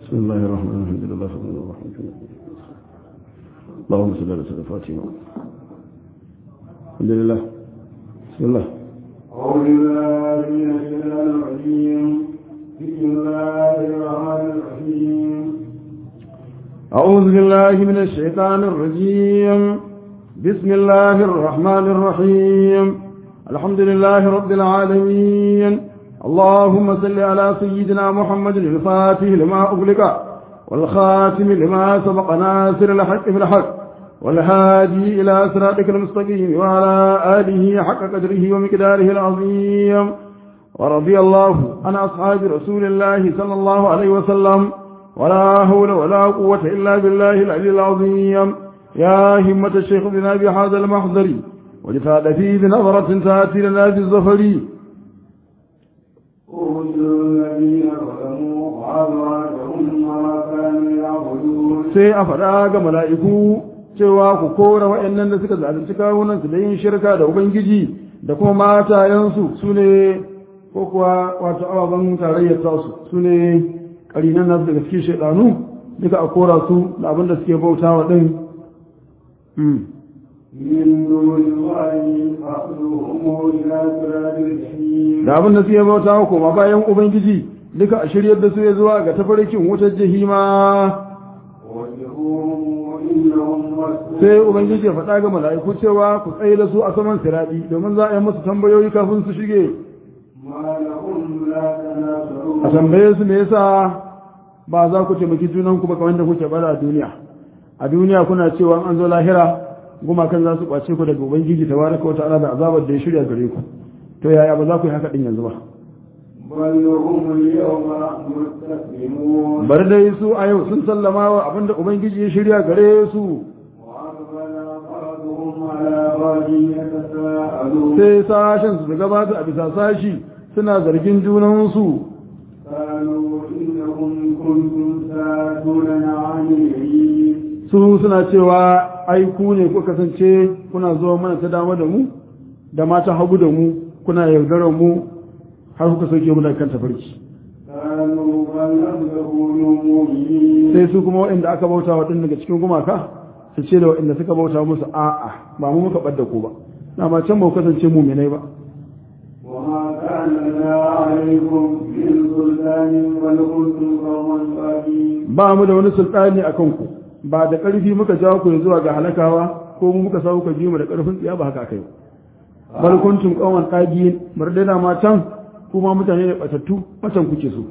بسم الله الرحمن الرحيم الحمد لله رب العالمين اللهم صل على سيدنا فاطمة الحمد لله بسم الله أعوذ بالله من الشيطان الرجيم بسم الله الرحمن الرحيم أعوذ بالله من الشيطان الرجيم بسم الله الرحمن الرحيم الحمد لله رب العالمين اللهم صل على سيدنا محمد الفاتح لما أغلق والخاتم لما سبق ناصر الحق في الحق والهادي إلى صراطك المستقيم وعلى آله حق قدره ومقداره العظيم ورضي الله عن أصحاب رسول الله صلى الله عليه وسلم ولا حول ولا قوة إلا بالله العلي العظيم يا همة الشيخ بنا بهذا المحضر ولفاد فيه بنظرة تأتي لنا في الزفر أوتوا الذين ظلموا وأزواجهم ما كانوا يعبدون sai a faɗa ga mala'iku cewa ku kora waɗannan da suka zalunci kawunansu da yin shirka da Ubangiji da kuma matayensu su ne ko kuwa wato ababen tarayyar tasu su ne ƙarinan nasu daga cikin shaɗanu duka a kora su da abin da suke bauta wa ɗin من دون الله فأخذوهم إلى صراط الجحيم da abin da suke bauta wa koma bayan Ubangiji duka a shiryar da su ya zuwa ga tafarkin wutar jahima وجهوهم وإنهم مسؤولون sai Ubangiji ya faɗa ga mala'iku cewa ku tsaye da su a saman siraɗi domin za a yi musu tambayoyi kafin su shige ما لهم لا a تناصرون tambaye su me yasa ba za ku taimaki junan ku ba kamar da kuke bada a duniya a duniya kuna cewa an zo lahira gumakan za su kwace ku daga ubangiji tabaraka wata'ala da azabar da ya shirya gare ku to yaya ba za ku yi haka din yanzu ba بل هم اليوم مستسلمون bari dai su a yau sun sallama wa abinda ubangiji ya shirya gare su وأقبل بعضهم على بعض يتساءلون sai sashen su gabata a bisa sashi suna zargin junansu قالوا إنكم كنتم تاتوننا عن اليمين su suna cewa ai ku ne ku kasance kuna zuwa mana ta dama da mu da mata hagu da mu kuna yaudarar mu har kuka sauke mu daga kan tafarki قالوا بل لم تكونوا مؤمنين sai su kuma waɗanda aka bauta wa ɗin daga cikin gumaka su ce da waɗanda suka bauta musu a'a ba mu muka ɓadda ku ba na ma can ba ku kasance muminai ba وما كان لنا عليكم من سلطان بل كنتم قوما طاغين ba mu da wani sultani a kanku ba da ƙarfi muka jawo ku zuwa ga halakawa ko mu muka sa ku ji mu da ƙarfin tsiya ba haka akai ba bal kuntum qawman tagiyin bar dai da ma can kuma mutane ne batattu matan kuke so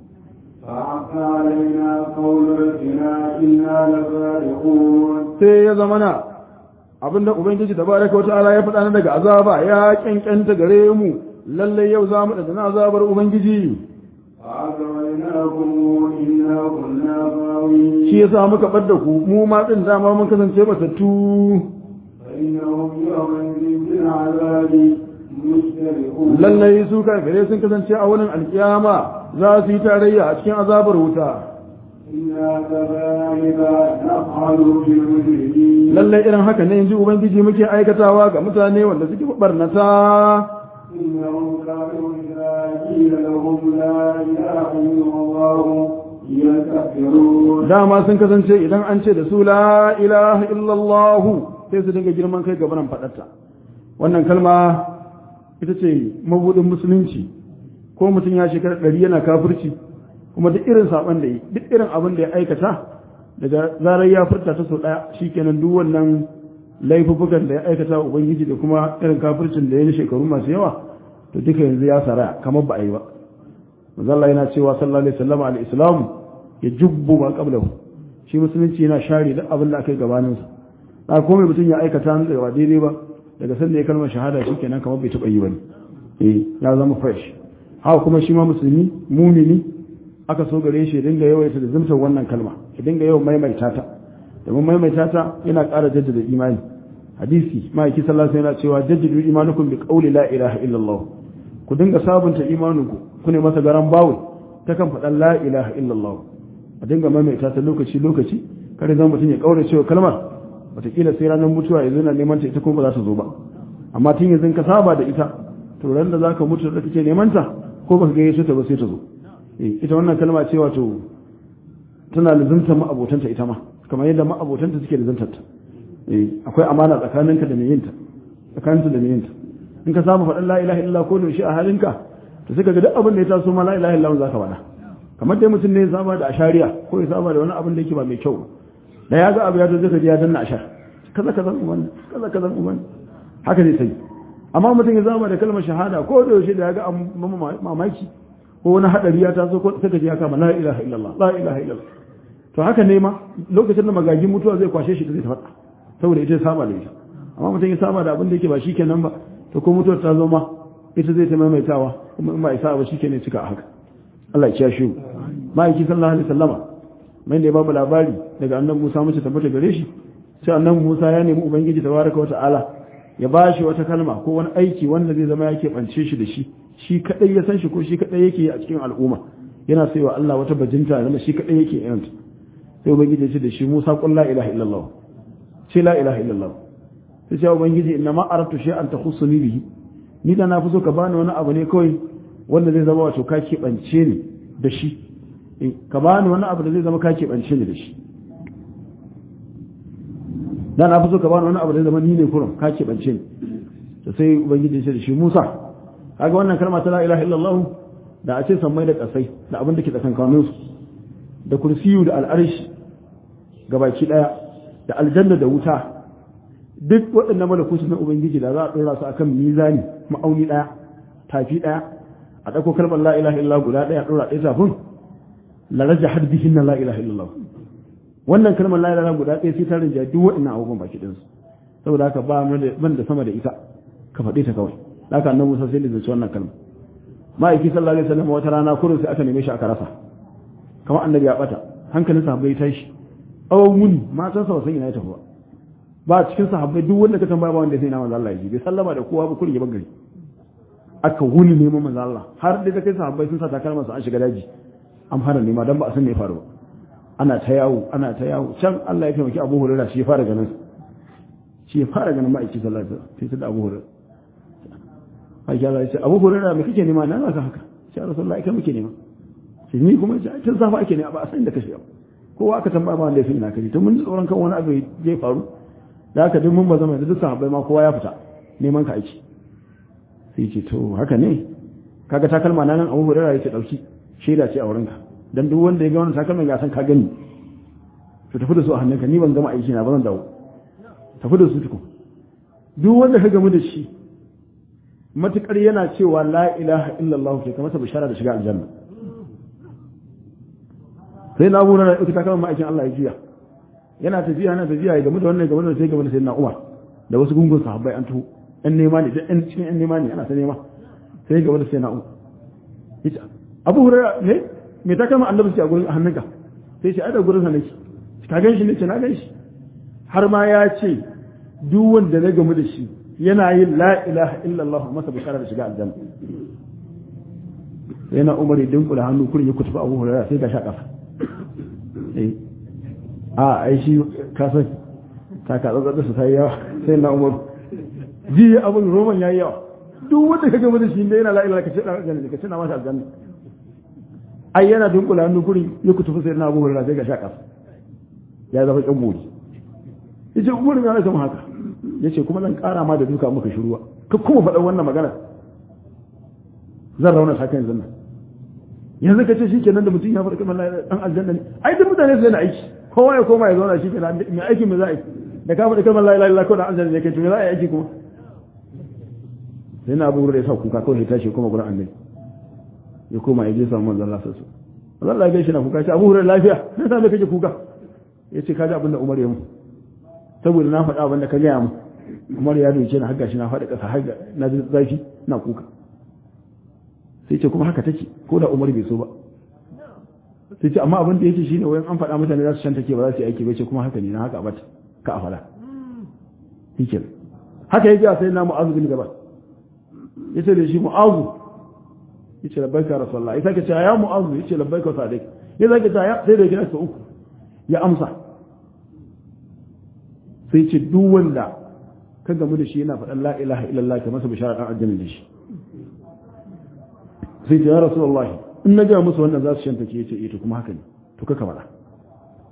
فحق علينا قول ربنا إنا لصادقون sai ya zama na abinda ubangiji tabaraka wa ta'ala ya faɗa na daga azaba ya kyankyanta gare mu lalle yau za mu da azabar ubangiji فأغويناكم إنا كنا غاوين shi yasa muka bar da ku mu ma din dama mun kasance batattu فإنهم يومئذ بالعذاب مشتركون lalle su kafirai sun kasance a wurin alkiyama za su yi tarayya a cikin azabar wuta إنا كذلك نفعل بالمجرمين lalle irin haka ne inji ubangiji muke aikatawa ga mutane wanda suke barnata إنهم كانوا إذا قيل لهم لا إله إلا الله يستكبرون dama sun kasance idan an ce da su la ilaha illallah sai su dinga girman kai gabanin faɗarta wannan kalma ita ce mabudin musulunci ko mutum ya shekara ɗari yana kafirci kuma duk irin saɓon da yi duk irin abin da ya aikata daga zarar ya furta ta sau ɗaya shikenan duk wannan laifuffukan da ya aikata wa ubangiji da kuma irin kafircin da ya yi shekaru masu yawa to duka yanzu ya saraya kamar ba a yi ba mazalla yana cewa sallallahu alaihi wasallam al-islam ya jubbu ma qablahu shi musulunci yana share duk abin da aka yi gabanin sa da komai mutum ya aikata nan da ba daidai ba daga sanda ya kalmar shahada shikenan kamar bai taba yi bane eh ya zama fresh haka kuma shi ma musulmi mumini aka so gare shi ya dinga yawaita da zumtar wannan kalma ya dinga yawan maimaita ta domin maimaita ta yana ƙara jaddada imani hadisi ma'aiki sallallahu alaihi wasallam yana cewa jaddidu imanukum bi qawli la ilaha illallah ku dinga sabunta imaninku ku ne masa garan bawo ta kan faɗan la ilaha illallah a dinga maimaita ta lokaci lokaci kare zan mutum ya kaura cewa kalmar wataƙila sai ranar mutuwa yanzu na neman ta ita kuma ba za ta zo ba amma tun yanzu ka saba da ita to ran da zaka mutu da kake neman ta ko baka ga yesu ta ba sai ta zo eh ita wannan kalma ce wato tana lizumtar ma'abotanta ita ma kamar yadda ma'abotanta suke lizumtar ta akwai amana tsakaninka da mai yinta tsakaninta da mai yinta in ka samu faɗin la ilaha illallah ko da shi a halinka to sai ka ga duk abin da ya taso ma la ilaha illallah zaka faɗa kamar dai mutum ne ya saba da ashariya ko ya saba da wani abin da yake ba mai kyau da ya ga abu ya zo zai ji ya danna ashar kaza kaza uban kaza kaza uban haka ne sai amma mutum ya zama da kalmar shahada ko da yaushe da ya ga mamaki ko wani hadari ya taso ko sai ka ji ya kama la ilaha illallah la ilaha illallah to haka ne ma lokacin da magagin mutuwa zai kwashe shi da zai faɗa saboda ita ya saba da ita amma mutum ya saba da abin da yake ba shi kenan ba to ko mutuwar ta zo ma ita zai ta maimaitawa kuma in ba isa ba shi kenan cika a haka Allah ya kiyashe mu ma'aiki sallallahu alaihi wasallama mai da ya babu labari daga annabi Musa mace tabbata gare shi sai annabi Musa ya nemi ubangiji tabaraka wa ta'ala ya ba shi wata kalma ko wani aiki wanda zai zama yake bance shi da shi shi kadai ya san shi ko shi kadai yake a cikin al'umma yana sai wa Allah wata bajinta zama shi kadai yake yin sai ubangiji ya ce da shi Musa qul la ilaha illallah ce la ilaha illallah sai ce ubangiji inna ma aratu shay'an takhussuni bihi ni da na fi so ka bani wani abu ne kawai wanda zai zama wato ka keɓance ni da shi ka bani wani abu da zai zama ka keɓance ni da shi da na fi so ka bani wani abu da zai zama ni ne kurum ka keɓance ni da sai ubangiji ya ce da shi musa kaga wannan kalma ta la ilaha illallah da a ce sammai da kasai da abin da ke tsakankanin su da kursiyu da al'arshi gabaki daya da aljanna da wuta duk waɗannan malakutu na ubangiji da za a ɗora su akan mizani ma'auni ɗaya tafi ɗaya a ɗauko kalmar la ilaha illallah guda ɗaya ɗora ɗaya tafin la raja har bihin na la ilaha illallah wannan kalmar la ilaha guda ɗaya sai ta rinja duk waɗannan abubuwan baki ɗin su saboda haka ba man da sama da ita ka faɗi ta kawai haka annabi Musa sai da zai wannan kalma ma'aiki sallallahu alaihi wasallam wata rana kurin sai aka neme shi aka rasa kamar annabi ya bata hankalin sahabbai tashi awon muni matan sa ba san ina ya tafi ba ba cikin sahabbai duk wanda ka tambaya ba wanda sai na manzo Allah ya bai sallama da kowa ba kullum ya bagari aka wuni neman manzo Allah har da kai sahabbai sun sa takalman su an shiga daji an fara nema dan ba a san me ya faru ba ana ta yawo ana ta yawo can Allah ya taimaki Abu Hurairah shi ya fara ganin shi ya fara ganin ma'aiki sallallahu alaihi wasallam sai da Abu Hurairah Aisha Allah ya ce Abu Hurairah me kake nema na ka haka sai Rasulullahi kai muke nema sai ni kuma tun safa ake ne ba a san da kashe kowa aka tambaya ba wanda ya san ina kaje to mun ji tsoron kan wani abu ya faru da haka duk mun ba zama da duk sahabbai ma kowa ya fita neman ka aiki sai ce to haka ne kaga takalma na nan Abu Hurairah yace dauki shaida ce a wurinka dan duk wanda ya ga wannan takalman ya san ka gani to tafi da su a hannunka ni ban gama aiki na ba zan dawo tafi da su tukun duk wanda ka gamu da shi matukar yana cewa la ilaha illallah ke kamar sa bishara da shiga aljanna sai na abu na ita takalman ma'aikin Allah ya juya yana tafiya yana tafiya ya gamu da wannan gamu da sai gamu da sayyidina Umar da wasu gungun sahabbai an tuho ɗan nema ne ɗan cikin ɗan nema ne ana ta nema sai gamu da sayyidina Umar yace Abu Hurairah ne me ta kama annabi a gurin hannunka sai ce ai da gurin sa nake ka gan shi ne ce na gan shi har ma ya ce duk wanda na gamu da shi yana yin la ilaha illallah masa bishara da shiga aljanna yana Umar ya dinkula hannu kurin ya kutuba Abu Hurairah sai ga sha kafa eh a ai shi kasan ta ka tsatsa su sai yawa sai na umar ji abin roman yayi yawa duk wanda ka gama da shi ne yana la ilaha ka ce na aljanna ka ce na masa aljanna ai yana dunkula hannu gurin ya kutufu sai na abu hurra sai ga shaka ya zama kan buri yace umar ya rasa haka yace kuma zan kara ma da duka muka shiruwa ka kuma faɗa wannan magana zan rauna sa kan zanna yanzu ka ce shi kenan da mutum ya faɗa kamar dan aljanna ne ai duk mutane su yana aiki kowa ya koma ya zauna shi kenan mai aikin mai za a yi da ka faɗi kalmar la ilaha illallah ko da aljanna ne kai to za a yi aiki kuma sai na abu da ya sa kuka kawai ya tashi kuma gurin annabi ya koma ya je samu manzon Allah sallallahu alaihi wasallam Allah ya gaishe na kuka ce Abu Hurairah lafiya sai sa me kake kuka yace kaji abin da Umar ya mu saboda na faɗa abin da ka gaya mu Umar ya doke na hagga shi na faɗi ƙasa hagga na ji zafi na kuka sai ce kuma haka take ko da Umar bai so ba sai ce amma abin da yake shine wayan an faɗa mutane za su shanta ke ba za su yi aiki ba ce kuma haka ne na haka bata ka a faɗa hikin haka yake a sai na mu'azu bin gaba yace da shi mu'azu yace labbaika rasulullah ya sake cewa ya mu'azu yace labbaika sadiq ya sake cewa ya sai da kira su uku ya amsa sai ce duk wanda ka gamu da shi yana faɗan la ilaha illallah ka masa bishara dan aljanna da shi sai ce ya rasulullah in na ga musu wannan za su shanta ke yace eh to kuma haka ne to kaka faɗa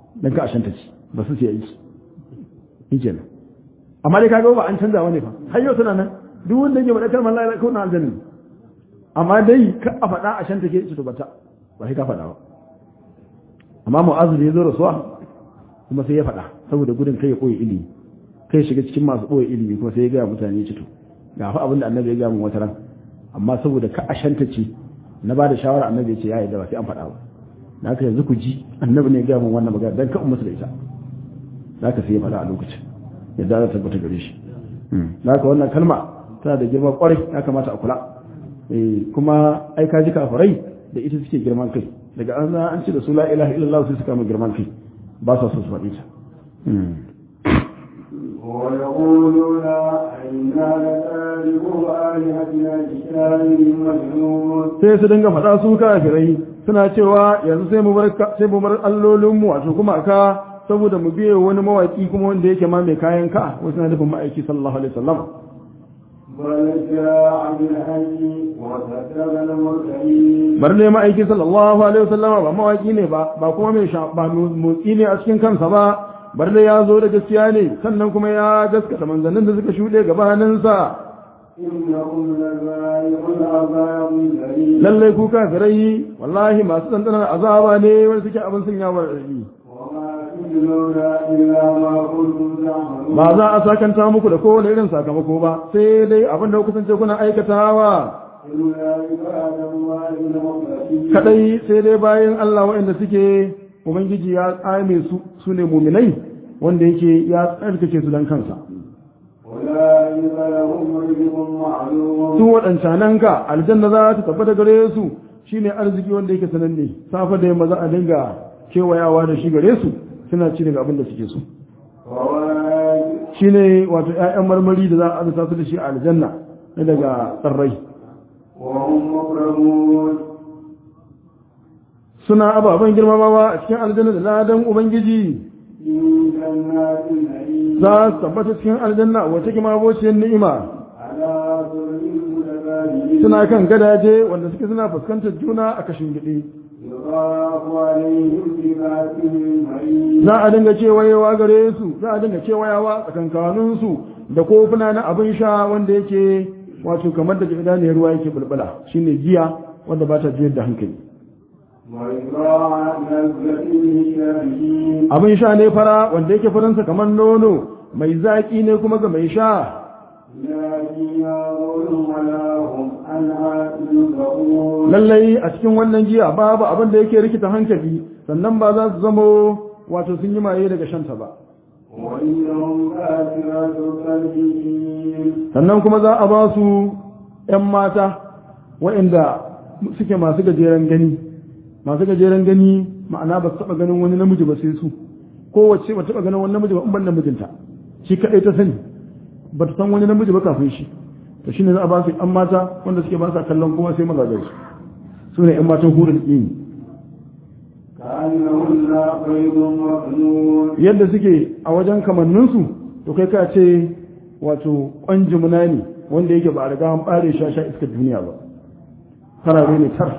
dan ka ashanta ci ba su sai yi shi kenan amma dai kaga ba an canza wani fa har yau tana nan duk wanda yake faɗa kalmar la ilaha illallah aljanna amma dai ka a faɗa a shanta ke su bata ba sai ka faɗa ba amma mu'azu da ya zo rasuwa kuma sai ya faɗa saboda gudun kai ya koyi ilimi kai shiga cikin masu koyi ilimi kuma sai ya gaya mutane cito ga fa abin da annabi ya gaya mun wata ran amma saboda ka a shanta ce na ba da shawara annabi ya ce ya yi da ba sai an faɗa ba da haka yanzu ku ji annabi ne ya gaya mun wannan magana dan ka musu da ita da haka sai ya faɗa a lokacin yadda za ta tabbata gare shi da haka wannan kalma tana da girma kwarai ya kamata a kula kuma ai ka ji kafirai da ita suke girman kai daga an za an ce da su la ilaha illallah sai suka mu girman kai ba sa so su faɗi ta ويقولون أئنا لتاركو آلهتنا لشاعر مجنون sai su dinga faɗa su kafirai suna cewa yanzu sai mu bar sai mu bar allolinmu wato kuma ka saboda mu biye wani mawaki kuma wanda yake ma mai kayan ka wasu na nufin ma'aiki sallallahu alaihi wasallam بل جاء بالحج وصدق المرسلين bar ne ma'aiki sallallahu alaihi wasallama ba mawaki ne ba ba kuma mai sha- ba motsi ne a cikin kansa ba bar ne ya zo da gaskiya ne sannan kuma ya gaskata manzannin da suka shuɗe gabaninsa إنكم لذائق العذاب الأليم lallai ku kafirai wallahi masu ɗanɗanar azaba ne wanda suke abin sun yawon rabi وما تجزون إلا ما كنتم تعملون ba za a sakanta muku da kowane irin sakamako ba sai dai abin da ku kasance kuna aikatawa إلا عباد الله المخلصين kadai sai dai bayan Allah waɗanda suke ubangiji ya tsame su su ne muminai wanda yake ya tsarkake su dan kansa أولئك لهم رزق معلوم su waɗancanan ka aljanna za ta tabbata gare su shine arziki wanda yake sananne safa da yamma za a dinga kewayawa da shi gare su suna ci daga abin da suke so فواكه shine wato ƴaƴan marmari da za a azurta su da shi a aljanna na daga tsarrai وهم مكرمون suna ababen girmamawa a cikin aljanna da ladan ubangiji في جنات النعيم za su tabbata cikin aljanna wata kima bociyar ni'ima على سرر متبادلين suna kan gadaje wanda suke suna fuskantar juna a kashin gidi يطاف عليهم بكأس من معين za a dinga kewayewa gare su za a dinga kewayawa tsakankanin su da kofuna na abin sha wanda yake wato kamar da idaniyar ruwa yake bulbula shine giya wanda ba ta juyar da hankali وإذراع نزلة للشاربين abin sha ne fara wanda yake faransa kamar nono mai zaƙi ne kuma ga mai sha لا فيها غول ولا هم عنها ينزعون lallai a cikin wannan giya babu abin da yake rikita hankali sannan ba za su zamo wato sun yi maye daga shanta ba وإنهم كافرات الكافرين sannan kuma za a ba su ‘yan mata waɗanda suke masu gajeren gani masu gajeren gani ma'ana ba su taɓa ganin wani namiji ba sai su kowace ba taɓa ganin wani namiji ba in ban namijinta shi kaɗai ta sani ba ta san wani namiji ba kafin shi to shine za a ba su ‘yan mata wanda suke ba sa kallon kuma sai mazajen su su ne ‘yan matan hurin ƙini كأنهن بيض مكنون yadda suke a wajen kamanninsu to kai ka ce wato ƙwanjimuna ne wanda yake ba a riga an ɓare shi a sha iskar duniya ba farare ne tar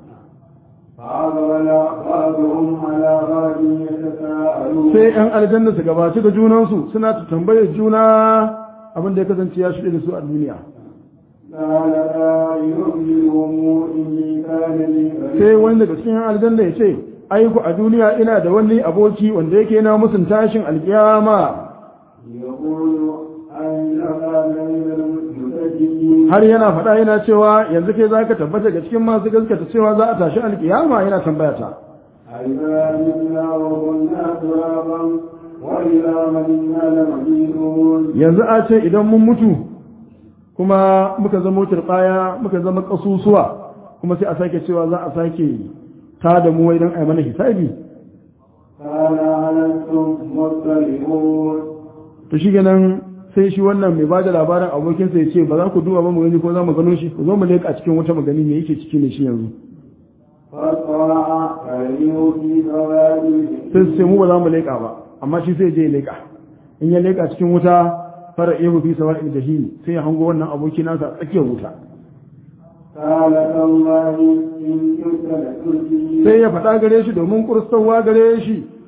فأقبل بعضهم على بعض يتساءلون sai ‘yan aljanna su gabaci ga junansu suna ta tambayar juna abin da ya kasance ya shuɗe da su a duniya قال قائلهم إني كان لي sai wani daga cikin ‘yan aljanna ya ce aiku a duniya ina da wani aboki wanda yake na musun tashin alkiyama يقول أين كان من المسجدين har yana faɗa yana cewa yanzu kai za ka tabbata ga cikin masu gaskata cewa za a tashi alkiyama yana tambaya ta أئذا منا وكنا ترابا وإلى من إنا لمدينون yanzu a ce idan mun mutu kuma muka zama turɓaya muka zama ƙasusuwa kuma sai a sake cewa za a sake ta da mu wai don a yi mana hisabi قال هل أنتم مطلعون to shi ganin sai shi wannan mai ba da labarin abokinsa ya ce ba za ku duba ba mu gani ko za mu gano shi ku zo mu leƙa cikin wata magani me yake ciki ne shi yanzu فاطلع فإنه في سواد sai su ce mu ba za mu leƙa ba amma shi sai je ya leƙa in ya leƙa cikin wuta fara ihu fi sawa'il jahim sai ya hango wannan aboki nasa a tsakiyar wuta قال تالله إن كنت لترجي sai ya faɗa gare shi domin kurstowa gare shi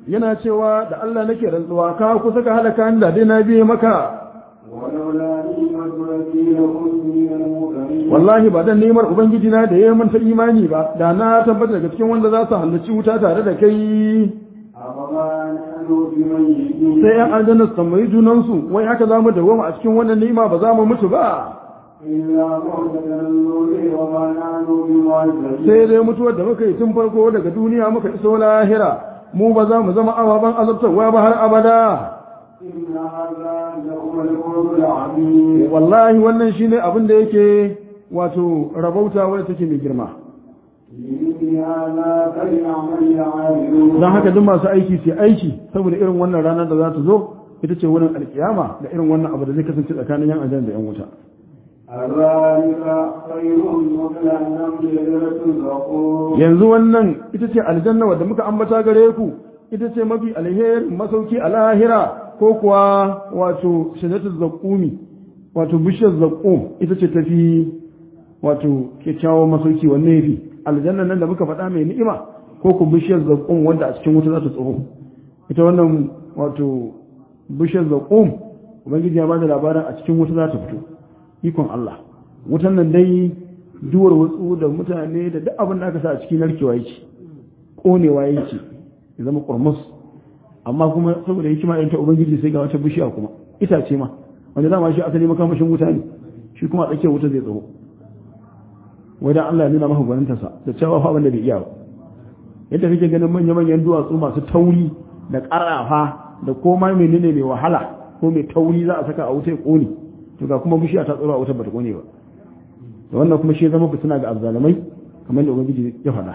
yana cewa da Allah nake rantsuwa ka kusa ka halaka ni da dai na biye maka ولولا نعمة ربي لكنت من المكرمين wallahi ba dan neman ubangiji na da ya manta imani ba da na tabbata daga cikin wanda za su halarci wuta tare da kai أفما نحن بميتين sai yan aljanna su tambayi junansu wai haka za mu dawoma a cikin wannan ni'ima ba za mu mutu ba إلا موتة النور وما نحن بمعذبين sai dai mutuwar da muka yi tun farko daga duniya muka iso lahira mu ba za mu zama ababen azabtarwa ba har abada إن هذا لهو الفوز العظيم wallahi wannan shine abin da yake wato rabauta wadda take mai girma لمثل هذا فليعمل العاملون don haka duk masu aiki sai aiki saboda irin wannan ranar da za ta zo ita ce wurin alkiyama da irin wannan abu da zai kasance tsakanin yan aljanna da yan wuta ذلك خير مثل النمل ليلة الغفور yanzu wannan ita ce aljanna wadda muka ambata gare ku ita ce mafi alherin masauki a lahira ko kuwa wato shajaratul zaqumi wato bishiyar zaqum ita ce tafi wato kyakkyawan masauki wanne yafi aljanna nan da muka faɗa mai ni'ima ko ku bishiyar zaqum wanda a cikin wuta za ta tsoro ita wannan wato bishiyar zaqum ubangiji ya bada labarin a cikin wuta za ta fito ikon Allah wutan nan dai duwar wutsu da mutane da duk abin da aka sa a cikin narkewa yake konewa yake ya zama kurmus amma kuma saboda hikima irin ta ubangiji sai ga wata bishiya kuma itace ma wanda dama shi asali makamashin wuta ne shi kuma a tsakiyar wuta zai tsaro wajen Allah ya nuna maka gwanintarsa da cewa fa abin da bai iya ba yadda kake ganin manya-manyan duwatsu masu tauri da ƙarafa da koma menene mai wahala ko mai tauri za a saka a wuta ya ƙone to ga kuma bishiya ta tsoro a wutar bata ƙone ba da wannan kuma shi ya zama fitina ga azzalamai kamar da ubangiji ya faɗa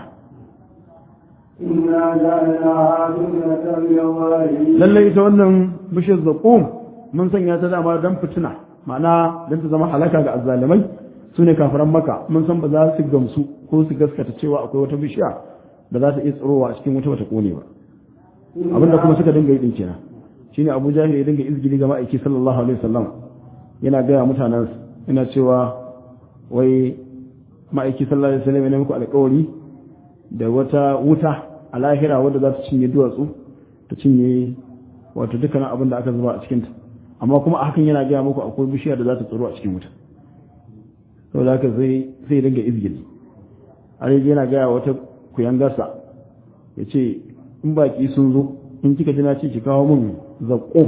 إنا جعلناها فتنة للظالمين lallai ita wannan bishiyar zaƙum mun sanya ta dama don fitina ma'ana don ta zama halaka ga azzalamai su ne kafiran maka mun san ba za su gamsu ko su gaskata cewa akwai wata bishiya da za ta iya tsirowa a cikin wuta bata ƙone ba abinda kuma suka dinga yi din kenan shine Abu Jahil ya dinga izgili ga ma'aiki sallallahu alaihi wasallam yana gaya mutanen yana cewa wai ma'aiki sallallahu alaihi wasallam yana muku alƙawari da wata wuta a lahira wadda za ta cinye duwatsu ta cinye wato dukkanin abin da aka zuba a cikinta amma kuma a hakan yana gaya muku akwai bishiya da za ta tsoro a cikin wuta saboda haka zai zai dinga izgili har yana gaya wata kuyangarsa ya ce in baki sun zo in kika ji na ce ki kawo min zaƙum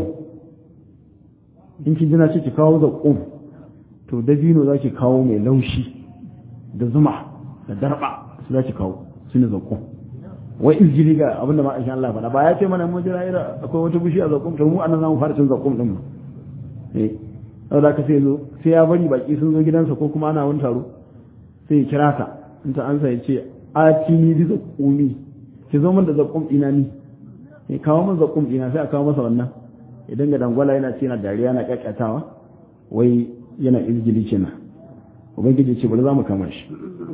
in kin ji na ce ki kawo zaƙum to dabino za ki kawo mai laushi da zuma da darba su za ki kawo su ne zaƙum wai izgili ga abinda ma aisha Allah faɗa ba ya ce mana mun jira ira akwai wata bishiya zaƙum to mu anan zamu fara cin zaƙum din mu eh saboda ka sai zo sai ya bari baki sun zo gidansa ko kuma ana wani taro sai ya kira ta in ta ansa ya ce atini bi zaƙumi ki zo min da zaƙum ina ni ya kawo min zaƙum ina sai a kawo masa wannan idan ga dangwala yana ce yana dariya na ƙaƙƙatawa wai yana izgili kenan ubangiji ce bari za mu kama shi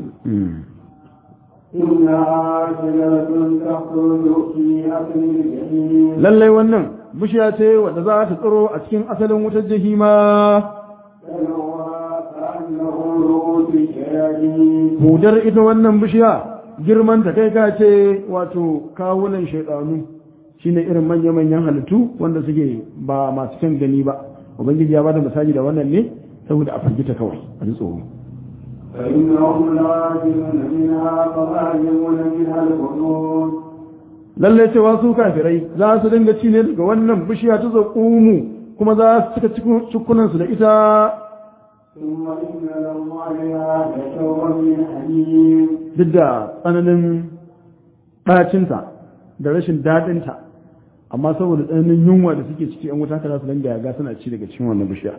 إنها شجرة تخرج في أصل الجحيم lallai wannan bishiya ce wadda za ta tsiro a cikin asalin wutar jahima تلوها كأنه رؤوس الشياطين hudar ita wannan bishiya girman ta kai ka ce wato kawunan shaidanu shine irin manya-manyan halittu wanda suke ba masu kyan gani ba ubangiji ya bada misali da wannan ne saboda a firgita kawai a ji tsoro فإنهم لآكلون منها فمالئون منها البطون lallai cewa su kafirai za su dinga ci ne daga wannan bishiya ta zaƙumu kuma za su cika cikunansu da ita ثم إن لهم عليها لشوبا من حميم duk da tsananin ɗacinta da rashin daɗinta amma saboda tsananin yunwa da suke ciki yan wuta haka za su dinga yaga suna ci daga cikin wannan bishiya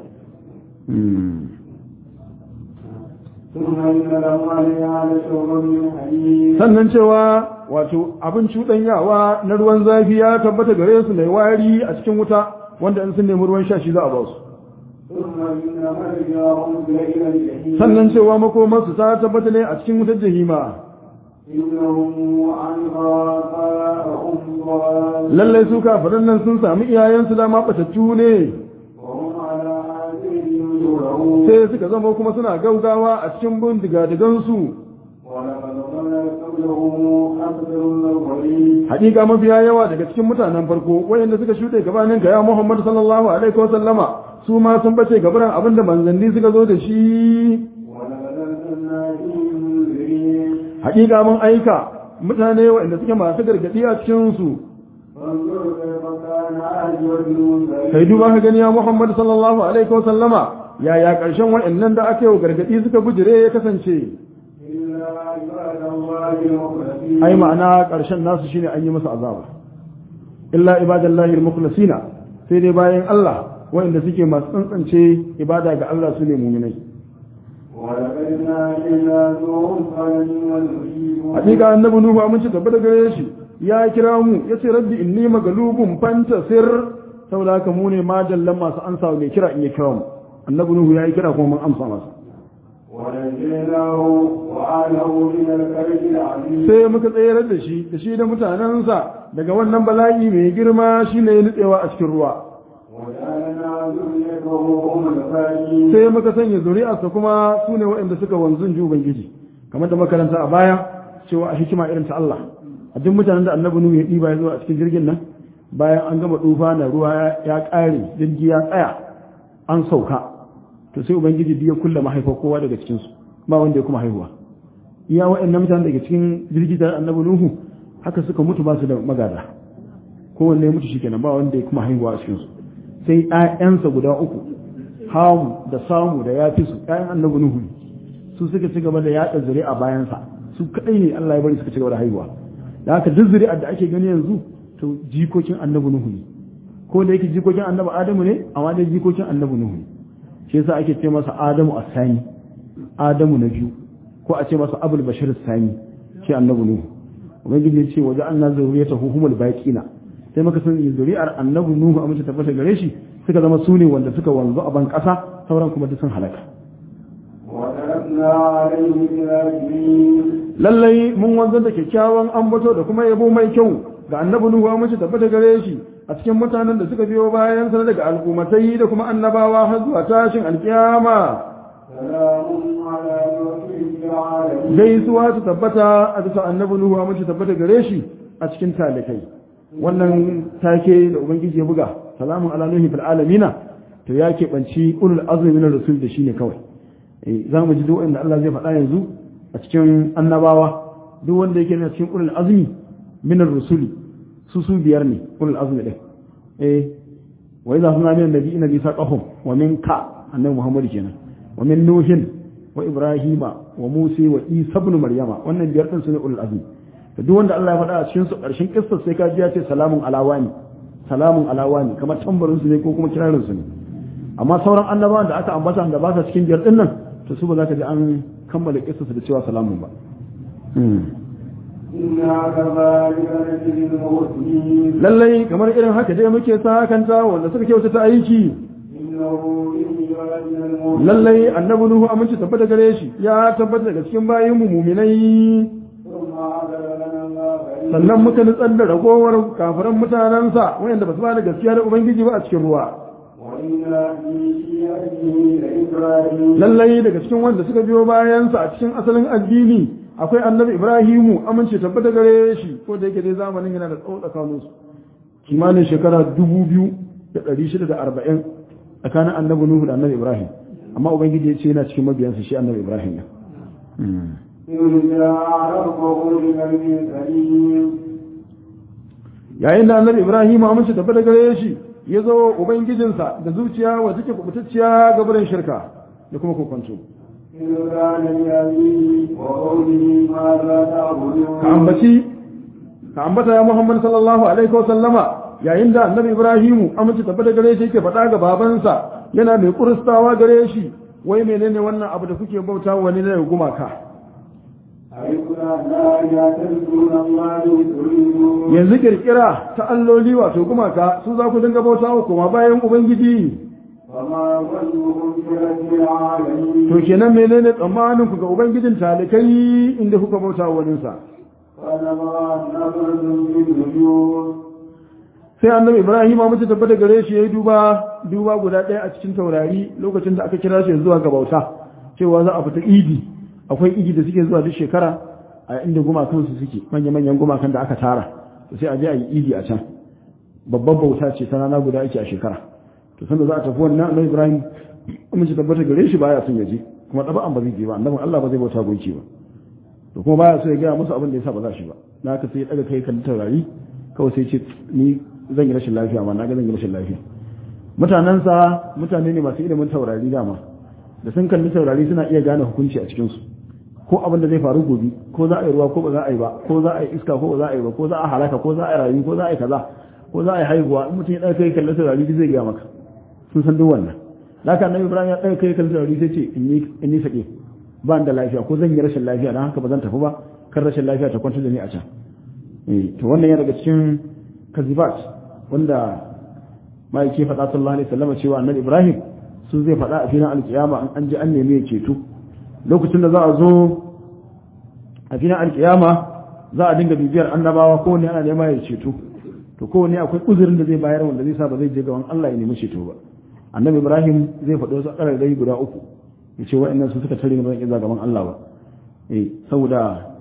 ثم إن لهم عليها لشوبا من حميم sannan cewa wato abin cuɗanyawa na ruwan zafi ya tabbata gare su mai wari a cikin wuta wanda in sun nemi ruwan sha shi za a ba su ثم إن مرجعهم إلى الجحيم sannan cewa makomarsu ta tabbata ne a cikin wutar jahima إنهم عنها آباءهم ضالون lallai su kafiran nan sun sami iyayensu dama batattu ne وهم على آثارهم يهرعون sai suka zama kuma suna gaugawa a cikin bin digadigansu ولقد ضل قبلهم أكثر الأولين haƙiƙa mafiya yawa daga cikin mutanen farko wayanda suka shuɗe gabanin ka ya Muhammad sallallahu alaihi wa sallama su ma sun bace gabaran abin da manzanni suka zo da shi ولقد أرسلنا فيهم منذرين haƙiƙa mun aika mutane wayanda suke masu gargaɗi a cikin su فانظر كيف كان عاجبة المنذرين kai duba ka gani ya Muhammad sallallahu alaihi wa sallama yaya ƙarshen wayannan da aka yi wa gargaɗi suka bujire ya kasance إلا عباد الله المخلصين ai ma'ana ƙarshen nasu shine an yi masa azaba illa ibadallahi al-mukhlasina sai dai bayan Allah wanda suke masu tsantsance ibada ga Allah su ne mu'minai ولقد نادينا نوح فلنعم المجيبون hakika annabi nuhu amince tabbata gare shi ya kira mu yace rabbi inni magalubun fantasir saboda haka mu ne madallan masu ansa mai kira in ya kira mu annabi nuhu ya yi kira kuma mun amsa masa ونجيناه وآله من الكرب العظيم sai muka tsayar da shi da shi da mutanensa daga wannan bala'i mai girma shine nutsewa a cikin ruwa وجعلنا ذريته هم الباقين sai muka sanya zuri'arsa kuma su ne waɗanda suka wanzun ji Ubangiji kamar da makaranta a baya cewa a hikima irin ta Allah a duk mutanen da annabi Nuhu ya ɗiba ya zo a cikin jirgin nan bayan an gama dufa na ruwa ya ƙare jirgi ya tsaya an sauka to sai Ubangiji duk ya kulle mahaifar kowa daga cikin su ba wanda ya kuma haihuwa iya waɗannan mutanen daga cikin jirgi da annabi Nuhu haka suka mutu ba su da magada kowanne ya mutu shikenan ba wanda ya kuma haihuwa a cikin su sai ƴaƴansa guda uku hamu da samu da ya fi su ƴaƴan annabi nuhu ne su suka ci gaba da yaɗa zuri'a bayansa su kaɗai ne Allah ya bari suka ci gaba da haihuwa da haka duk zuri'ar da ake gani yanzu to jikokin annabi nuhu ne ko da yake jikokin annabi adamu ne amma dai jikokin annabi nuhu ne shi yasa ake ce masa adamu asani adamu na biyu ko a ce masa abul bashir sani shi annabi nuhu ubangiji ya ce waje an na zuriyatahu humul baqina sai muka san zuri'ar annabi nuhu a mace tabbata gare shi suka zama su ne wanda suka wanzu a ban ƙasa sauran kuma duk sun halaka وتركنا عليه الآخرين lallai mun wanzar da kyakkyawan ambato da kuma yabo mai kyau ga annabi nuhu a mace tabbata gare shi a cikin mutanen da suka biyo bayan sa daga al'ummatai da kuma annabawa har zuwa tashin alkiyama سلام على نوح في العالمين gaisuwa ta tabbata a bisa annabi nuhu a mace tabbata gare shi a cikin talikai wannan take da ubangiji ya buga salamun ala nuhi fil alamina to ya keɓanci ulul azmi min rasul da shine kawai eh za mu ji duk wanda Allah zai faɗa yanzu a cikin annabawa duk wanda yake na cikin ulul azmi min rusuli su su biyar ne ulul azmi din eh wa idza hunna min nabiyina bi saqahum wa minka annabi muhammad kenan wa min nuhin wa ibrahima wa musa wa isa ibn maryama wannan biyar din su ne ulul azmi da duk wanda Allah ya faɗa a cikin su ƙarshen kissar sai ka ji ya ce salamun alawani salamun alawani kamar tambarin su ne ko kuma kirarin su ne amma sauran annabawan da aka ambata da ba sa cikin biyar din nan to su ba za ka ji an kammala kissar su da cewa salamun ba إنا كذلك نجزي المحسنين lallai kamar irin haka dai muke sa kanta wanda suka kyautata aiki إنه من عبادنا المؤمنين lallai annabi nuhu aminci tabbata gare shi ya tabbata daga cikin bayin mu muminai ثم عذب لنا الله sannan muka nutsar da ragowar kafiran mutanensa wayanda ba su ba da gaskiya da ubangiji ba a cikin ruwa وإنا في شيعته لإبراهيم lallai daga cikin wanda suka biyo bayansa a cikin asalin addini akwai annabi ibrahimu amince tabbata gare shi ko da yake dai zamanin yana da tsawo tsakanin su kimanin shekara dubu biyu da ɗari shida da arba'in tsakanin annabi nuhu da annabi ibrahim amma ubangiji ya ce yana cikin mabiyansa shi annabi ibrahim ne إذ جاء ربه بقلب سليم yayin da annabi ibrahim amince tabbata gare shi ya zo ubangijinsa da zuciya wa take kubutacciya ga barin shirka da kuma kokonto إذ كان لأبيه وقومه ماذا تعبدون ka ambaci ka ambata ya Muhammad sallallahu alaihi wa sallama yayin da annabi Ibrahimu amince tabbata gare shi yake faɗa ga babansa yana mai kuristawa gare shi wai menene wannan abu da kuke bauta wani ne gumaka أيكنا لا يعتذرون الله تريدون yanzu kirkira ta alloli wato gumaka su za ku dinga bauta wa kuma bayan ubangiji وما ظنهم برب العالمين to kenan menene tsammanin ku ga ubangijin talikai inda kuka bauta wa waninsa فنظر نظرة بالنجوم sai annabi ibrahim a mace tabbata gare shi ya yi duba duba guda ɗaya a cikin taurari lokacin da aka kira shi zuwa ga bauta cewa za a fita idi akwai idi da suke zuwa duk shekara a inda gumakan su suke manya-manyan gumakan da aka tara to sai a je a yi idi a can babban bauta ce ta rana guda ake a shekara to sanda za a tafi wannan annabi Ibrahim mun ci tabbata gare shi baya son ya je kuma ɗaba'an ba zai je ba annabin Allah ba zai bauta gunki ba to kuma baya so ya gaya musu abin da yasa ba za shi ba na haka sai ya daga kai kan taurari kawai sai ce ni zan yi rashin lafiya ma na ga zan yi rashin lafiya mutanensa mutane ne masu ilimin taurari dama da sun kalli taurari suna iya gane hukunci a cikinsu ko abin da zai faru gobe ko za a yi ruwa ko ba za a yi ba ko za a yi iska ko ba za a yi ba ko za a halaka ko za a yi rayu ko za a yi kaza ko za a yi haihuwa in mutum ya ɗaga kai kalli taurari zai gaya maka sun san duk wannan haka annabi ibrahim ya ɗaga kai kalli taurari sai ce in ni sake ba da lafiya ko zan yi rashin lafiya don haka ba zan tafi ba kan rashin lafiya ta kwantar da ni a can to wannan yana daga cikin kazibat wanda ma'aiki faɗa sallallahu alaihi wasallam cewa annabi ibrahim su zai faɗa a filin alkiyama an an ji an nemi ya ceto lokacin da za a zo a filin alkiyama za a dinga bibiyar annabawa ko ne ana nema ya ceto to ko ne akwai uzurin da zai bayar wanda zai sa ba zai je gaban Allah ya nemi ceto ba annabi ibrahim zai faɗo wasu ƙararrai guda uku ya ce wa'annan su suka tare ni ba zan iya gaban Allah ba eh saboda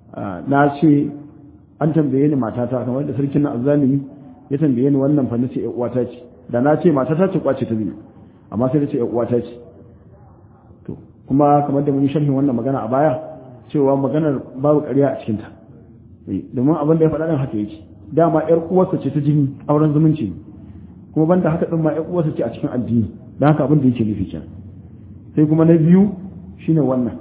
na ce an tambaye ni matata kamar da sarkin na azzalimi ya tambaye ni wannan fa nace ƴan uwata ce da na ce matata ce kwace ta biyu amma sai nace ƴan uwata ce to kuma kamar da mun yi sharhin wannan magana a baya cewa maganar babu ƙarya a cikin ta domin abin da ya faɗa din haka yake dama ƴar uwarsa ce ta jini auren zumunci ne kuma banda haka din ma ƴar uwarsa ce a cikin addini dan haka abin da yake nufi kenan sai kuma na biyu shine wannan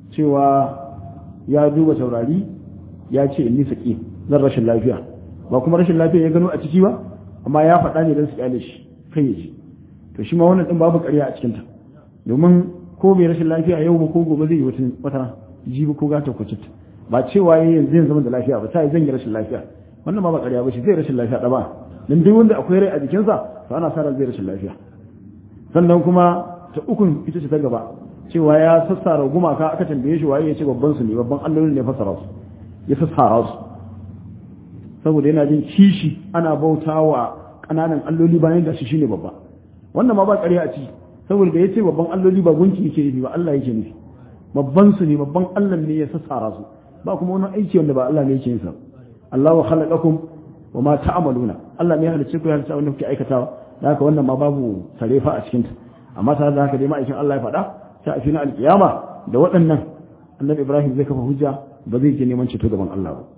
cewa ya duba taurari ya ce in nisa ƙi zan rashin lafiya ba kuma rashin lafiya ya gano a ciki ba amma ya faɗa ne don su kyale shi kai ya ji to shi ma wannan ɗin babu ƙarya a cikinta domin ko bai rashin lafiya yau ba ko gobe zai yi wata wata jibi ko gata ko citta ba cewa ya yanzu zai zama da lafiya ba sai zan yi rashin lafiya wannan ba ba ƙarya ba shi zai rashin lafiya ɗaba dan duk wanda akwai rai a jikinsa to ana sa ran zai rashin lafiya sannan kuma ta ukun ita ce ta gaba cewa ya sassara gumaka aka tambaye shi waye ya ce babban su ne babban allolin ne fassara su ya sassara su saboda yana jin kishi ana bauta wa ƙananan alloli bayan da shi shine babba wannan ma ba ƙarya a ciki saboda da ya ce babban alloli ba gunki yake nufi ba Allah yake nufi babban su ne babban Allah ne ya sassara su ba kuma wani aiki wanda ba Allah ne yake yin sa Allah wa khalaqakum wa ma ta'maluna Allah ne ya halice ku ya halice wanda kuke aikatawa da haka wannan ma babu sarefa a cikin ta amma tare da haka dai ma'aikin Allah ya faɗa sai a filin alkiyama da waɗannan annabi Ibrahim zai kafa hujja ba zai je neman ceto gaban Allah ba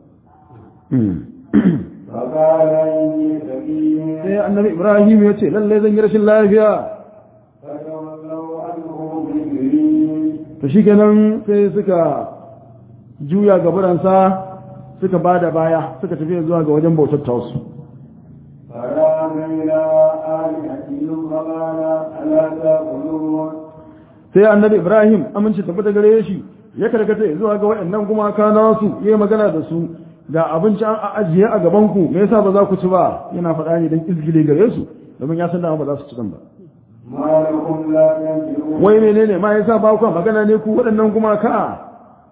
sai annabi Ibrahim ya ce lalle zan yi rashin lafiya to shi kenan sai suka juya gaburansa suka ba da baya suka tafi zuwa ga wajen bautar tausu sai annabi Ibrahim amince tabbata gare shi ya karkata zuwa ga waɗannan gumaka nasu yayi magana da su ga abinci an ajiye a gaban ku me yasa ba za ku ci ba yana faɗa ne dan izgile gare su domin ya san da ba za su ci dan ba wai menene ma yasa ba ku magana ne ku waɗannan gumaka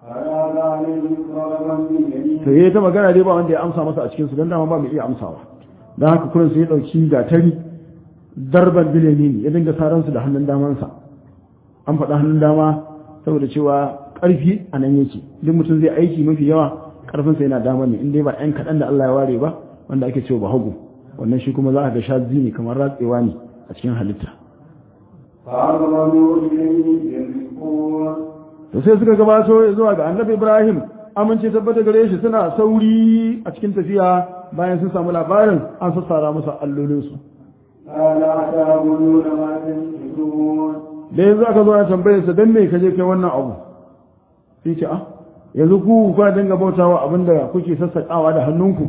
to yayi ta magana dai ba wanda ya amsa masa a cikin su dan dama ba mu iya amsawa dan haka kullun sai ya dauki gatari darban bilemi ya dinga saran su da hannun damansa an faɗa hannun dama saboda cewa ƙarfi a nan yake duk mutum zai aiki mafi yawa ƙarfinsa yana dama ne in dai ba ɗan kaɗan da Allah ya ware ba wanda ake cewa ba hagu wannan shi kuma za a ga shazi ne kamar ratsewa ne a cikin halitta to sai suka gabato zuwa ga annabi ibrahim amince tabbata gare shi suna sauri a cikin tafiya bayan sun samu labarin an sassara musu allolinsu da yanzu aka zo ya tambaye sa dan me ka je kai wannan abu sai ce ah yanzu ku ku dinga bautawa abinda kuke sassaƙawa da hannunku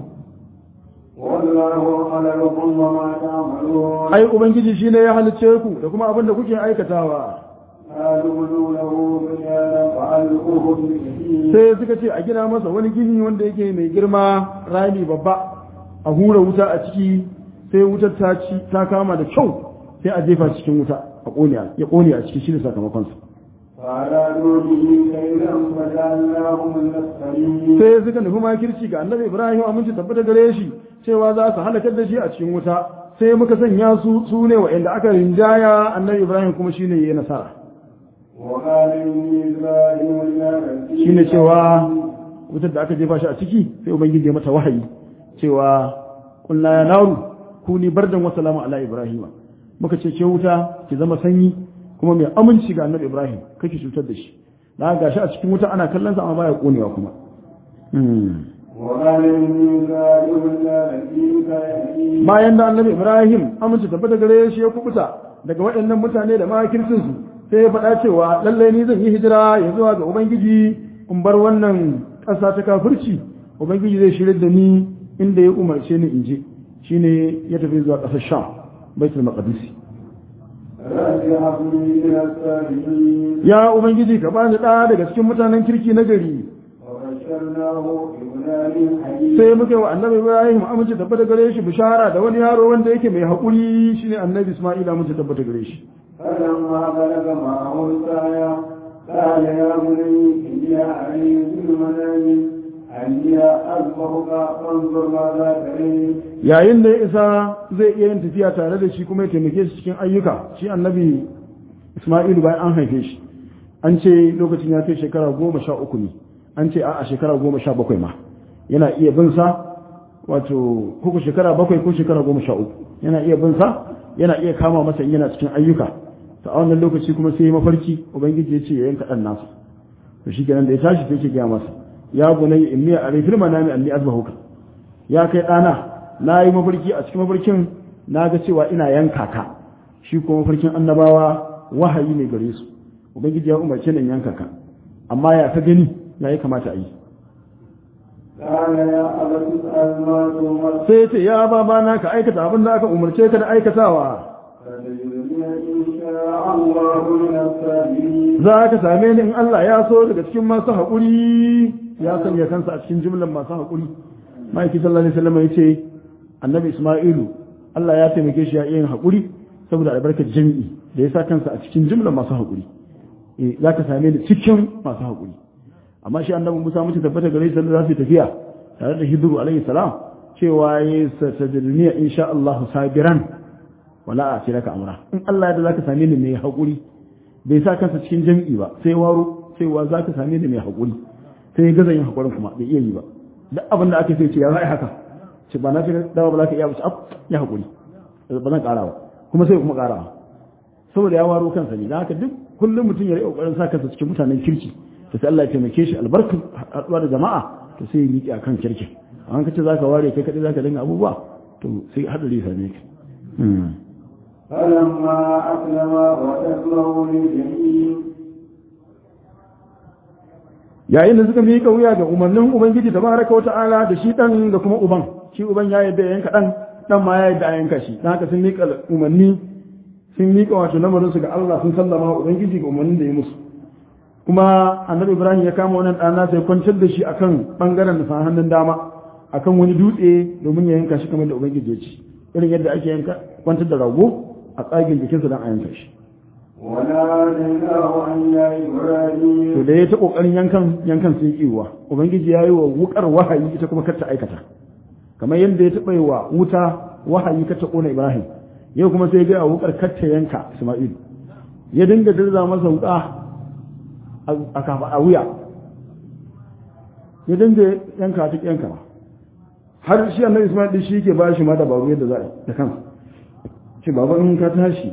ai ubangiji shine ya halice ku da kuma abinda kuke aikatawa sai suka ce a gina masa wani gini wanda yake mai girma rami babba a hura wuta a ciki sai wutar ta ci ta kama da kyau sai a jefa cikin wuta a ƙone ya ƙone a ciki shine sakamakon sa sai suka nufi makirci ga annabi ibrahim aminci tabbata gare shi cewa za su halakar da shi a cikin wuta sai muka sanya su su ne wa'anda aka rinjaya annabi ibrahim kuma shine yayi nasara shine cewa wutar da aka jefa shi a ciki sai ubangiji ya mata wahayi cewa kullu ya naru kuni bardan wa salamu ala ibrahima muka ce ke wuta ki zama sanyi kuma mai aminci ga annabi ibrahim kake cutar da shi na ga shi a cikin wuta ana kallon sa amma baya konewa kuma bayan da annabi ibrahim aminci tabbata gare shi ya kubuta daga waɗannan mutane da makircin su sai ya faɗa cewa lallai ni zan yi hijira ya zuwa ga ubangiji in bar wannan ƙasa ta kafirci ubangiji zai shirya da ni inda ya umarce ni in je shine ya tafi zuwa ƙasar sham baitul maqdis ya ubangiji ka bani ɗa daga cikin mutanen kirki na gari sai muka yi wa annabi ibrahim amince tabbata gare shi bishara da wani yaro wanda yake mai haƙuri shine annabi isma'ila amince tabbata gare shi فلما بلغ معه السعي قال يا بني إني أعلم في المنام أني أذبحك فانظر ماذا تريد yayin da ya isa zai iya yin tafiya tare da shi kuma ya taimake shi cikin ayyuka shi annabi isma'ilu bayan an haife shi an ce lokacin ya kai shekara goma sha uku ne an ce a shekara goma sha bakwai ma yana iya bin sa wato kuku shekara bakwai ko shekara goma sha uku yana iya bin sa yana iya kama masa in yana cikin ayyuka ta a wannan lokaci kuma sai mafarki ubangiji ya ce ya yanka ɗan nasu to shi kenan da ya tashi sai ke gaya masa ya bunayya inni a rifil manami anni azbahuka ya kai ɗana na yi mafarki a cikin mafarkin na ga cewa ina yanka ka shi kuma mafarkin annabawa wahayi ne gare su ubangiji ya umarce ni in yanka ka amma ya ka gani ya yi kamata a yi قال يا أبت اسأل ما تؤمر sai ce ya babana ka aikata abin da aka umarce ka da aikatawa فتجدني إن شاء الله من الصابرين za ka same ni in Allah ya so daga cikin masu haƙuri ya sanya kansa a cikin jimlar masu haƙuri ma'aiki sallallahu alaihi wasallam ya ce annabi isma'ilu Allah ya taimake shi ya iya yin haƙuri saboda albarkar jami'i da ya sa kansa a cikin jimlar masu haƙuri eh za ka same ni cikin masu haƙuri amma shi annabi Musa mutu tabbata gare shi za su yi tafiya tare da Hidru alaihi salam cewa ya satajidniya insha Allah sabiran wala a ce laka amra in Allah ya da zaka same ni mai haƙuri bai sa kansa cikin jami'i ba sai waro sai wa zaka same ni mai haƙuri sai ya gaza yin haƙurin kuma bai iya yi ba duk abin da aka sai ce ya za haka ce ba na fi dawa ba za ka iya ba ya haƙuri ba zan ƙara ba kuma sai kuma ƙara saboda ya waro kansa ne don haka duk kullum mutum ya riƙa ƙoƙarin sa kansa cikin mutanen kirki to sai Allah ya taimake shi albarkar haɗuwa da jama'a to sai ya miƙe akan kirki an ka ce za ka ware kai kaɗai za ka dinga abubuwa to sai haɗari ya same ka فلما أسلم وتسلمه للجحيم yayin da suka miƙa wuya ga umarnin ubangiji da baraka wa ta'ala da shi dan da kuma uban shi uban ya yadda ya yanka dan dan ma ya yadda a yanka shi dan haka sun miƙa umarni sun miƙa wato lamarin su ga Allah sun sallama wa ubangiji ga umarnin da ya musu kuma annabi ibrahim ya kama wannan ɗana sai kwantar da shi akan bangaren da hannun dama akan wani dutse domin ya yanka shi kamar da ubangiji ya ce irin yadda ake yanka kwantar da rago a tsagin jikinsa don a yanka shi وناديناه أن يا إبراهيم to da ya ta kokarin yankan yankan sai kiwa ubangiji ya yi wa wukar wahayi ita kuma kar ta aikata kamar yadda ya taɓa yi wa wuta wahayi kar ta kona ibrahim yau kuma sai ya ga wukar kar ta yanka isma'il ya dinga dirza masa wuka a kafa a wuya ya dinga yanka ta yanka har shi annabi isma'il din shi ke ba shi ma dabaru yadda za a yi da kansa ce baba in ka tashi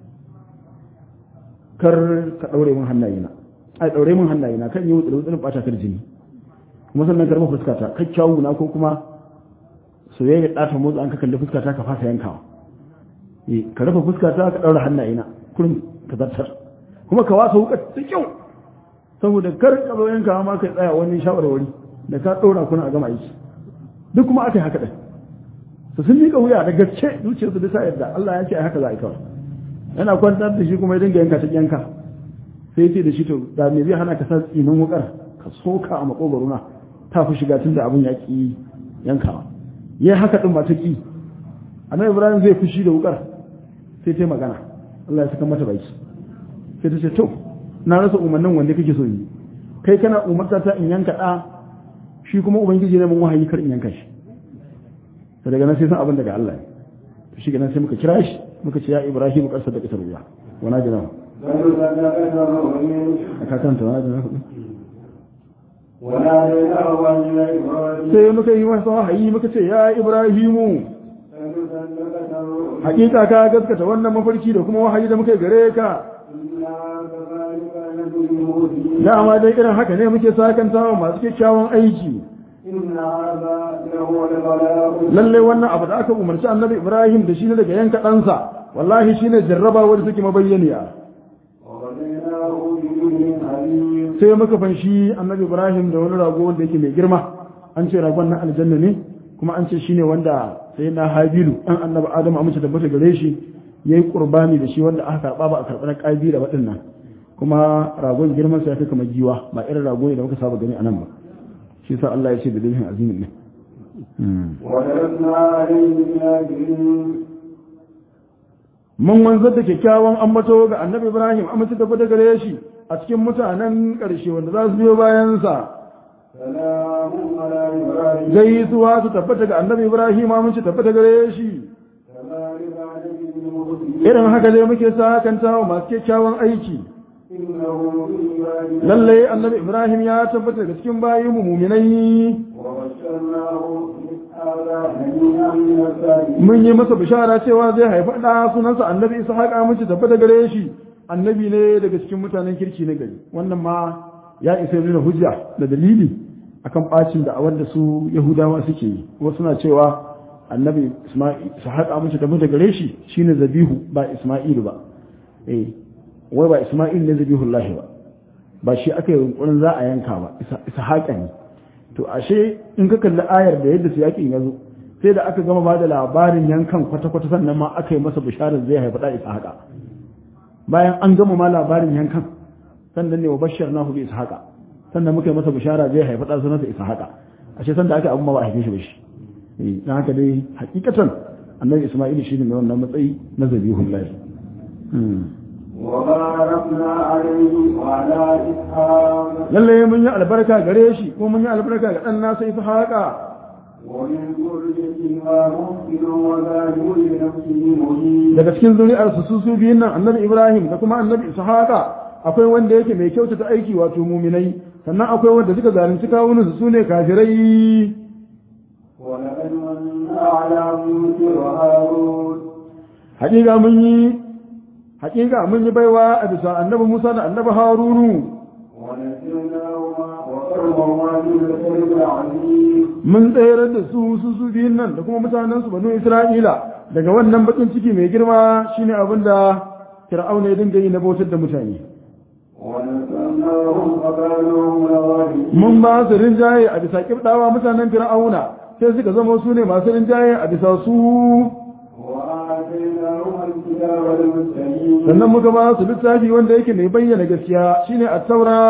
kar ka daure min hannayena ai daure min hannayena kan yi wutsul wutsul bata kar jini kuma sannan karba fuskata kai kyawu na ko kuma soyayya da ta motsa an ka kalli fuskata ka fasa yankawa eh ka rufe fuskata ka daura hannayena kullum ka zartar kuma ka wasa wukar da kyau saboda kar ka zo yankawa ma kai tsaya wani shawarwari da ka daura kuna a gama aiki duk kuma aka yi haka din su sun miƙa wuya da gaske zuciyarsu da sa yadda Allah ya ce ai haka za a yi kawai yana kwantar da shi kuma ya dinga yanka ta yanka sai ce da shi to da me zai hana ka sa tsinin wukar ka soka a makogaro na ta fi shiga tun da abin ya ki yankawa ya haka din ba ta ki annabi ibrahim zai fushi da wukar sai ta magana Allah ya saka mata baki sai ta ce to na rasa umarnin wanda kake so yi kai kana umarta ta in yanka da shi kuma ubangiji ne mun wahayi kar in yanka shi daga nan sai san abin daga Allah ne shi kenan sai muka kira shi muka ce ya ibrahim ƙasar da ƙasar ruwa wana jina a kakanta wana jina hudu وناديناه أن يا إبراهيم sai muka yi masa wahayi muka ce ya ibrahimu فنصدق تروح hakika ka gaskata wannan mafarki da kuma wahayi da muka yi gare ka إنا كذلك نجزي المؤمنين dama dai irin haka ne muke sakantawa masu kyakkyawan aiki إن هذا لهو البلاء lalle wannan abu da aka umarci annabi ibrahim da shi ne daga yanka ɗansa wallahi shi ne jarraba wadda take mabayyaniya وغديناه بجبل حليم sai muka fanshi annabi ibrahim da wani rago wanda yake mai girma an ce ragon na aljanna ne kuma an ce shine wanda sai na habilu an annabi adamu amince tabbata gare shi yayi qurbani da shi wanda aka karba ba a karɓa na kabila waɗannan kuma ragon girman sa ya fi kamar giwa ba irin rago ne da muka saba gani a nan ba shi sa Allah ya ce da dalilin azimin ne وتركنا عليه في الآخرين mun wanzar da kyakkyawan ambato ga annabi ibrahim amince tabbata gare shi a cikin mutanen ƙarshe wanda za su biyo bayansa سلام على إبراهيم gaisuwa su tabbata ga annabi ibrahim amince tabbata gare shi كذلك نجزي المحسنين irin haka dai muke sakanta wa masu kyakkyawan aiki إنه في عبادنا lallai annabi ibrahim ya tabbata daga cikin bayin mu muminai وبشرناه بهذا هنيئا من الصالحين mun yi masa bishara cewa zai haifa ɗa sunansa annabi ishaq amince tabbata gare shi annabi ne daga cikin mutanen kirki na gari wannan ma ya isa nuna hujja da dalili akan bacin da awar da su yahudawa suke yi wasu suna cewa annabi isma'il ishaq amince tabbata gare shi shine zabihu ba isma'ilu ba eh wai ba isma'il ne zabihullahi ba ba shi aka yi yunkurin za a yanka ba ishaqa ne to ashe in ka kalli ayar da yadda su yakin ya zo sai da aka gama ba da labarin yankan kwata-kwata sannan ma aka yi masa bisharar zai haifi da ishaqa bayan an gama ma labarin yankan sannan ne wa bashar na hudu ishaqa sannan muka yi masa bishara zai haifi da sunansa ishaqa ashe san da aka abun ma ba a haife shi ba shi eh dan haka dai hakikatan annabi isma'il shi ne mai wannan matsayi na zabihullahi وباركنا عليه وعلى إسحاق lalle mun yi albarka gare shi ko mun yi albarka ga dan nasa ishaqa ومن ذريتهما محسن وظالم لنفسه مبين daga cikin zuri'ar su su su biyun nan annabi ibrahim da kuma annabi ishaqa akwai wanda yake mai kyautata aiki wato muminai sannan akwai wanda suka zalunci kawunan su sune kafirai ولقد منا على موسى وهارون haƙiƙa mun yi haƙiƙa mun yi baiwa a bisa annabi musa da annabi harunu ونسيناهما وقرهما من الكرب العظيم mun tsayar da su su su biyun nan da kuma mutanen su banu isra'ila daga wannan bakin ciki mai girma shine abin da fir'auna ya dinga yi na bautar da mutane ونصرناهم فكانوا هم الغالبين mun ba su rinjaye a bisa kibdawa mutanen fir'auna sai suka zama su ne masu rinjaye a bisa su وآتيناهم الكتاب المستقيم sannan muka ba su littafi wanda yake mai bayyana gaskiya shine at-taura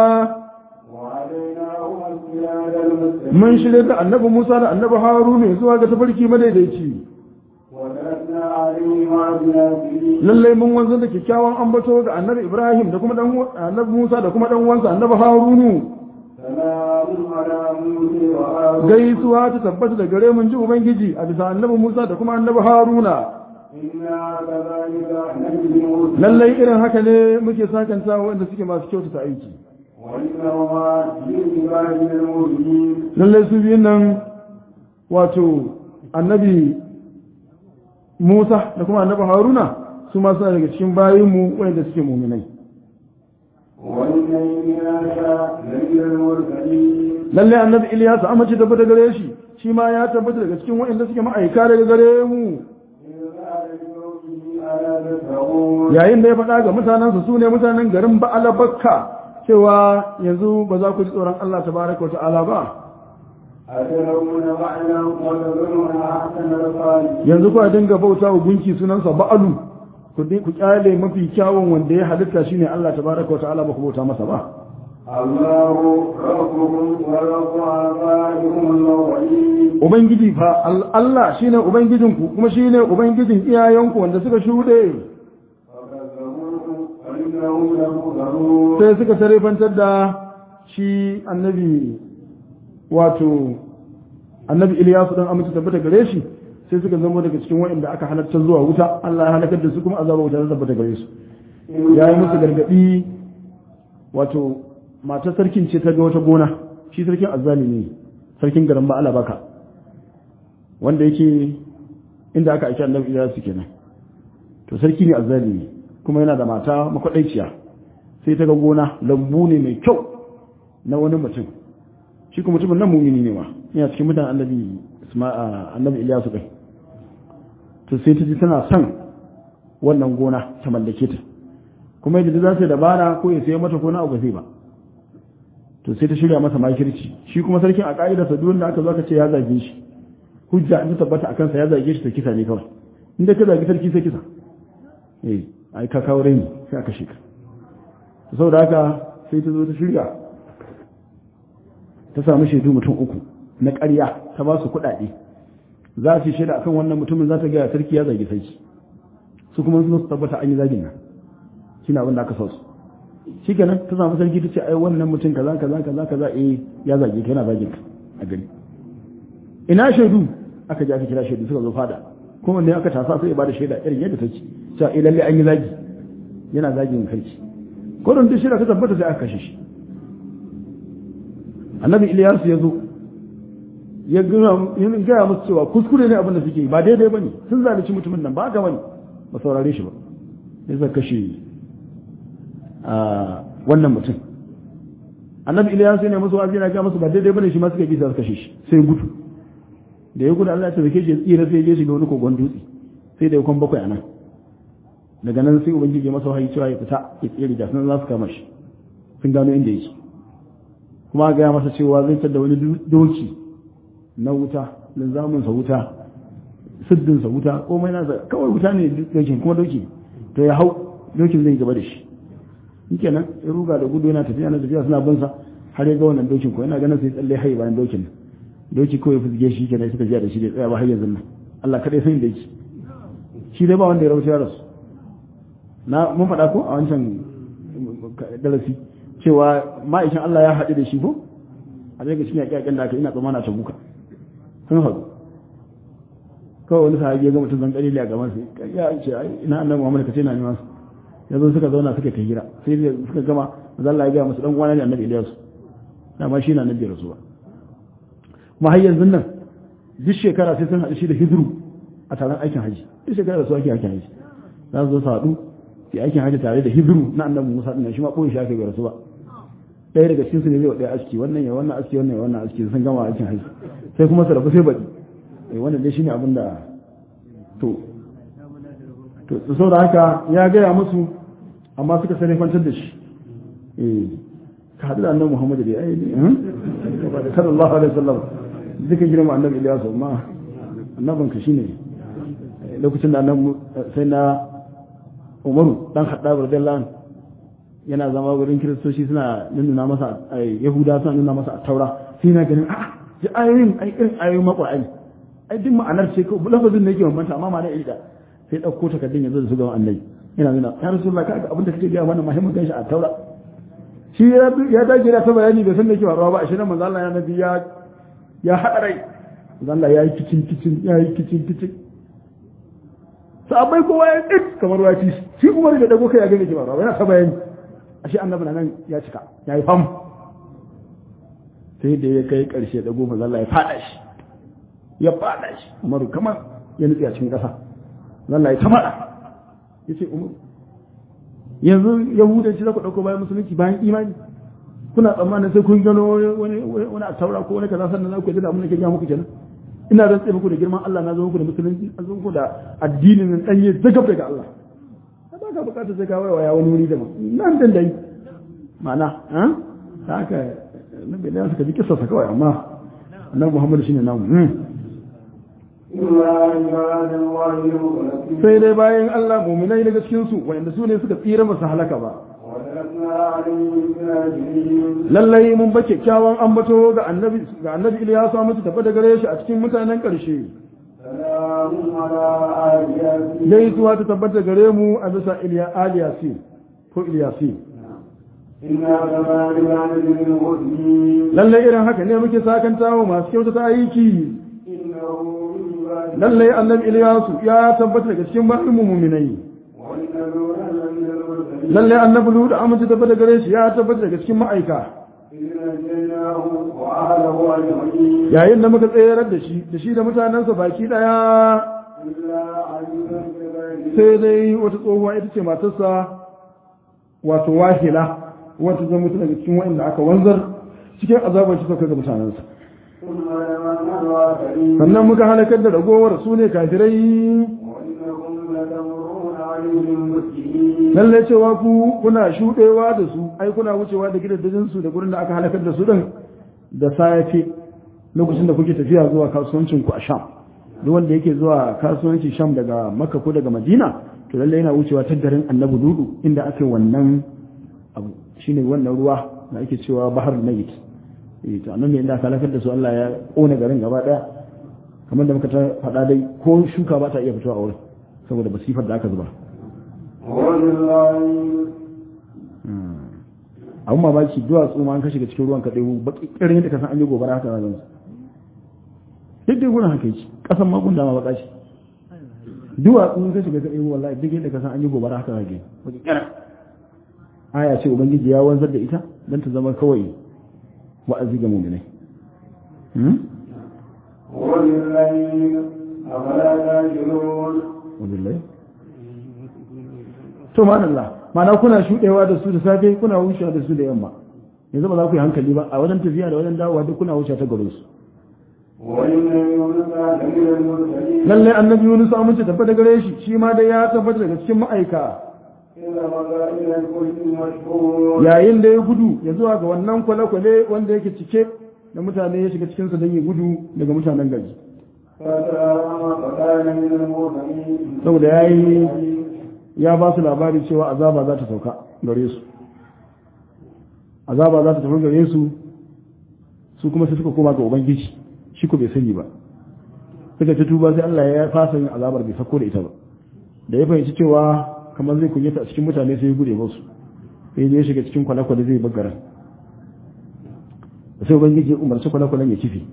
وهديناهم الصراط المستقيم mun shirya da annabi Musa da annabi Haruna zuwa ga tafarki madaidaici وتركنا عليهما بناصرين lalle mun wanzar da kyakkyawan ambato ga annabi Ibrahim da kuma dan annabi Musa da kuma dan uwansa annabi Harunu سلام على موسى وهارون gaisuwa ta tabbata da gare mun ji ubangiji a bisa annabi Musa da kuma annabi Haruna إنا كذلك نجزي المحسنين lalle irin haka ne muke sakanta wanda suke masu kyautata aiki وإنهما من عبادنا المؤمنين lalle su biyun nan wato annabi Musa da kuma annabi Haruna su ma suna daga cikin bayinmu wanda suke muminai وإن إلياس لمن المرسلين lalle annabi Ilyas amince tabbata gare shi shi ma ya tabbata daga cikin waɗanda suke ma'aika daga gare mu إذ قال لقومه ألا تتقون yayin da ya faɗa ga mutanensa su ne mutanen garin Ba'ala Bakka cewa yanzu ba za ku ji tsoron Allah tabaraka wa ta'ala ba أتدعون بعلا وتذرون أحسن الخالقين yanzu ku dinga bauta wa gunki sunansa Ba'alu ku di- ku kyale mafi kyawun wanda ya halitta shine Allah tabaraka wa ta'ala ba ku bauta masa ba الله ربكم ورب آبائكم الأولين ubangiji fa Al- Allah shine ubangijinku kuma shine ubangijin iyayenku wanda suka shuɗe فكذبوه فإنهم لمحضرون sai suka sarrafantar da shi annabi wato annabi Iliyasu dan amince tabbata gare shi sai suka zama daga cikin waɗanda aka halarta zuwa wuta Allah ya halakar da su kuma azaba wuta ta tabbata gare su ya yi musu gargaɗi wato matar sarkin ce ta ga wata gona shi sarkin azzalimi ne sarkin garin ba baka wanda yake inda aka aiki annabi Iyasu kenan to sarki ne azzalimi kuma yana da mata makwaɗaiciya sai ta ga gona lambu ne mai kyau na wani mutum shi kuma mutumin nan mumini ne ma yana cikin mutanen annabi annabi Ilyasu kai to sai ta ji tana son wannan gona ta mallake ta kuma yadda za su dabara ko ya sayi mata ko na abu zai ba to sai ta shirya masa makirci shi kuma sarkin a ka'idar sa duk da aka zo aka ce ya zage shi hujja in ta tabbata akan sa ya zage shi ta kisa ne kawai inda ka zagi sarki sai kisa eh ai ka kawo rai sai aka shika to saboda haka sai ta zo ta shirya ta samu shaidu mutum uku na ƙarya ta ba su kuɗaɗe za su shaida akan wannan mutumin za ta gaya sarki ya zagi sarki su kuma su tabbata an yi zagin nan shine abin da aka sa su shikenan ta samu sarki ta ce ai wannan mutum kaza kaza kaza kaza eh ya zage ka yana zagin ka a gari ina shaidu aka je aka kira shaidu suka zo fada kuma ne aka tasa sai ya bada shaida irin yadda take cewa eh lalle an yi zagi yana zagin sarki kodon duk shida ta tabbata sai aka kashe shi annabi Ilyas ya zo ya gaya musu cewa kuskure ne abin da suke ba daidai bane sun zalunci mutumin nan ba ga bane ba saurare shi ba sai suka kashe wannan mutum annabi Ilyas ne musu wa'azi na ga musu ba daidai bane shi ma suka bisa suka kashe shi sai gudu da ya gudu Allah ya tabbake shi ya tsira sai ya je shiga wani kogon dutse sai da ya kwan bakwai anan daga nan sai ubangiji ya masa wahayi cewa ya fita ya tsere da sunan za su kama shi sun gano inda yake kuma ga masa cewa zai tada wani doki na wuta linzamin sa wuta siddin sa wuta komai na kawai wuta ne dokin kuma doki to ya hau dokin zai gaba da shi shikenan ya ruga da gudu yana tafiya na tafiya suna bin sa har ya ga wannan dokin ko yana ganin sai tsalle hayi bayan dokin doki kawai fizge shi kenan suka jiya da shi da tsaya ba har yanzu nan Allah kadai san da yake shi dai ba wanda ya rawaita ya rasu na mun faɗa ko a wancan darasi cewa ma'aikin Allah ya haɗu da shi ko a zai ga shi ne ƙyaƙen da aka ina tsamana ta buka sun haɗu kawai wani sahabi ya ga mutum zan ƙalili a gaban sai ya ce ina annabi Muhammad ka ce na neman su ya zo suka zauna suka ta hira sai da suka gama manzo Allah ya ga musu dan uwana ne annabi Ilyas dama shi na annabi rasu ba kuma har yanzu nan duk shekara sai sun haɗu shi da hidru a taron aikin haji duk shekara da su ake aikin haji za su zo su haɗu sai aikin haji tare da hidru na annabi Musa din shi ma ɓoye shi aka bai rasu ba ɗaya daga cikin su ne zai wa ɗaya aski wannan ya wannan aski wannan ya wannan aski sun gama aikin haji sai kuma su rabu sai baɗi eh wannan dai shine abin da to to saboda haka ya gaya musu amma suka sani kwantar da shi eh ka haɗu da annabi Muhammad da ai ne sallallahu alaihi wasallam duka girma annabi Ilyasu amma annabin ka shine lokacin da annabi sai na Umaru dan Khattab radiyallahu anhu yana zama wurin kiristoci suna nuna masa yahuda suna nuna masa a taura sai na ganin a'a ji ayoyin ai irin ayoyin maƙwa'ani ai duk ma'anar ce ko lafazin ne yake bambanta amma ma'ana iri da sai ɗauko takardun yanzu da su ga annabi yana nuna ya rasulullah kaga abin da kake gaya mana muhimmin ganshi a taura shi ya dage da ta bayani bai san da yake faruwa ba a shirin manzo Allah ya nabi ya ya haɗa rai manzo Allah ya yi kicin kicin ya yi kicin kicin sabai kowa ya tsit kamar wati shi Umar da dago kai ya ga me ke faruwa yana ta bayani ashe annabi nan ya cika ya yi fam sai da ya kai karshe da goma zalla ya fada shi ya fada shi umaru kamar ya nutsi a cikin ƙasa zalla ya ta fada ya ce umaru yanzu yahudanci za ku ɗauko bayan musulunci bayan imani kuna tsammanin sai kun gano wani wani a taura ko wani kaza sannan za ku yi da abin da ke gaya muku kenan ina rantse muku da girman Allah na zo muku da musulunci an zo muku da addinin nan ɗanye zagab daga Allah ba ka bukatar sai ka waya wani wuri da nan dan dai ma'ana ta haka nabi da suka ji kissa sa kawai amma annabi Muhammad shine namu sai dai bayan Allah mu'minai daga cikin su wanda su ne suka tsira masu halaka ba lallai mun ba kyakkyawan ambato ga annabi ga annabi Ilyasu mutu tafi da gare shi a cikin mutanen ƙarshe gaisuwa ta tabbata gare mu a bisa iliya aliyasi ko iliyasi lallai irin haka ne muke sakanta wa masu kyauta ta aiki lallai annabi iliyasu ya tabbata daga cikin bayan muminai lallai annabi ludu amince tabbata gare shi ya tabbata daga cikin ma'aika إذ نجيناه وأهله أجمعين yayin da muka tsayar da shi da shi da mutanensa baki daya إلا عجوزا كذلك sai dai wata tsohuwa ita ce matarsa wato wahila wata zama mutu daga cikin wa'inda aka wanzar cikin azabar shi sauka ga mutanensa ثم لمن الآخرين sannan muka halakar da ragowar su ne kafirai وإنكم لتمرون عليهم مسلمين lalle cewa ku kuna shuɗewa da su ai kuna wucewa da gidajen su da gurin da aka halakar da su din da safe lokacin da kuke tafiya zuwa kasuwancin ku a Sham duk wanda yake zuwa kasuwancin Sham daga Makka ko daga Madina to lalle yana wucewa ta garin Annabi Dudu inda ake wannan abu shine wannan ruwa da ake cewa Bahar Mayit eh to annan ne inda aka halakar da su Allah ya kona garin gaba daya kamar da muka ta faɗa dai ko shuka ba ta iya fitowa a wurin saboda basifar da aka zuba ولله abun mamaki duwatsu ma an ka shiga cikin ruwan ka ɗaya baki ƙirin yadda ka san an yi gobara haka zan duk dai gurin haka yake ƙasan ma gunda ma baka ce duwatsu in ka shiga ka ɗaya wallahi duk yadda ka san an yi gobara haka zan baki ƙirin aya ce ubangiji ya wanzar da ita don ta zama kawai wa'azi ga muminai hmm? ولله أفلا تعقلون wabillahi to ma'anallah ma'ana kuna shuɗewa da su da safe kuna wucewa da su da yamma yanzu ba za ku yi hankali ba a wajen tafiya da wajen dawowa duk kuna wuce ta garin su وإن يونس لمن المرسلين lalle annabi Yunus amince tabbata gare shi shi ma dai ya tabbata daga cikin ma'aika إذا مضى إلى الفلك المشحون yayin da ya gudu ya zuwa ga wannan kwale-kwale wanda yake cike da mutane ya shiga cikinsa don ya gudu daga mutanen gari فترى فكان من المرسلين saboda ya yi ya ba su labari cewa azaba za ta sauka gare su azaba za ta tafi gare su su kuma sai suka koma ga ubangiji shi ko bai sani ba suka ci tuba sai Allah ya fasa yin azabar bai sako da ita ba da ya fahimci cewa kamar zai kunyata a cikin mutane sai ya gude musu sai ya shiga cikin kwale-kwale zai bagara sai ubangiji ya umarci kwale-kwalen ya kifi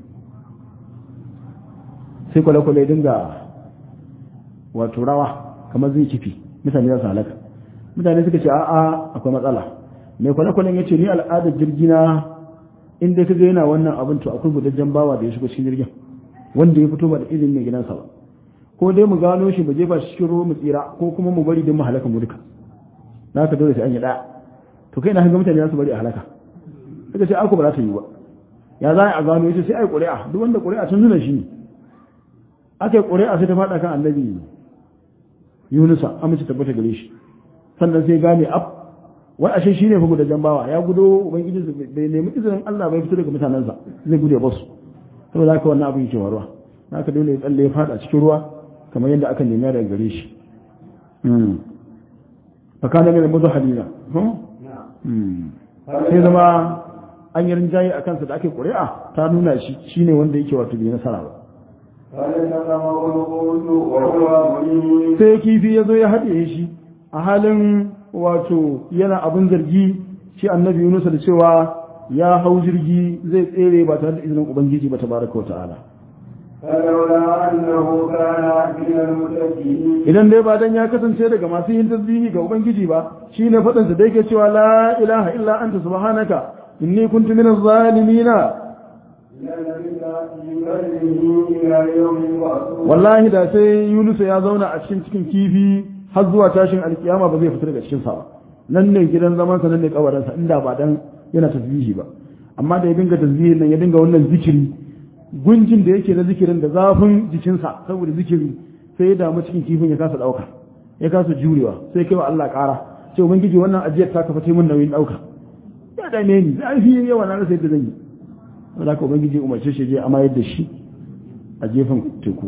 sai kwale-kwale ya dinga wato rawa kamar zai kifi mutane za su halaka mutane suka ce a'a akwai matsala mai kwale-kwalen ya ce ni al'adar jirgina in dai kaga yana wannan abin to akwai gudajen bawa da ya shigo cikin jirgin wanda ya fito ba da izinin mai gidansa ba ko dai mu gano shi mu jefa shi cikin ruwa mu tsira ko kuma mu bari don mu halaka mu duka na ka dole sai an yi ɗaya to kai na hanga mutane za su bari a halaka suka ce ako ba za ta yi ba ya za a gano ya ce sai ai ƙuri'a duk wanda ƙuri'a tun nuna shi ne aka yi ƙuri'a sai ta faɗa kan annabi yunusa amince tabbata gare shi sannan sai gane ab wai ashe shine fa guda jambawa ya gudo ubangiji bai nemi izinin Allah bai fito daga mutanensa zai gude ba su saboda haka wannan abin yake waruwa haka dole ya tsalle ya fada cikin ruwa kamar yadda aka nemi daga gare shi fa kana min muzahadina sai zama an yi rinjaye a kansa da ake ƙuri'a ta nuna shi shine wanda yake wato bai nasara ba فلتقمه القوت وهو مليم sai kifi ya zo ya haɗe shi a halin wato yana abin zargi shi annabi Yunus da cewa ya hau jirgi zai tsere ba tare da izinin ubangiji ba tabaraka wa ta'ala فلولا أنه كان من المتقين idan dai ba dan ya kasance daga masu yin tasbihi ga ubangiji ba shine faɗin sa da yake cewa la ilaha illa anta subhanaka inni kuntu minaz zalimina لنبت في قلبه إلى يوم يبعثون wallahi da sai Yunus ya zauna a cikin cikin kifi har zuwa tashin alkiyama ba zai fita daga cikin sa ba nan ne gidan zaman sa nan ne kabarin sa inda ba dan yana tasbihi ba amma da ya dinga tasbihin nan ya dinga wannan zikiri gunjin da yake na zikirin da zafin jikinsa saboda zikiri sai ya damu cikin kifin ya kasa dauka ya kasa jurewa sai kai wa Allah ƙara sai ubangiji wannan ajiyar ta kafa mun nauyin dauka ya dame ni zai fi yawa na rasa yadda zan yi saboda haka ubangiji ya umarce shi je amayar da shi a gefen teku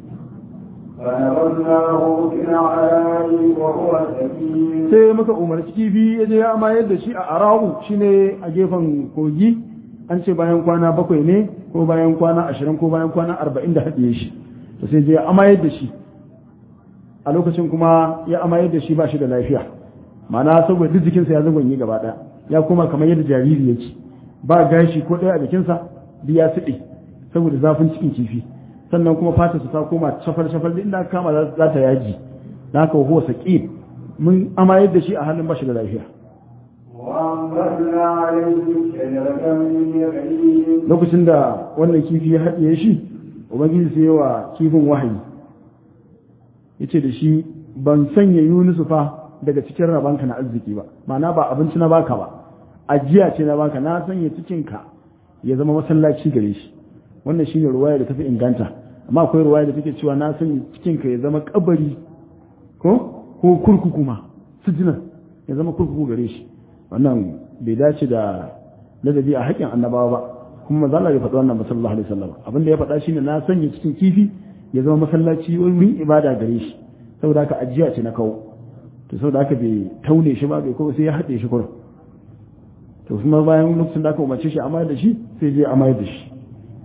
فنبذناه في العراء وهو سكين sai muka umarci kifi ya je ya amayar da shi a ara'u shine a gefen kogi an ce bayan kwana bakwai ne ko bayan kwana ashirin ko bayan kwana arba'in da haɗiye shi to sai je ya amayar da shi a lokacin kuma ya amayar da shi ba shi da lafiya ma'ana saboda duk jikinsa ya zagonye gaba ɗaya ya koma kamar yadda jariri yake ba gashi ko ɗaya a jikinsa duk ya siɗe saboda zafin cikin kifi sannan kuma fatarsa ta koma shafal-shafal duk inda aka kama za ta yaji da haka huwa saƙi mun amayar da shi a halin bashi da lafiya وأنبتنا عليه شجرة من يقين lokacin da wannan kifi ya haɗiye shi ubangiji sai wa kifin wahayi yace da shi ban sanya yunusu fa daga cikin rabanka na arziki ba ma'ana ba abinci na baka ba ajiya ce na baka na sanya cikinka ya zama masallaci gare shi wannan shine ruwaya da tafi inganta amma akwai ruwaya da take cewa na sanya cikinka ya zama kabari ko ko kurkuku ma sujina ya zama kurkuku gare shi wannan bai dace da ladabi a haƙƙin annabawa ba kuma manzo Allah ya faɗi wannan sallallahu alaihi wasallam abin da ya faɗa shine na sanya cikin kifi ya zama masallaci wurin ibada gare shi saboda haka ajiya ce na kawo to saboda haka bai taune shi ba bai kuma sai ya haɗe shi kurum to kuma bayan lokacin da aka umarce shi amayar da shi sai je amayar da shi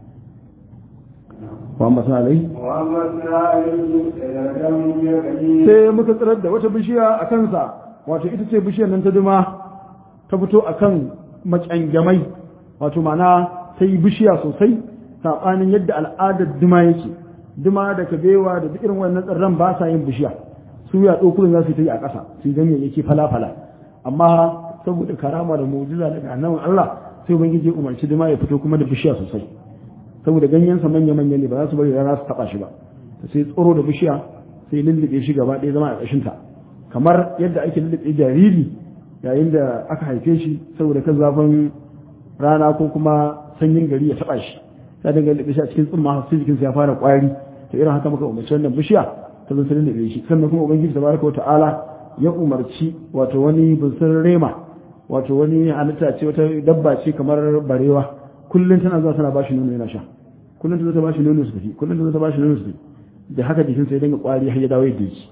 wa amma sana alai وأنبتنا عليه شجرة من يقين sai muka tsirar da wata bishiya a kansa wato ita ce bishiyar nan ta duma ta fito a kan macangamai wato mana ta yi bishiya sosai saɓanin yadda al'adar duma yake duma da kabewa da duk irin wannan tsirran ba sa yin bishiya su ya ɗokurin za su ta yi a ƙasa su yi ganyayyaki fala-fala amma saboda karama da mu'jiza daga annabin Allah sai ubangiji ya umarci duma ya fito kuma da bishiya sosai saboda ganyensa manya-manya ne ba za su bari rana su taɓa shi ba sai tsoro da bishiya sai lullube shi gaba ɗaya zama a ƙashinta kamar yadda ake lullube jariri yayin da aka haife shi saboda kan zafin rana ko kuma sanyin gari ya taɓa shi sai daga lullube shi a cikin tsumma sai jikinsa ya fara ƙwari to irin haka muka umarci wannan bishiya ta zo ta lullube shi sannan kuma ubangiji tabaraka wa ta'ala ya umarci wato wani bunsur rema wato wani halitta ce wata dabba ce kamar barewa kullum tana zuwa tana bashi nono yana sha kullum ta zo ta bashi nono su tafi kullum ta zo ta bashi nono su tafi da haka jikinsa ya dinga ƙwari har ya dawo yadda yake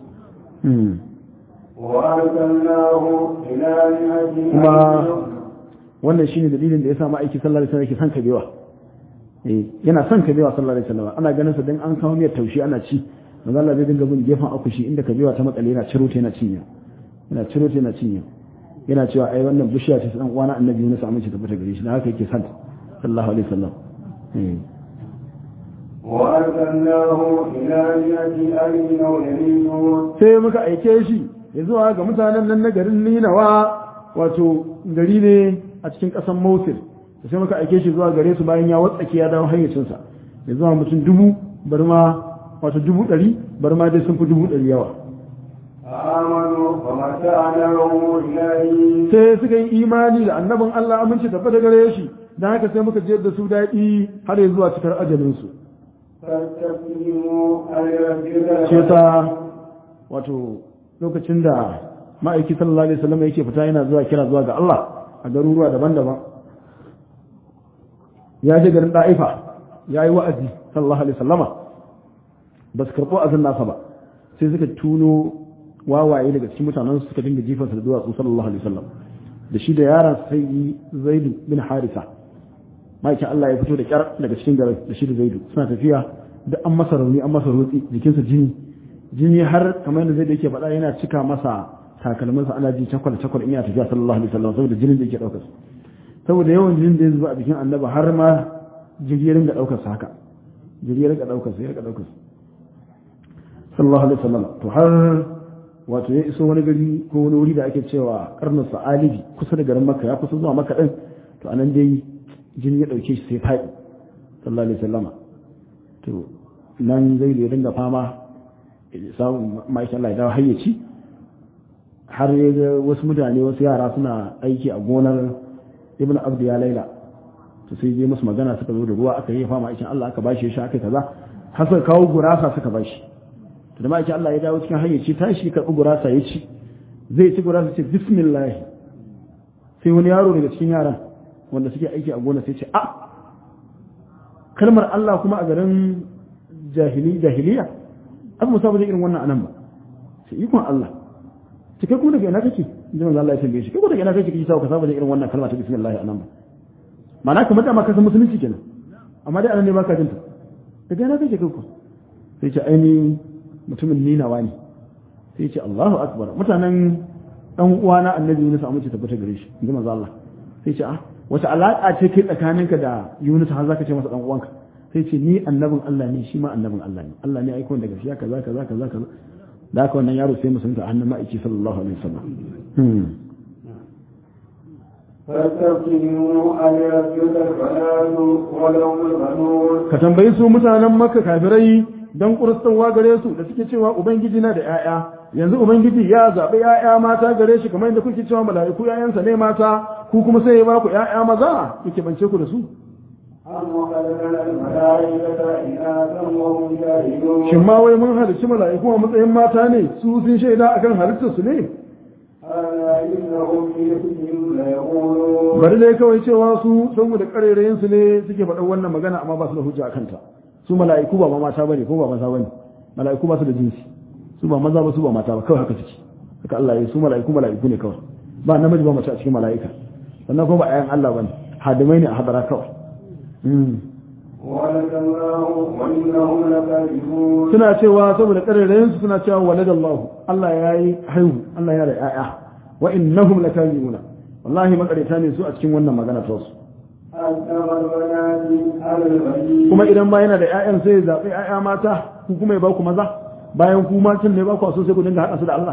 وأرسلناه إلى مئة kuma ألف wannan shine dalilin da ya sa ma'aiki sallallahu alaihi wasallam yake son kabewa eh yana son kabewa sallallahu alaihi wasallam ana ganin sa dan an kawo miyar taushi ana ci manzo Allah zai dinga bin gefen akushi inda kabewa ta makale yana ciro ta yana cinya yana ciro ta yana cinya yana cewa ai wannan bishiya ce dan uwana annabi Yunus amince ta fita gare shi dan haka yake son ta sallallahu alaihi wasallam eh وأرسلناه إلى مئة ألف أو يزيدون sai muka aike shi ya zuwa ga mutanen nan na garin Ninawa wato gari ne a cikin ƙasar Mosul sai muka aike shi zuwa gare su bayan ya watsake ya dawo hayyacinsa ya zuwa mutum dubu bar ma wato dubu ɗari bar ma dai sun fi dubu ɗari yawa آمنوا فمتعناهم إليه sai suka yi imani da annabin Allah aminci tabbata gare shi don haka sai muka jiyar da su daɗi har ya zuwa cikar ajalinsu فاستقيموا ألربك ce ta wato lokacin da ma'aiki sallallahu alaihi wasallam yake fita yana zuwa kira zuwa ga Allah a garuruwa daban-daban ya je garin da'ifa ya yi wa'azi sallallahu alaihi wasallama ba su karɓo azin nasa ba sai suka tuno wawaye daga cikin mutanen suka dinga jifansa da duwatsu sallallahu alaihi wasallam da shi da yaran sai zaidu bin harisa ma'aikin Allah ya fito da kyar daga cikin garin da shi da zaidu suna tafiya da an masa rauni an masa rotsi jikinsa jini jini har kamar yadda zaidu yake faɗa yana cika masa takalminsa ana ji cakwal cakwal in yana tafiya sallallahu alaihi wasallam saboda jinin da yake ɗaukar saboda yawan jinin da ya zuba a jikin annaba har ma jirgin ga ɗaukar sa haka jirgin ga ɗaukar sa ya ga ɗaukar sa sallallahu alaihi wasallam to har wato ya iso wani gari ko wani wuri da ake cewa karnin sa'alibi kusa da garin makka ya kusa zuwa makka din to anan dai jini ya dauke shi sai faɗi sallallahu alaihi wasallama to nan zai ya dinga fama samun ma'aikin Allah ya dawo hayyaci har ya ga wasu mutane wasu yara suna aiki a gonar ibn abdu ya laila to sai je musu magana suka zo da ruwa aka yi fama aikin Allah aka bashi shi aka kaza har suka kawo gurasa suka bashi to da ma'aikin Allah ya dawo cikin hayyaci tashi karɓi gurasa ya ci zai ci gurasa ce bismillah sai wani yaro daga cikin yaran wanda suke aiki a gona sai ce a kalmar Allah kuma a garin jahili jahiliya an musa ba irin wannan anan ba sai ikon Allah ce kai kuma daga ina kake inda manzo Allah ya tambaye shi kai kuma daga ina kake kike sa ka saba da irin wannan kalma ta bismillah anan ba ma'ana kamar da ma ka san musulunci kenan amma dai anan ne baka jinta daga ina kake kai ku sai ce aini mutumin ninawa ne sai ce Allahu akbar mutanen dan uwana annabi Yunus a mace tabbata gare shi inda manzo Allah sai ce ah wata alaka ce kai tsakaninka da Yunus har zaka ce masa dan uwanka sai ce ni annabin Allah ne shi ma annabin Allah ne Allah ne aiko daga shi kaza kaza kaza kaza da haka wannan yaro sai musulunta a hannun ma'aiki sallallahu alaihi wasallam فاستفتنوا أن يسجد البنات ولهم البنون ka tambayi su mutanen makka kafirai don kuristowa gare su da suke cewa ubangiji na da 'ya'ya yanzu ubangiji ya zaɓi 'ya'ya mata gare shi kamar yadda kuke cewa mala'iku 'ya'yansa ne mata ku kuma sai ya ba ku 'ya'ya maza yake bance ku da su أم خلقنا الملائكة إناثا وهم شاهدون shin ma wai mun halicci mala'iku a matsayin mata ne su sun shaida akan halittar su ne ألا إنهم في رزقهم ليقولون bari dai kawai cewa su saboda karerayin su ne suke faɗan wannan magana amma ba su da hujja akan ta su mala'iku ba ma mata bane ko ba maza bane mala'iku ba su da jinsi su ba maza ba su ba mata ba kawai haka suke haka Allah ya yi su mala'iku mala'iku ne kawai ba namiji ba mace a cikin mala'ika sannan kuma ba ayan Allah bane hadimai ne a hadara kawai Mm. ولد الله وإنهم لكاذبون suna cewa saboda karerayin su suna cewa waladallahu Allah ya yi haihu Allah ya da ƴaƴa wa innahum lakazibuna wallahi makareta ne su a cikin wannan magana ta su أكثر البنات على البنين kuma idan ba yana da ƴaƴan sai ya zaɓi ƴaƴa mata ku kuma ya ba ku maza bayan ku matan ne ba ku so sai ku dinga haɗa su da Allah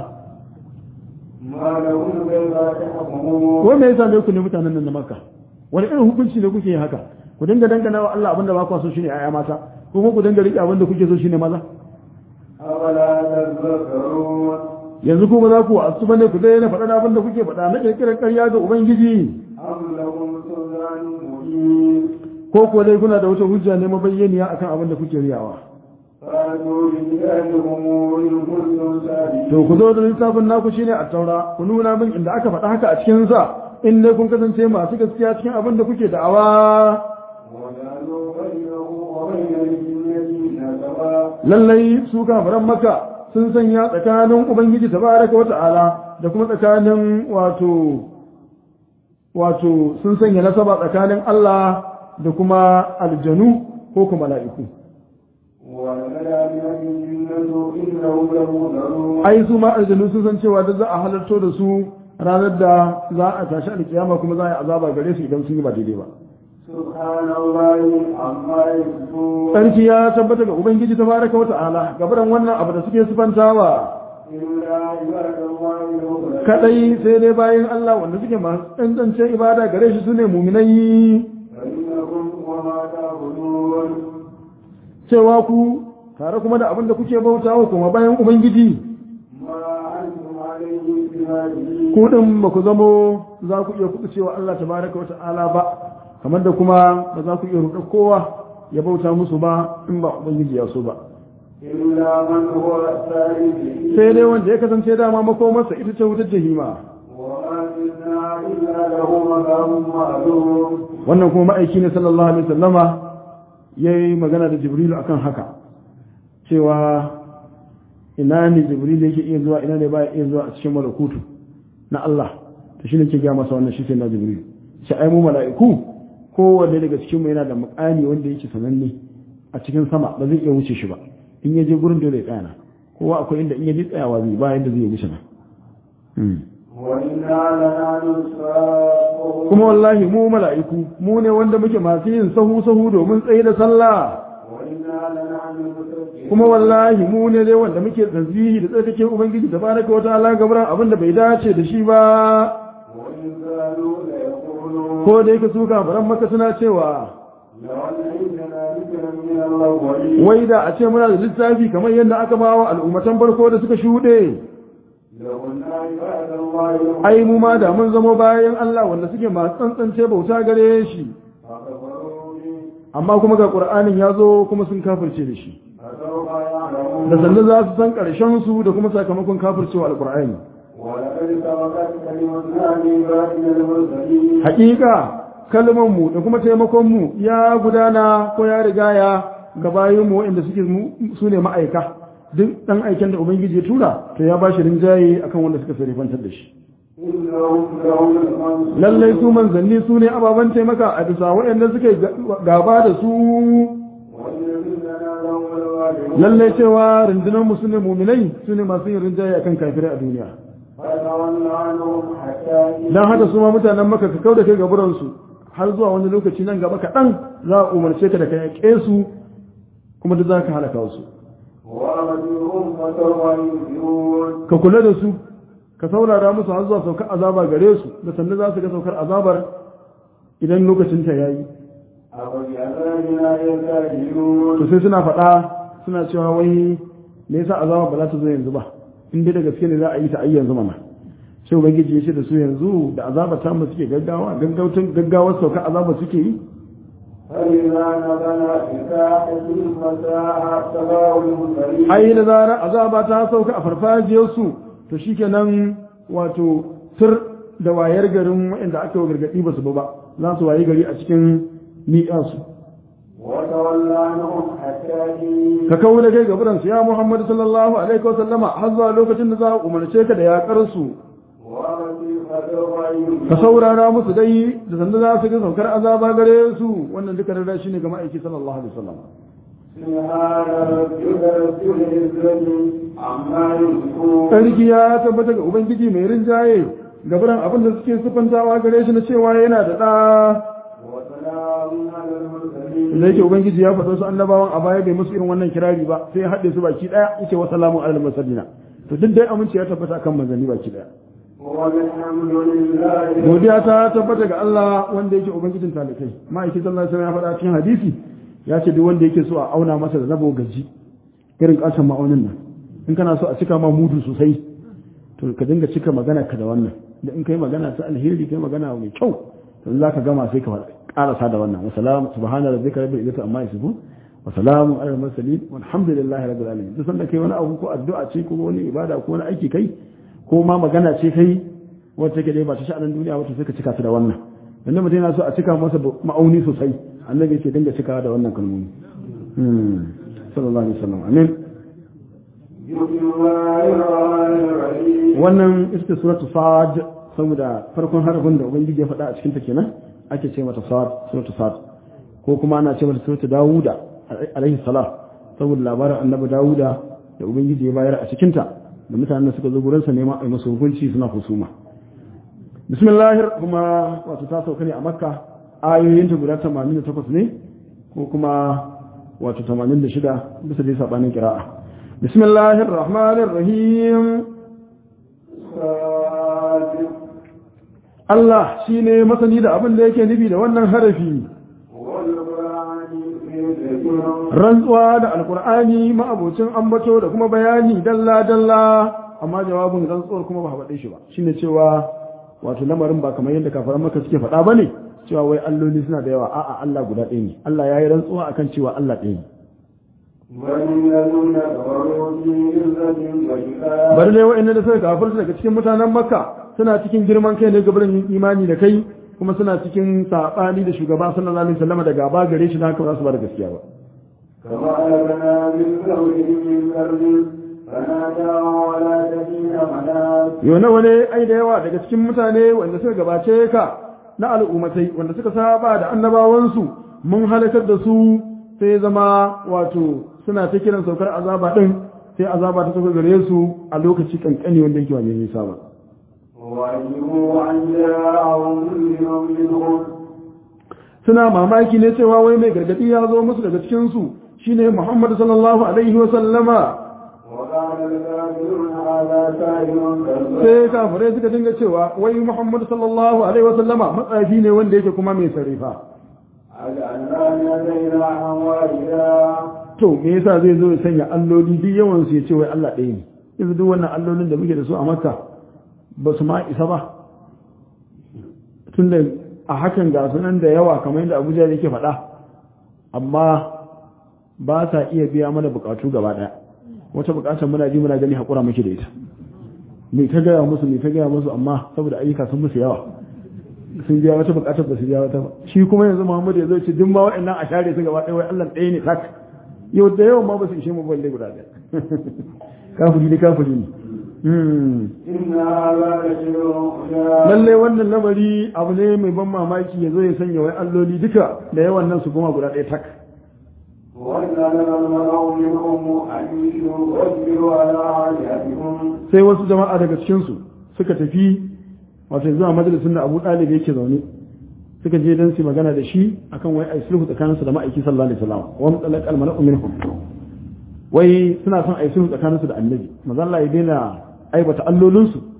ما لهم كيف تحكمون ko me yasa ne ku ne mutanen nan na Makka wani irin hukunci ne kuke yin haka ku dinga dangana wa Allah abinda ba ku so shine ƴaƴa mata ko kuma ku dinga riƙe abinda kuke so shine maza أولا تذكرون yanzu kuma za ku wasu bane ku daina faɗa abinda kuke faɗa na ƙirƙirar ƙarya ga ubangiji أم لهم سلطان مبين ko kuwa dai kuna da wata hujja ne mabayyaniya akan abin da kuke riyawa فاتوا بكتابكم إن كنتم صادقين to ku zo da littafin naku shine a taura ku nuna min inda aka faɗa haka a cikin sa in dai kun kasance masu gaskiya cikin abin da kuke da'awa وجعلوا بينه وبين الجنة نسبا lallai su kafiran maka sun sanya tsakanin ubangiji tabaraka wata'ala da kuma tsakanin wato wato sun sanya nasaba tsakanin Allah da kuma aljanu ko kuma mala'iku ولقد علمت الجنة إنهم لمهتدون ai su ma aljanu sun san cewa duk za a halarto da su ranar da za a tashi alkiyama kuma za a yi azaba gare su idan sun yi ba daidai ba سبحان الله عما يصفون sarki ya tabbata ga ubangiji tabaraka wa ta'ala gabaran wannan abu da suke sifantawa إلا عباد الله المخلصين kadai sai dai bayan Allah wanda suke masu tsantsance ibada gare shi sune muminai فإنكم وما تعبدون cewa ku tare kuma da abin da kuke bautawa kuma bayan ubangiji ما أنتم عليه بمالين ku din ba ku zamo za ku iya kuɗi cewa Allah tabaraka wa ta'ala ba kamar da kuma ba za ku iya ruɗa kowa ya bauta musu ba in ba ubangiji ya so ba إلا من هو الثالث sai dai wanda ya kasance dama makomarsa ita ce wutar jahima وما منا إلا له مقام معلوم wannan kuma ma'aiki ne sallallahu alaihi wasallama ya yi magana da jibrilu akan haka cewa ina ne jibrilu yake iya zuwa ina ne baya iya zuwa a cikin malakutu na Allah to shi ne ke gaya masa wannan shi sai na jibrilu shi ai mu mala'iku kowanne daga cikin mu yana da mukami wanda yake sananne a cikin sama ba zai iya wuce shi ba in ya je gurin dole ya tsaya na kowa akwai inda in ya je tsayawa zai ba yanda zai wuce na Hmm. وإنا لنحن الصافون kuma wallahi mu mala'iku mu ne wanda muke masu yin sahu sahu domin tsaye da sallah وإنا لنحن المسبحون kuma wallahi mu ne dai wanda muke tasbihi da tsarkake ubangiji tabaraka wa ta'ala gabaran abin da bai dace da shi ba وإن كانوا ليقولون ko da yake su kafaran maka suna cewa لو أن عندنا ذكرا من الأولين wai da a ce muna da littafi kamar yadda aka bawa al'ummatan farko da suka shuɗe لكنا عباد الله ai mu ma da mun zamo bayan Allah wanda suke masu tsantsance bauta gare shi فكفروا به amma kuma ga qur'anin ya zo kuma sun kafirce da shi فسوف يعلمون da sannan za su san ƙarshen su da kuma sakamakon kafircewa alqur'ani ولقد سبقت كلمتنا لعبادنا المرسلين haƙiƙa kalmanmu da kuma taimakonmu ya gudana ko ya rigaya ga bayinmu waɗanda suke su ne ma'aika duk ɗan aiken da ubangiji ya tura to ya ba shi rinjaye akan wanda suka sarifantar da shi إنهم لهم المنصورون lallai su manzanni su ne ababen taimaka a bisa waɗanda suke gaba da su وإن جندنا لهم الغالبون lallai cewa rundunarmu su ne muminai su ne masu yin rinjaye akan kafirai a duniya فتول عنهم حتى don haka su ma mutanen maka ka kau da kai gaburansu har zuwa wani lokaci nan gaba kaɗan za a umarce ka da ka yaƙe su kuma duk za ka halaka su وأرجوهم فسوف ينفرون ka kula da su ka ka saurara musu har zuwa saukar azaba gare su da sannan za su ga saukar azabar idan lokacin ta yayi أفبعذابنا يستعجلون to sai suna faɗa suna cewa wai me yasa azaba ba za ta zo yanzu ba in dai da gaske ne za a yi ta ai yanzu mana sai ubangiji ya ce da su yanzu da azaba ta mu suke gaggawa gaggautan gaggawar saukar azaba suke yi فإذا نزل بساحة المساحة تباع المرسلين ai da zarar azaba ta sauka a farfajiyarsu to shikenan wato tur da wayar garin waɗanda aka yi gargaɗi ba su ba ba za su wayi gari a cikin ni'ansu وتولى عنهم حتى حين ka kawo da kai gaburansu ya muhammadu sallallahu alaihi wasallama har zuwa lokacin da za a umarce ka da yaƙar su ومسيح الرحيم ka saurara musu dai da sanda za su ga saukar azaba gare su wannan duka da shi ne ga ma'aiki sallallahu alaihi wasallam سبحان ربك رب العزة عما يصفون sarki ya tabbata ga ubangiji mai rinjaye gaburan abin da suke sufantawa gare shi na cewa yana da ɗa وسلام على المرسلين da yake ubangiji ya faɗo su annabawan a baya bai musu irin wannan kirari ba sai ya haɗe su baki ɗaya yace wa salamun alal mursalina to duk dai aminci ya tabbata kan manzanni baki ɗaya والحمد لله godiya ta tabbata ga Allah wanda yake ubangijin talikai ma'aikin sallallahu alaihi wasallam ya faɗa cikin hadisi ya ce duk wanda yake so a auna masa da rabo gaji irin kasan ma'aunin nan in kana so a cika ma mudu sosai to ka dinga cika magana ka da wannan da in kai magana ta alheri kai magana mai kyau to in zaka gama sai ka karasa da wannan wa salamu subhana rabbika rabbil izzati amma yasifun wa salamun alal mursalin walhamdulillahi rabbil alamin duk sanda kai wani abu ko addu'a ce ko wani ibada ko wani aiki kai ko ma magana ce kai wacce take dai ba ta sha'anin duniya wacce suka cika su da wannan wanda mutum yana so a cika masa ma'auni sosai annabi ce dinga cikawa da wannan kalmomi hmm sallallahu alaihi wasallam amin بسم الله الرحمن الرحيم wannan ita ce suratu sad saboda farkon harafin da ubangiji ya faɗa a cikin ta kenan ake ce mata sad suratu sad ko kuma ana ce mata suratu dawuda alaihi salam saboda labarin annabi dawuda da ubangiji ya bayar a cikin ta da mutanen da suka zo gurinsa neman a yi masu hukunci suna husuma bismillahir kuma wato ta sauka ne a makka ayoyinta guda 88 ne ko kuma wato 86 bisa dai sabanin kira'a bismillahir rahmanir rahim صادق Allah shine masani da abin da yake nufi da wannan harafi والقرآن يذكر rantsuwa da alkur'ani ma'abocin ambato da kuma bayani dalla dalla amma jawabin rantsuwar kuma ba faɗe shi ba shine cewa wato lamarin ba kamar yadda kafaran maka suke faɗa ba ne cewa wai alloli suna da yawa a'a Allah guda ɗaya ne Allah ya yi rantsuwa akan cewa Allah ɗaya ne بل الذين كفروا في عزة وشقاق bari ne wa'annan da suka kafirta daga cikin mutanen makka suna cikin girman kai ne gabarin yin imani da kai kuma suna cikin saɓani da shugaba sallallahu alaihi wasallam da gaba gare shi da haka ba za su ba da gaskiya ba كما أهلكنا من قبلهم من قرن فنادوا ولا تحين مناص yau nawa ne ai da yawa daga cikin mutane wanda suka gabace ka na al'ummatai wanda suka saba da annabawansu mun halakar da su sai zama wato suna ta kiran saukar azaba din sai azaba ta sauka gare su a lokaci kankani wanda yake wani nisa ba وعجبوا أن جاءهم منذر منهم suna mamaki ne cewa wai mai gargadi ya zo musu daga cikin su shine Muhammad sallallahu alaihi wa sallama وقال الكافرون هذا ساحر كذاب sai kafirai suka dinga cewa wai Muhammad sallallahu alaihi wa sallama matsafi ne wanda yake kuma mai sarifa أجعلنا يدينا واحدا to me yasa zai zo ya sanya alloli duk yawan su ya ce wai Allah ɗaya ne yanzu duk wannan allolin da muke da su a makka ba su ma isa ba tunda a hakan ga sunan da yawa kamar yadda abuja yake faɗa amma ba sa iya biya mana bukatu gaba ɗaya wata bukatar muna ji muna gani haƙura muke da ita me ta gaya musu me ta gaya musu amma saboda ayyuka sun musu yawa sun biya wata bukatar ba su biya wata ba shi kuma yanzu Muhammadu ya zo ce duk ma waɗannan a share su gaba ɗaya wai Allah ɗaya ne tak yau da yawan ma ba su ishe mu balle guda ɗaya kafiri ne kafiri ne Hmm. إن هذا لشيء عجاب lalle wannan lamari abu ne mai ban mamaki ya zo ya sanya wai alloli duka da yawan nan su goma guda ɗaya tak وَإِنَّ الْمَلَأَ مِنْهُمْ أَنْ يُصْبِرُوا عَلَى آلِهَتِهِمْ sai wasu jama'a daga cikinsu suka tafi wato zuwa majalisun da abu ɗalib yake zaune suka je don su magana da shi akan wai ai sulhu tsakaninsu da ma'aiki sallallahu alaihi wasallam wa mutalaq al mala'u minhum wai suna son ai sulhu tsakaninsu da annabi manzo Allah ya daina aibata allolinsu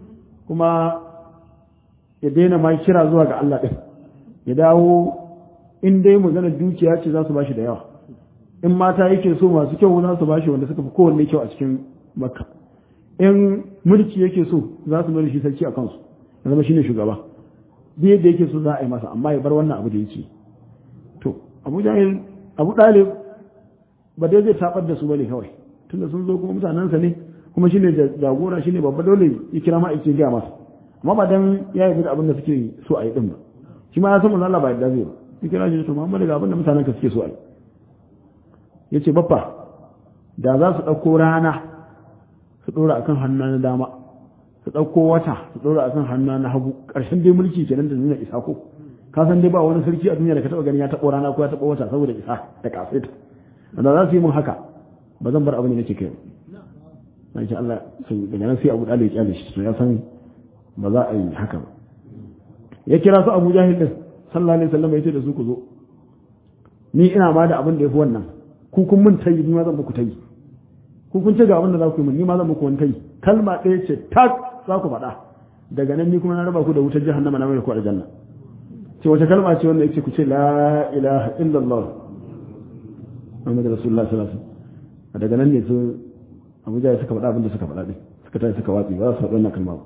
kuma ya daina ma kira zuwa ga Allah ɗin ya dawo in dai maganar dukiya ce za su bashi da yawa in mata yake so masu kyau za su bashi wanda suka fi kowanne kyau a cikin makka in mulki yake so za su mai shi sarki a kansu ya zama shine shugaba duk yadda yake so za a yi masa amma ya bar wannan abu da yake to abu jahil abu dalib ba dai zai tabar da su bane kawai tunda sun zo kuma mutanensa ne kuma shine jagora shine babba dole ya kira ma ake gaya masa amma ba dan ya yi da abin da suke so a yi din ba shi ma ya san manzo Allah ba yadda zai ba ya kira shi to Muhammad ga abin da mutanen ka suke so a yi yace baffa da za su dauko rana su dora akan hannu na dama su dauko wata su dora akan hannu na hagu karshen dai mulki kenan da nuna isa ko ka san dai ba wani sarki a duniya da ka taba gani ya tabo rana ko ya tabo wata saboda isa da kasaita da za su yi mun haka ba zan bar abin da nake kai ba insha Allah sai daga nan sai Abu Dalib ya kyale shi to ya san ba za a yi haka ba ya kira su Abu Jahil din sallallahu alaihi wasallam ya ce da su ku zo ni ina ma da abin da yafi wannan ku kun mun tayi ni ma zan muku tayi ku kun ce ga abin da za ku yi mun ni ma zan muku wani tayi kalma ɗaya ce tak za ku faɗa daga nan ni kuma na raba ku da wutar jahannama na mai ku aljanna ce wace kalma ce wanda yake ku ce la ilaha illallah Muhammadu Rasulullah sallallahu alaihi wasallam daga nan ne su Abu Jahil suka faɗa abin da suka faɗa din suka tashi suka watsi ba za su faɗi wannan kalma ba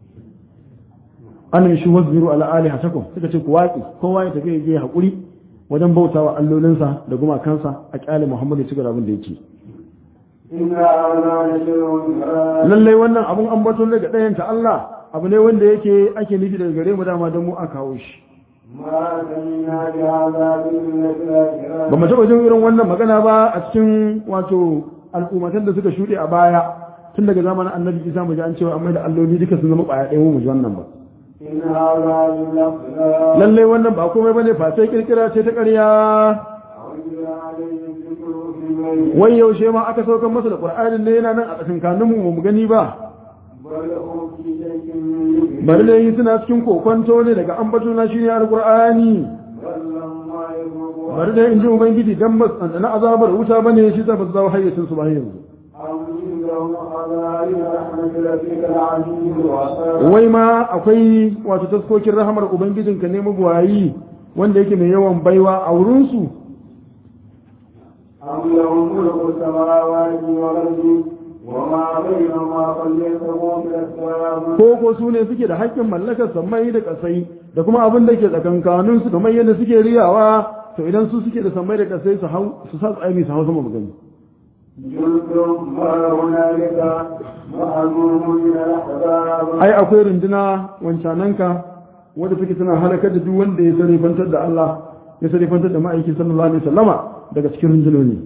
annan shi wasbiru ala alihatakum suka ce ku watsi kowa ya tafi je hakuri wajen bautawa allolinsa da gumakansa a kyale Muhammadu ya ci gaba abin da yake lallai wannan abun ambaton daga ɗayan ta Allah abu ne wanda yake ake nufi daga gare mu dama don mu a kawo shi ba mu taɓa jin irin wannan magana ba a cikin wato al'ummatan da suka shuɗe a baya tun daga zamanin annabi isa mu ji an cewa amma da alloli duka sun zama ɓaya ɗaya mu ji wannan ba lallai wannan ba komai bane fa sai kirkira ce ta ƙarya wai yaushe ma aka saukar masa da qur'anin ne yana nan a tsakankanin mu mu gani ba bari da yi suna cikin kokonto ne daga ambato na shine alqur'ani bari da in ji ubangiji dan ba na azabar wuta bane shi ta ba zawo hayyacin su ba yanzu wai ma akwai wato taskokin rahamar ubangijinka ne magwayi wanda yake mai yawan baiwa a wurinsu أم لهم ملك السماوات والأرض وما بينهما فليتقوا في الأسباب ko ko su ne suke da haƙƙin mallakar sammai da ƙasai da kuma abin da ke tsakankanin su kamar yadda suke riyawa to idan su suke da sammai da ƙasai su hau su sa tsaimi su hau sama magani جند ما هنالك معلوم من الأحباب ai akwai runduna wancananka wanda take tana halakar da duk wanda ya sarifantar da Allah ya sarifantar da ma'aiki sallallahu alaihi wasallama daga cikin rundunoni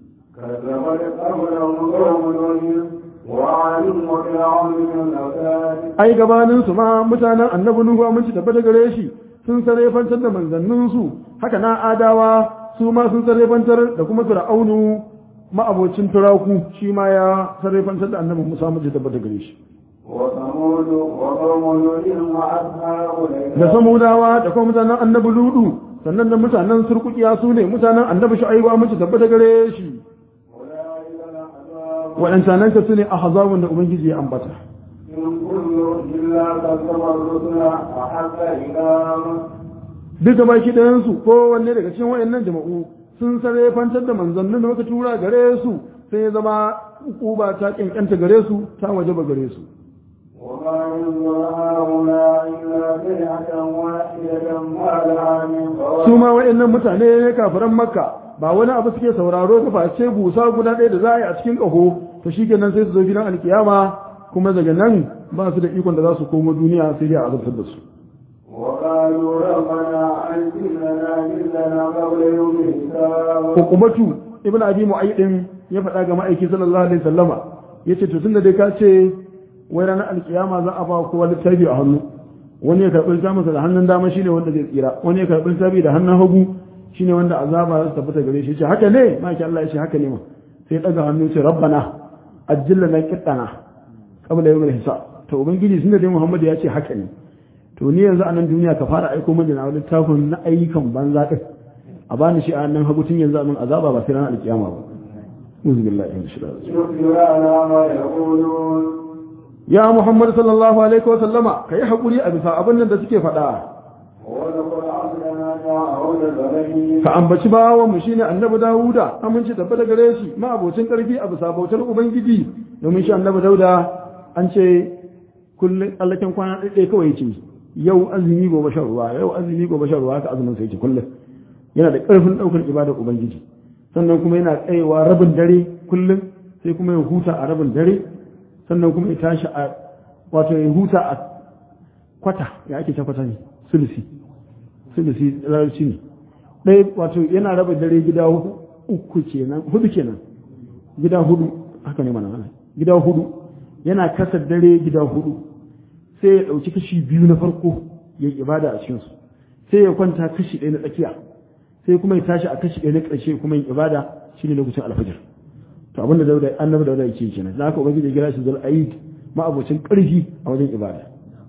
كذبت قبلهم قوم نوح وعاد وفرعون من الأوتاد ai gabanin su ma mutanen annabi nuhu mun ci tabbata gare shi sun sarifantar da manzannin su haka na adawa su ma sun sarifantar da kuma fir'aunu ma'abocin turaku shi ma ya sarifantar da annabi Musa mun ci tabbata gare shi وثمود وقوم نوح وأصحاب الأيكة da samudawa da kuma mutanen annabi ludu sannan da mutanen surkukiya su ne mutanen annabi shu'aibu mun ci tabbata gare shi أولئك الأحزاب waɗancanan ka su ne a hazabun da ubangiji ya ambata إن كل إلا كذب الرسل وحق إلههم duka baki ɗayansu kowanne daga cikin wayannan jama'u sun sarrafantar da manzannin da muka tura gare su sai ya zama uba ta kyankyanta gare su ta wajaba gare su وما ينظر هؤلاء إلا بيعة واحدة ما لها من su فوائد ma wayannan mutane ne kafiran makka ba wani abu suke sauraro ba face busa guda ɗaya da za a yi a cikin ƙaho to shikenan sai su zo gidan alkiyama kuma daga nan ba su da ikon da za su komo duniya sai dai a azabtar da su وقالوا ربنا أنزل لنا جلنا قبل يوم الحساب hukumatu ibn abi mu'ayyidin ya faɗa ga ma'aiki sallallahu alaihi wasallama yace to tunda dai ka ce wai ranar alkiyama za a ba kowa littafi a hannu wani ya karɓi littafinsa da hannun dama shine wanda zai tsira wani ya karɓi littafi da hannun hagu shine wanda azaba za su tabbata gare shi yace haka ne ma'aiki Allah ya ce haka ne ma sai ya ɗaga hannu ya ce rabbana ajjilla na kittana qabla yawm al-hisab to ubangiji tunda dai Muhammad ya ce haka ne to ni yanzu a nan duniya ka fara aiko mana na littafin na ayyukan banza din a bani shi a nan hagu tun yanzu a min azaba ba sai ranar alkiyama ba uzu billahi min shaitanir rajim يصبر على ما يقولون ya Muhammad sallallahu alaihi wa sallama kai hakuri a bisa abin nan da suke faɗa ولقد عبدنا داود البليد ka ambaci bawan mu shine annabi Dawuda aminci tabbata gare shi ma abocin karfi a bisa bautar ubangiji domin shi annabi Dauda an ce kullun allakin kwana ɗaya kawai yake yau azumi gobe shan ruwa yau azumi gobe shan ruwa haka azumin sai yake kullum yana da ƙarfin ɗaukar ibadar ubangiji sannan kuma yana tsayewa rabin dare kullum sai kuma ya huta a rabin dare sannan kuma ya tashi a wato ya huta a kwata ya ake ta kwata ne sulusi sulusi larabci ne ɗaya wato yana raba dare gida uku kenan hudu kenan gida hudu haka ne mana mana gida hudu yana kasa dare gida hudu sai ya ɗauki kashi biyu na farko ya yi ibada a cikinsu sai ya kwanta kashi ɗaya na tsakiya sai kuma ya tashi a kashi ɗaya na ƙarshe kuma yin ibada shine lokacin alfajir to abin da dauda annabi dauda yake kenan da haka ubangiji ya kira shi zul aid ma'abocin ƙarfi a wajen ibada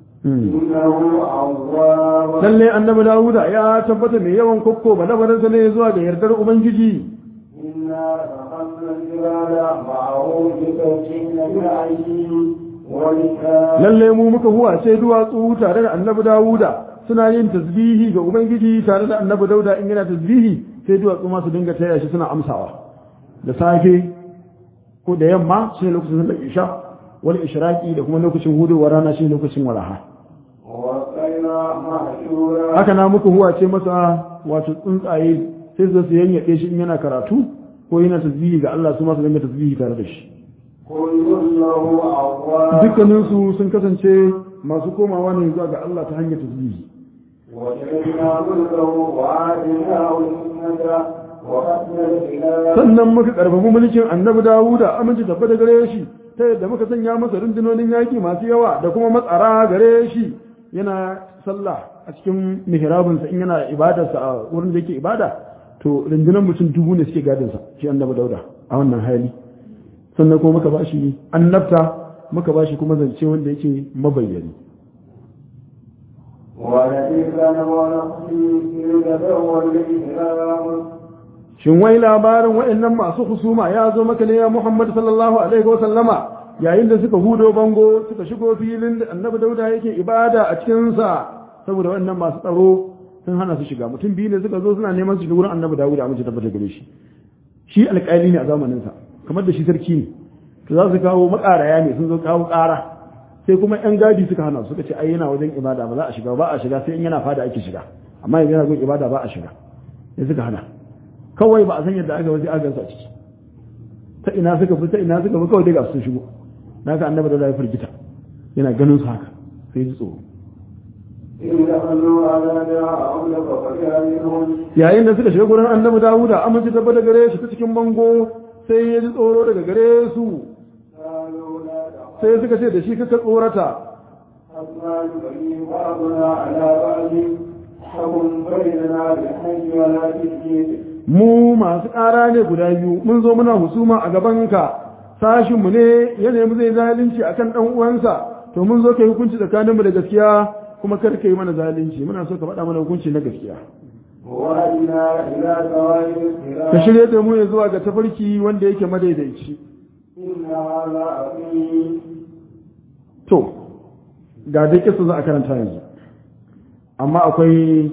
إنه أواب lalle annabi dawuda ya tabbata mai yawan kokko ba labarinsa ne zuwa ga yardar ubangiji إنا فخذنا الجبال معه بتوجيه بالعين والكاف lalle mu muka huwa sai duwatsu tare da annabi dawuda suna yin tasbihi ga ubangiji tare da annabi dauda in yana tasbihi sai duwatsu ma su dinga taya shi suna amsawa da safe ko da yamma shi lokacin da isha wal ishraqi da kuma lokacin hudowar rana shi lokacin walaha والطير محشورا haka na muka huwa ce masa wato tsuntsaye sai su su yanyaɗe shi in yana karatu ko yana tasbihi ga Allah su ma su dinga tasbihi tare da shi كل له أواب dukkaninsu sun kasance masu komawa ne zuwa ga Allah ta hanyar tasbihi وجعلنا ملكه وآتيناه الحكمة وحسن الخلاف sannan muka karfafi mulkin annabi Dawuda aminci tabbata gare shi ta yadda muka sanya masa rundunonin yaki masu yawa da kuma matsara gare shi yana sallah a cikin mihrabinsa in yana ibadarsa a wurin da yake ibada to rundunar mutum dubu ne suke gadinsa shi annabi Dauda a wannan hali sannan kuma muka bashi annabta muka bashi kuma zance wanda yake mabayyani والذي كان ونقصي يتدور الإسلام shin wai labarin waɗannan masu husuma ya zo maka ne ya Muhammad sallallahu alaihi wa sallama yayin da suka hudo bango suka shigo filin da annabi dauda yake ibada a cikin sa saboda waɗannan masu tsaro sun hana su shiga mutum biyu ne suka zo suna neman su shiga wurin annabi dauda amince tabbata gare shi shi alƙali ne a zamanin sa kamar da shi sarki ne to za su kawo makaraya ne sun zo kawo ƙara sai kuma yan gadi suka hana su suka ce ai yana wajen ibada ba za a shiga ba a shiga sai in yana fada ake shiga amma yanzu yana gun ibada ba a shiga sai suka hana kawai ba a san yadda aka waje agansu a ciki ta ina suka fi ta ina suka fi kawai daga sun shigo na ka annabi da ya firgita yana ganin su haka sai ji tsoro إن دخلوا على دعاهم فقتلهم yayin da suka shiga gurin annabi dawuda amince tabbata gare shi ta cikin bango sai ya ji tsoro daga gare su قالوا لا تخف sai suka ce da shi kaka tsorata حتى يبين بعضنا على بعض حكم بيننا بالحج ولا تشريك mu masu ƙara ne guda biyu mun zo muna husuma a gabanka sashinmu ne ya nemi zai zalunci akan ɗan uwansa to mun zo kai hukunci tsakaninmu da gaskiya kuma kar ka yi mana zalunci muna so ka faɗa mana hukunci na gaskiya وأدنا إلى سواء ka الصراط shirya da mu ya zuwa ga tafarki wanda yake madaidaici إن هذا أخي to ga dai kisa za a karanta yanzu amma akwai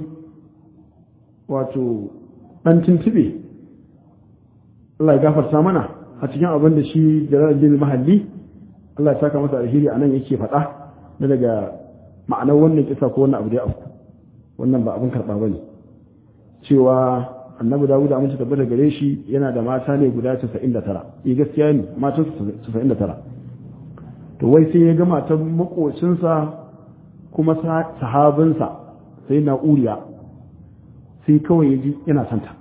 wato ɗan tuntube Allah ya gafarta mana a cikin abin da shi Jalaluddin Mahalli Allah ya saka masa alheri a nan yake faɗa na daga ma'anar wannan kisa ko wannan abu da ya afku wannan ba abin karɓa bane cewa annabi Dawud amince tabbata gare shi yana da mata ne guda 99 eh gaskiya ne matan 99 to wai sai ya ga matan makocinsa kuma sa- sahabinsa sai na uriya sai kawai ya ji yana santa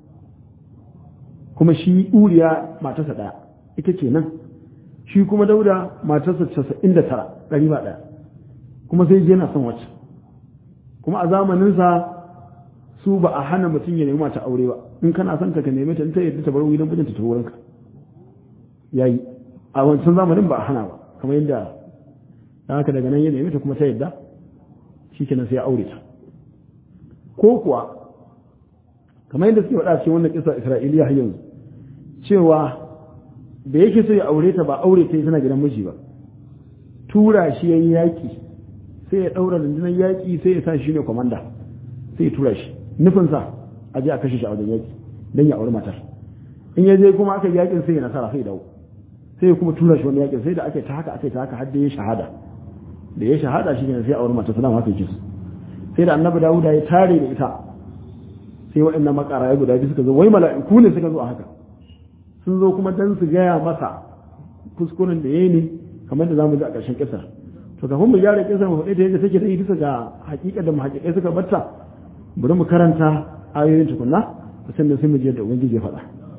kuma shi uriya matarsa ɗaya ita ce nan shi kuma dauda matarsa casa'in da tara ɗari ba ɗaya kuma sai ji yana son wacce kuma a zamaninsa su ba a hana mutum ya nemi mata aure ba in kana son ta ka neme ta in ta yadda ta bar gidan mijinta ta wurinka yayi a wancan zamanin ba a hana ba kamar yadda da haka daga nan ya nemi ta kuma ta yadda shi kenan sai ya aure ta ko kuwa kamar yadda suke faɗa cikin wannan kisa isra'iliya har yanzu cewa da yake so ya aure ta ba aure ta yi tana gidan miji ba tura shi yayi yaki sai ya daura rundunar yaki sai ya sa shi ne komanda sai ya tura shi nufin sa a je a kashe shi a wajen yaki dan ya auri matar in ya je kuma aka yi yakin sai ya nasara sai ya dawo sai ya kuma tura shi wani yakin sai da aka yi ta haka aka yi ta haka har da ya shahada da ya shahada shi ne sai auri matar sallama haka yake sai da annabi dawuda ya tare da ita sai waɗannan makara guda biyu suka zo wai mala'iku ne suka zo a haka sun zo kuma dan su gaya masa kuskuren da yayi ne kamar da zamu ji a ƙarshen kisar to kafin mu gyara kisar mu faɗi ta yadda take da bisa ga hakika da muhaqqiqai suka batta bari mu karanta ayoyin tukunna sannan sai mu je da ubangiji ya faɗa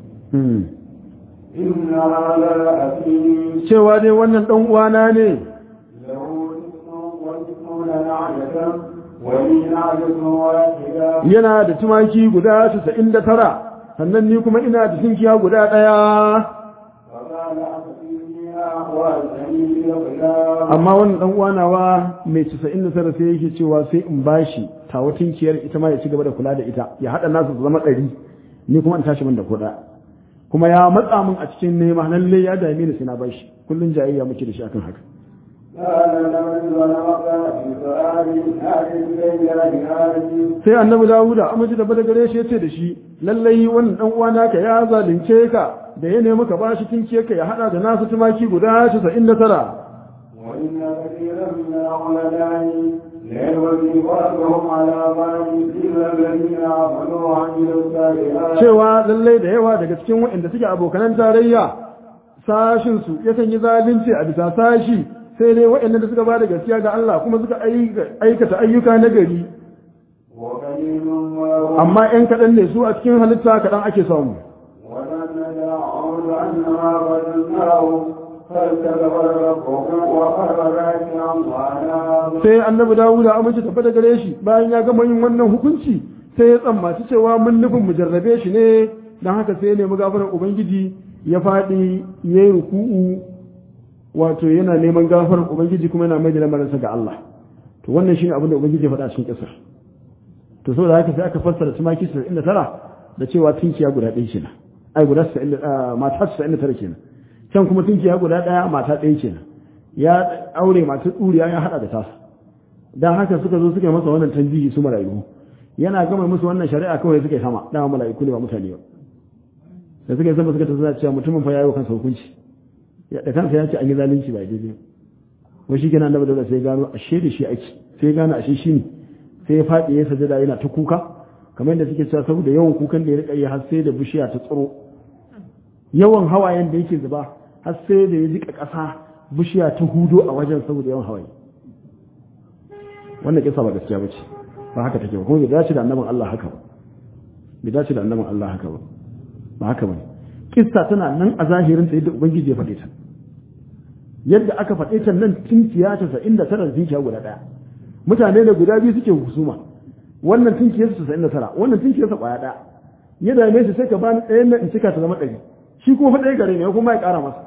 إن هذا أخي cewa dai wannan dan uwana ne له اسم واسمون نعجة ولي نعجة واحدة yana da tumaki guda 99 sannan ni kuma ina da tinkiya guda ɗaya فقال أخفيها وألزمي بالغلام amma wannan dan uwanawa mai 99 sai yake cewa sai in bashi tawa tinkiyar ita ma ya ci gaba da kula da ita ya hada nasu su zama ɗari ni kuma in tashi min da kuɗa kuma ya matsa min a cikin nema lalle ya dame ni sai na bashi kullun jayayya muke da shi akan haka قال لمن ظلمك بسؤال هذه الليلة بهذه sai annabi dawuda amince da bada gare shi ya ce da shi lallai wannan dan uwana ka ya zalunce ka da ya nemi ka bashi tinkiyar ka ya hada da nasu tumaki guda 99 وإن كثيرا من العلماء ليلوي بعضهم على بعض إلا الذين آمنوا وعملوا الصالحات cewa lallai da yawa daga cikin waɗanda suke abokanan tarayya sashin su yakan yi zalunci a bisa sashi sai dai waɗanda da suka ba da gaskiya ga Allah kuma suka aikata ayyuka na gari وقليل ما amma ‘yan kaɗan ne su a cikin halitta kaɗan ake samu ولن نعود أنما ظنناه فاستغفر ربه وخر راكعا وأناب sai annabi dawuda amince tafi da gare shi bayan ya gama yin wannan hukunci sai ya tsammaci cewa mun nufin mu jarrabe shi ne don haka sai ya nemi gafarar ubangiji ya faɗi ya yi ruku'u wato yana neman gafarar ubangiji kuma yana mai da lamarinsa ga Allah to wannan shine abin da ubangiji ya faɗa a cikin kisar to saboda haka sai aka fassara tumaki 99 da cewa tunkiya guda ɗaya kenan ai guda 90 mata 99 kenan can kuma tunkiya guda ɗaya mata ɗaya kenan ya aure mata tsuriya ya haɗa da tasa dan haka suka zo suka yi masa wannan tanbihi su mala'iku yana gama musu wannan shari'a kawai suka yi sama dama mala'iku ne ba mutane ba da suka yi sama suka tafi cewa mutumin fa yayi wa kansa hukunci ya da kansa ya ce an yi zalunci ba daidai ba shi kenan annabi dole sai gano ashe da shi ake sai ya gano ashe shi ne sai ya faɗi ya sajada yana ta kuka kamar yadda suke cewa saboda yawan kukan da ya rika yi har sai da bishiya ta tsiro yawan hawayen da yake zuba har sai da ya jika ƙasa bishiya ta hudo a wajen saboda yawan hawaye wannan kisa ba gaskiya ba ce ba haka take ba kuma bai dace da annabin Allah haka ba bai dace da annabin Allah haka ba ba haka ba kissa tana nan a zahirin ta yadda ubangiji ya faɗe ta yadda aka faɗe ta nan tinkiya ta sa'in da tara tinkiya guda ɗaya mutane da guda biyu suke husuma wannan tinkiyar su sa'in da tara wannan tinkiyar sa ƙwaya ɗaya ya dame shi sai ka bani ɗayan nan in cika ta zama ɗari shi kuma fa ɗaya gare ne kuma ya ƙara masa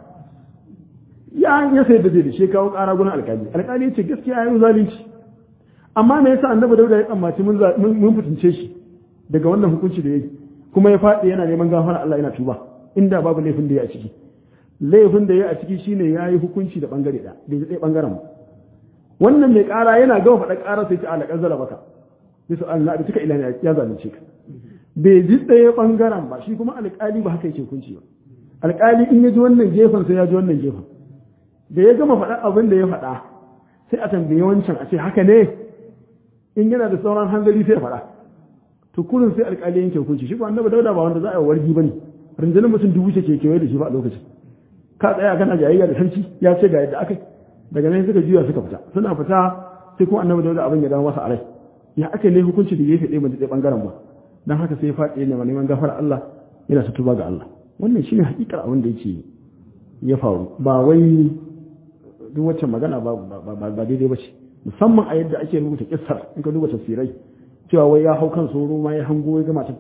ya ya sai da zai da shi kawo ƙara gurin alƙali alƙali ya ce gaskiya ya yi zalunci amma me yasa annabi dauda ya tsammaci mun mun fitince shi daga wannan hukunci da yake kuma ya faɗi yana neman gafara Allah yana tuba inda babu laifin da ya a ciki laifin da ya a ciki shine ya yi hukunci da bangare da bai ji bangaren ba wannan mai ƙara yana gama faɗa ƙara sai ta alaƙar zara baka bisa Allah da suka ilani ya zalunce ka bai ji ɗaya bangaren ba shi kuma alƙali ba haka yake hukunci ba alƙali in ya ji wannan gefen sai ya ji wannan gefen da ya gama faɗa abin da ya faɗa sai a tambaye wancan a ce haka ne in yana da sauran hanzari sai ya faɗa to kurin sai alƙali yanke hukunci shi ko annabi dauda ba wanda za a yi wargi bane rundunar mutum dubu ce ke kewaye da shi ba a lokacin ka tsaya kana jayayya da sarki ya ce ga yadda aka daga nan suka juya suka fita suna fita sai kuma annabi dauda abin ya dawo masa a rai ya aka ne hukunci da gefe ɗaya mace ɗaya ɓangaren ba don haka sai ya faɗi ne neman gafara Allah yana ta tuba ga Allah wannan shine hakikar abin da yake ya faru ba wai duk wacce magana ba ba daidai ba ce musamman a yadda ake rubuta kissar in ka duba tafsirai cewa wai ya hau kan soro ma ya hango ya gama ta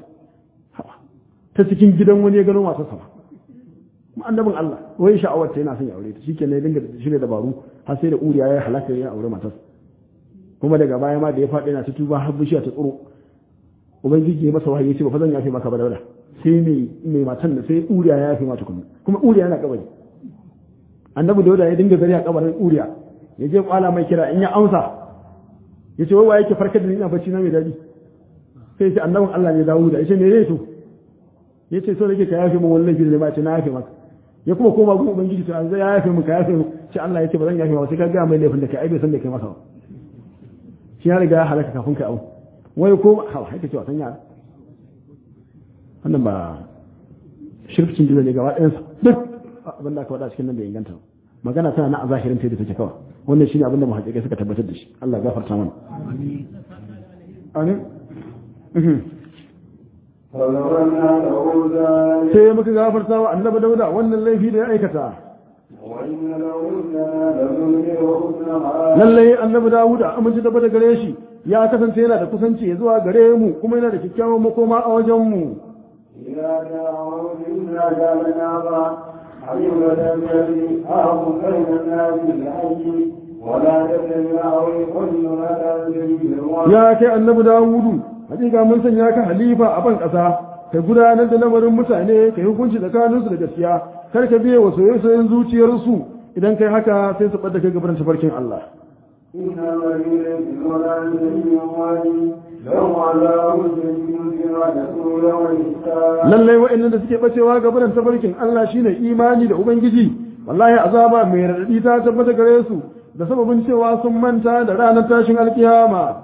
ta cikin gidan wani ya gano masu sama kuma annabin Allah wai sha'awar ta yana son ya aure ta shike ne dinga shirya dabaru har sai da uriya ya halaka ya aure matar kuma daga baya ma da ya faɗi yana ta tuba har bishiya ta tsoro ubangiji ya masa wahayi ya ce ba fa zan yafe maka ba dauda sai mai mai matan da sai uriya ya yafe mata kuma kuma uriya yana kabari annabi dauda ya dinga zari a kabarin uriya ya je kwala mai kira in ya amsa ya ce wai wa yake farkar da ni ina bacci na mai daɗi sai ce annabin Allah ne dawo da ya ce me ne to ya ce so nake ka yafe min wani laifi da ba ce na yafe maka ya kuma koma gun ubangiji to an zai ya yafe min ka yafe min ce Allah ya ce ba zan yafe ba sai ka ga mai laifin da kai ai bai san da kai masa ba shi ya riga ya halaka kafin kai au wai ko ha haka ce wasan yara wannan ba shirkin jiza ne gaba ɗayansa duk abin da aka faɗa cikin nan da inganta magana tana na a zahirin ta da take kawai wannan shine abin da muhaqqiqai suka tabbatar da shi Allah gafarta mana amin sai muka gafarta wa annabi dauda wannan laifi da ya aikata lallai annabi dawuda amince da bada gare shi ya kasance yana da kusanci zuwa gare mu kuma yana da kyakkyawan makoma a wajen mu ya kai annabi dawudu hakika mun sanya ka halifa a ban ƙasa ka gudanar da lamarin mutane ka yi hukunci tsakaninsu da gaskiya kar ka biye wa soyayyen zuciyarsu idan kai haka sai su ɓadda kai gaban tafarkin Allah lallai wa'annan da suke bacewa gaban tafarkin Allah shine imani da ubangiji wallahi azaba mai radadi ta tabbata gare su da sababin cewa sun manta da ranar tashin alkiyama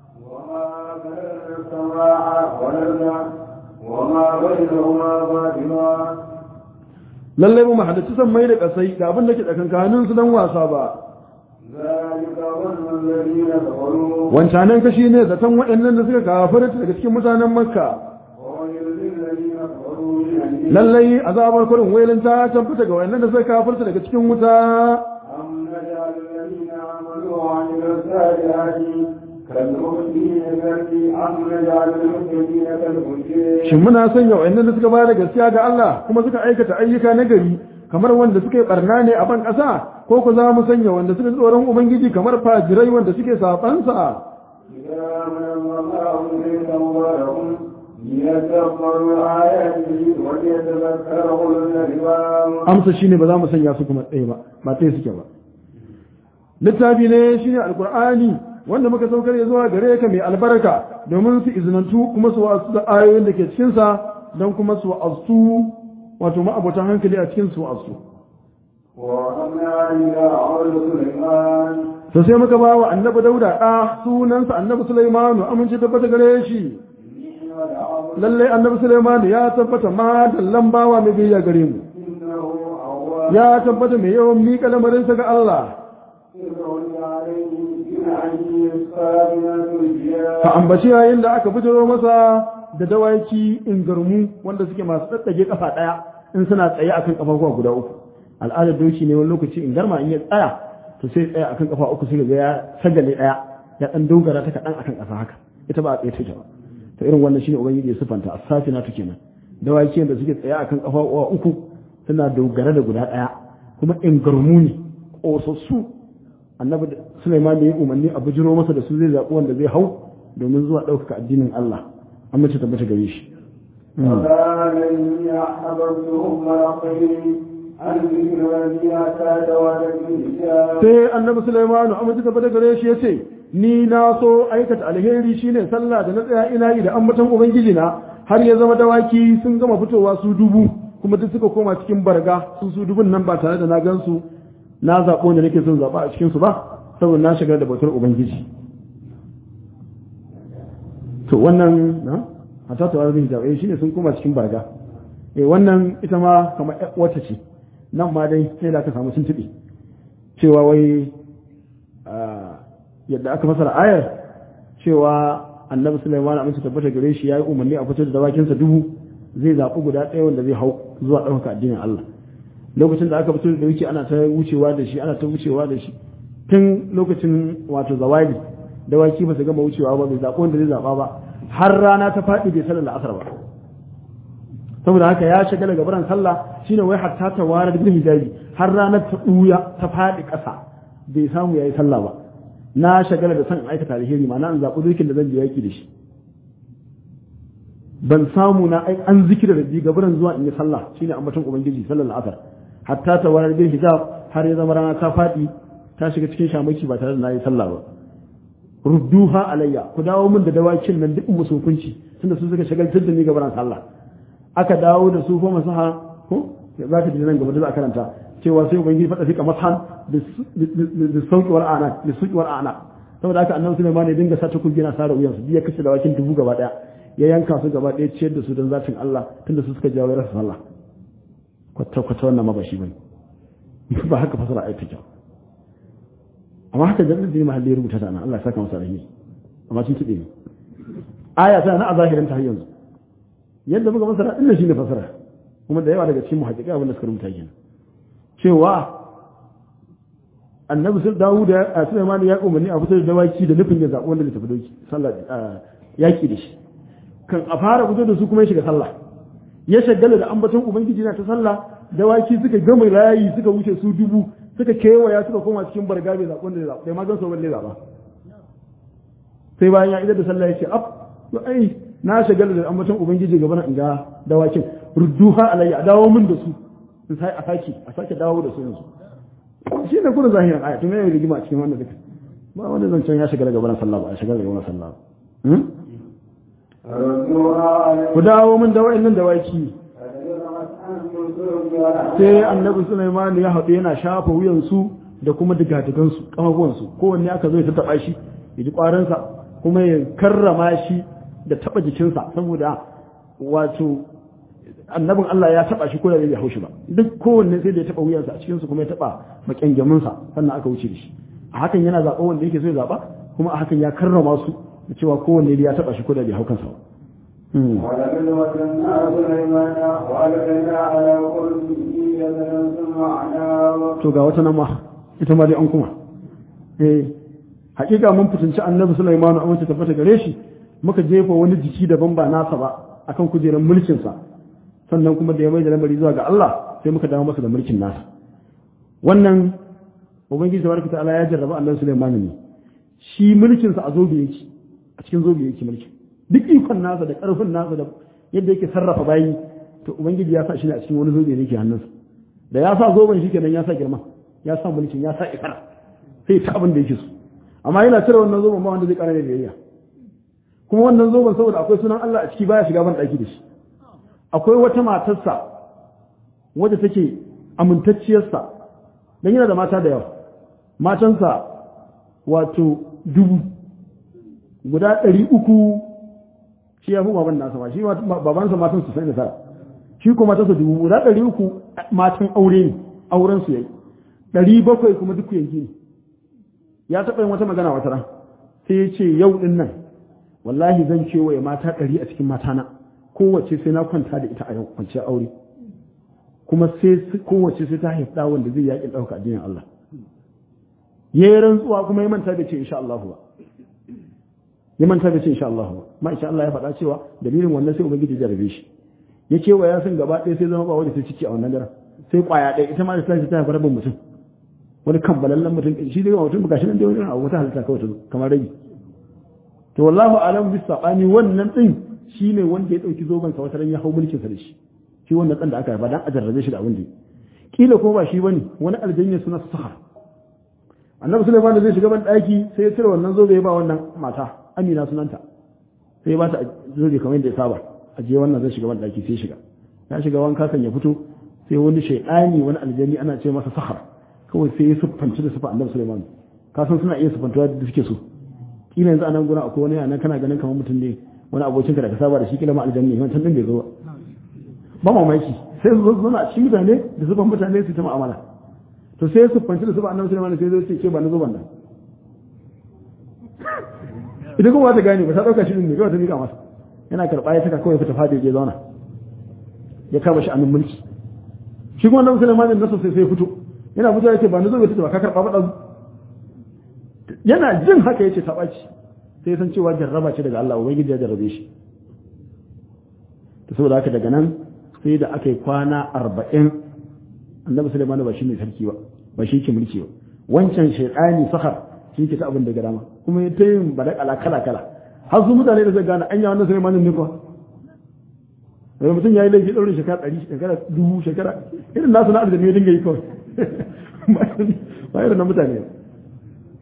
وما بينهما باطلا lallai mu haddace san mai da kasai ga abin da ke tsakankanin su dan wasa ba ذلك ظن الذين كفروا wancanan kashi ne zaton waɗannan da suka kafarta daga cikin mutanen makka وويل للذين كفروا من النار lallai azabar kurin wailin ta tabbata ga waɗannan da suka kafarta daga cikin wuta أم نجعل الذين آمنوا وعملوا الصالحات كالمؤمنين كالذي أم نجعل المتقين كالمجرمين shin muna sanya waɗannan da suka bayar da gaskiya ga Allah kuma suka aikata ayyuka na gari kamar wanda suka yi barna ne a ban ƙasa ko ku za mu sanya wanda suka ji tsoron ubangiji kamar fajirai wanda suke sabansa إذا من الله إليك مبارك ليتدبروا آياته وليتذكر أولو الألباب amsa shine ba za mu sanya su kuma ɗaya ba ba ɗaya suke ba littafi ne shine alkur'ani wanda muka saukar ya zuwa gare ka mai albarka domin su izinantu kuma su wasu da ayoyin da ke cikinsa don kuma su wa'azu wato ma'abotan hankali a cikin su wa'azu وأمنا إلى عرض سليمان to sai muka ba wa annabi dauda ɗa sunansa annabi sulaimanu amince tabbata gare shi lallai annabi sulaimanu ya tabbata ma dallan bawa mai biyayya gare mu إنه أواب ya tabbata mai yawan miƙa lamarinsa ga Allah إذ عليه بالعين الصابنة الجياد ka ambaci yayin da aka fitaro masa da dawaki ingarmu wanda suke masu tsatsage kafa ɗaya in suna tsaye akan kafafuwa guda uku al'adar doki ne wani lokaci in garma in ya tsaya to sai tsaya akan kafa uku sai ga ya sagale ɗaya ya ɗan dogara ta kaɗan akan ƙasa haka ita ba a tsaye take ba to irin wannan shine ubangiji ya sifanta as-safina to kenan dawaki da suke tsaye akan kafafuwa uku suna dogara da guda ɗaya kuma ingarmu ne ƙosassu annabi Sulaiman da ya umarni a bujiro masa da su zai zaɓi wanda zai hau domin zuwa ɗaukaka addinin Allah an mace tabbata gare shi وقال إني أحببتهم رقيب عن ذكر الذي أتاك ولد الكتاب sai annabi Sulaiman an mace tabbata gare shi yace ni na so aikata alheri shine sallah da na tsaya ina yi da ambaton ubangiji na har ya zama dawaki sun gama fitowa su dubu kuma duk suka koma cikin barga su su dubun nan ba tare da na gansu na zaɓo da nake son zaɓa a cikin su ba saboda na shigar da bautar ubangiji to wannan na hata ta wani da eh shine sun koma cikin barga eh wannan ita ma kamar ƴar wata ce nan ma dai sai da aka samu tuntuɓe cewa wai ah, yadda aka fasara ayar cewa annabi Sulaiman amince tabbata gare shi yayi umarni a fitar da dawakinsa dubu zai zaɓi guda ɗaya wanda zai hau zuwa ɗaukaka addinin Allah lokacin da aka fito da wuce ana ta wucewa da shi ana ta wucewa da shi tun lokacin wato zawali dawaki ba su gama wucewa ba bai zaɓi wanda zai zaɓa ba har rana ta faɗi bai sallar la'asar ba saboda haka ya shagala gabaran sallah shine wai hatta ta ware da hijabi har ranar ta ɓuya ta faɗi ƙasa bai samu yayi sallah ba na shagala da san in aikata alheri ma na an zaɓi dokin da zan je yaki da shi ban samu na ai an zikira da bi gabaran zuwa in yi sallah shine ambaton ubangiji sallar la'asar hatta ta ware bil hijab har ya zama rana ta faɗi ta shiga cikin shamaki ba tare da nayi sallah ba rudduha alayya ku dawo min da dawakin nan duk musu hukunci tunda su suka shagaltar da ni gaban sallah aka dawo da su fa masaha ko za ka ji nan gaba da za a karanta cewa sai ubangiji fada fika mashan da sauki wal ana da sauki wal ana saboda haka annabi Sulaiman ya dinga sa ta kulgina sara uyansu biya kashe dawakin dubu gaba daya ya yanka su gaba daya ciyar da su don zatin Allah tunda su suka jawo rasa sallah kwata kwata wannan ma ba shi bane ba haka fasara ayat take amma haka da zai mahalli ya rubuta ta nan Allah ya saka masa rahimi amma sun tuɗe ne aya ta na a zahirin ta yanzu yadda muka fasara din shi ne fasara kuma da yawa daga cikin muhaqqiqi abin da suka rubuta kenan cewa annabi sai Dawud da Sulaiman ya umarni a fitar da dawaki da nufin ya zaɓi wanda zai tafi doki sallah yaki da shi kan a fara fito da su kuma ya shiga sallah ya shagala da ambaton ubangiji na ta sallah dawaki suka gama layi suka wuce su dubu suka kewaya suka koma cikin barga bai zaɓi wanda zai zaɓi ma gan sau wanda zaɓa sai bayan ya idar da sallah ya ce af to ai na shagala da ambaton ubangiji gaba in ga dawakin rudduha alayya a dawo min da su in sai a sake a sake dawo da su yanzu shi ne kuma zahirin aya tun yayin rigima a cikin wannan duka ba wani zancen ya shiga daga baran sallah ba a shiga daga baran sallah ku dawo min da wa'annan dawaki sai annabi Sulaiman ya haɗu yana shafa wuyansu da kuma digadigansu kamabuwansu kowanne aka zo ya taɓa shi ya ji ƙwarinsa kuma ya karrama shi da taɓa jikinsa saboda wato annabin Allah ya taɓa shi ko da bai haushi ba duk kowanne sai da ya taɓa wuyansa a cikinsu kuma ya taɓa makyangaminsa sannan aka wuce da shi a hakan yana zaɓa wanda yake so ya zaɓa kuma a hakan ya karrama su da cewa kowanne ya taɓa shi ko da bai hau kansa ba ولقد وكلنا سليمان وألقينا على قلبه جبلا ثم أعناه to ga wata nan ma ita ma dai an kuma eh hakika mun fitinci annabi Sulaiman a wacce tabbata gare shi muka jefa wani jiki daban ba nasa ba akan kujerar mulkin sa sannan kuma da ya mai da lamari zuwa ga Allah sai muka dawo masa da mulkin nasa wannan ubangiji tabaraka ta'ala ya jarraba annabi Sulaiman ne shi mulkin sa a zobe yake a cikin zobe yake mulkin duk ikon nasa da ƙarfin nasa da yadda yake sarrafa bayi to ubangiji ya sa shi ne a cikin wani zobe ne ke hannunsa da ya sa zoben shi kenan ya sa girma ya sa mulkin ya sa ikara sai ta abin da yake so amma yana cire wannan zoben ba wanda zai ƙara da biyayya kuma wannan zoben saboda akwai sunan Allah a ciki baya shiga ban ɗaki da shi akwai wata matarsa wadda take amintacciyarsa dan yana da mata da yawa matansa wato dubu guda ɗari uku shi ya fi baban nasa ba shi babansa matan su sai da tara shi kuma matansa dubu guda ɗari uku matan aure ne auren su yayi ɗari bakwai kuma duk yanki ne ya taɓa yin wata magana wata ran sai ya ce yau ɗin nan wallahi zan kewaye mata ɗari a cikin matana kowace sai na kwanta da ita a yau kwanciyar aure kuma sai kowace sai ta haifi ɗa wanda zai yaƙin ɗauka addinin Allah ya yi rantsuwa kuma ya manta da ce insha Allah ba ya manta da ce insha Allah ba ma insha Allah ya faɗa cewa dalilin wannan sai ubangiji ya rabe shi ya ce wa ya san gaba ɗaya sai zama ba wanda sai ciki a wannan daren sai kwaya ɗaya ita ma da tashi ta haifar rabin mutum wani kambalallen mutum shi dai mutum ba gashi nan dai wani abu wata halitta kawai ta zo kamar rabi to wallahu alam bis sabani wannan din shine wanda ya dauki zoban sa wata ran ya hau mulkin sa da shi shi wannan dan da aka haifa dan a jarrabe shi da abin da kila ko ba shi bane wani aljanna suna sahar annabi sulaiman da zai shiga ban daki sai ya cire wannan zobe ya ba wannan mata amina sunanta sai ya ba ta zobe kamar yadda ya saba a je wannan zai shiga ban daki sai shiga ya shiga wanka kan ya fito sai wani shaidani wani aljani ana ce masa sahar kawai sai ya siffanci da siffa annabi sulaiman ka san suna iya siffantuwa da suke so kila yanzu anan gurin akwai wani yana kana ganin kamar mutum ne wani abokinka da ka saba da shi kila ma aljanni wancan din bai zo ba ba mamaki sai su zo a cikin mutane da zuban mutane su ta mu'amala to sai su fanci da su ba annabi Sulaiman sai zai ce ke ba na zuban nan idan kuma ta gane ba ta dauka shi ne kawai ta mika masa yana karba ya saka kawai fita fadi ya zauna ya kama shi annin mulki shi kuma annabi Sulaiman din nasa sai sai fito yana fito ya ce ba na zuban ta ba ka karba ba dazu yana jin haka yace ta baci sai san cewa jarraba ce daga Allah ubangiji ya jarrabe shi to saboda haka daga nan sai da aka yi kwana arba'in annabi Sulaiman ba shi ne sarki ba ba shi ke mulki ba wancan shaidani sahar shi ke ta abin da ga dama kuma ya ta yin badakala kala kala har su mutane da zai gane anya wannan Sulaiman ne kuwa daga mutum ya yi laifi ɗaurin shekara ɗari shekara dubu shekara irin nasu na arziki ya dinga yi kawai ba irin na mutane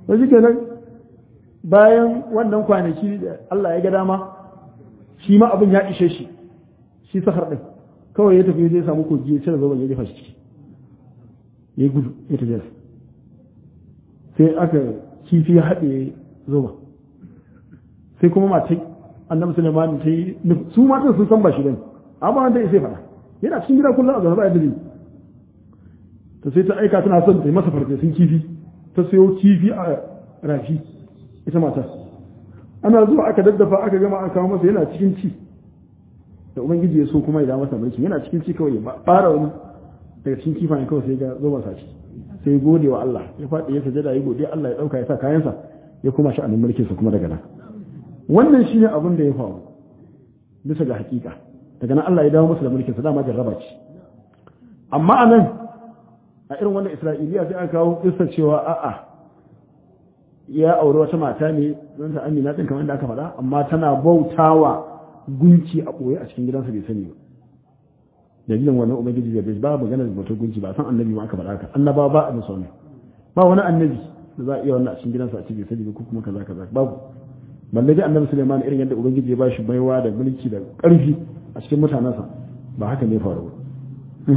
to shi kenan bayan wannan kwanaki da Allah ya ga dama shi ma abin ya ishe shi shi sahar din kawai ya tafi zai samu kogi ya cire zoben ya jefa shi ciki ya gudu ya tafi sai aka kifi ya haɗe zoben sai kuma matai annabi Sulaiman ta yi su matan sun san ba shi bane amma wanda ya sai fara yana cikin gida kullum a zaune ba yadda to sai ta aika tana son ta yi masa farfesun kifi ta sayo kifi a rafi ita mata ana zuwa aka daddafa aka gama aka kawo masa yana cikin ci da ubangiji ya so kuma ya da masa mulki yana cikin ci kawai ba fara wani daga cikin kifayen kawai sai ga zo masa ci sai gode wa Allah ya faɗi ya sajada ya gode Allah ya ɗauka ya sa kayansa ya kuma sha'anin mulkinsa kuma daga nan wannan shine abin da ya faru bisa ga hakika daga nan Allah ya dawo masa da mulkinsa dama jarraba ce amma a nan a irin wannan isra'iliya sai aka kawo kissa cewa a'a ya auri wata mata ne don ta amina din kamar da aka faɗa amma tana bautawa gunki a ɓoye a cikin gidansa bai sani ba dalilin wannan ubangiji bai bai ba magana da bautar gunki ba san annabi ma aka faɗa haka annaba ba a musu ba wani annabi da za a iya wannan a cikin gidansa a cikin sani ko kuma kaza kaza babu balle dai annabi Sulaiman irin yadda ubangiji ya bashi baiwa da mulki da ƙarfi a cikin mutanensa ba haka ne faru ba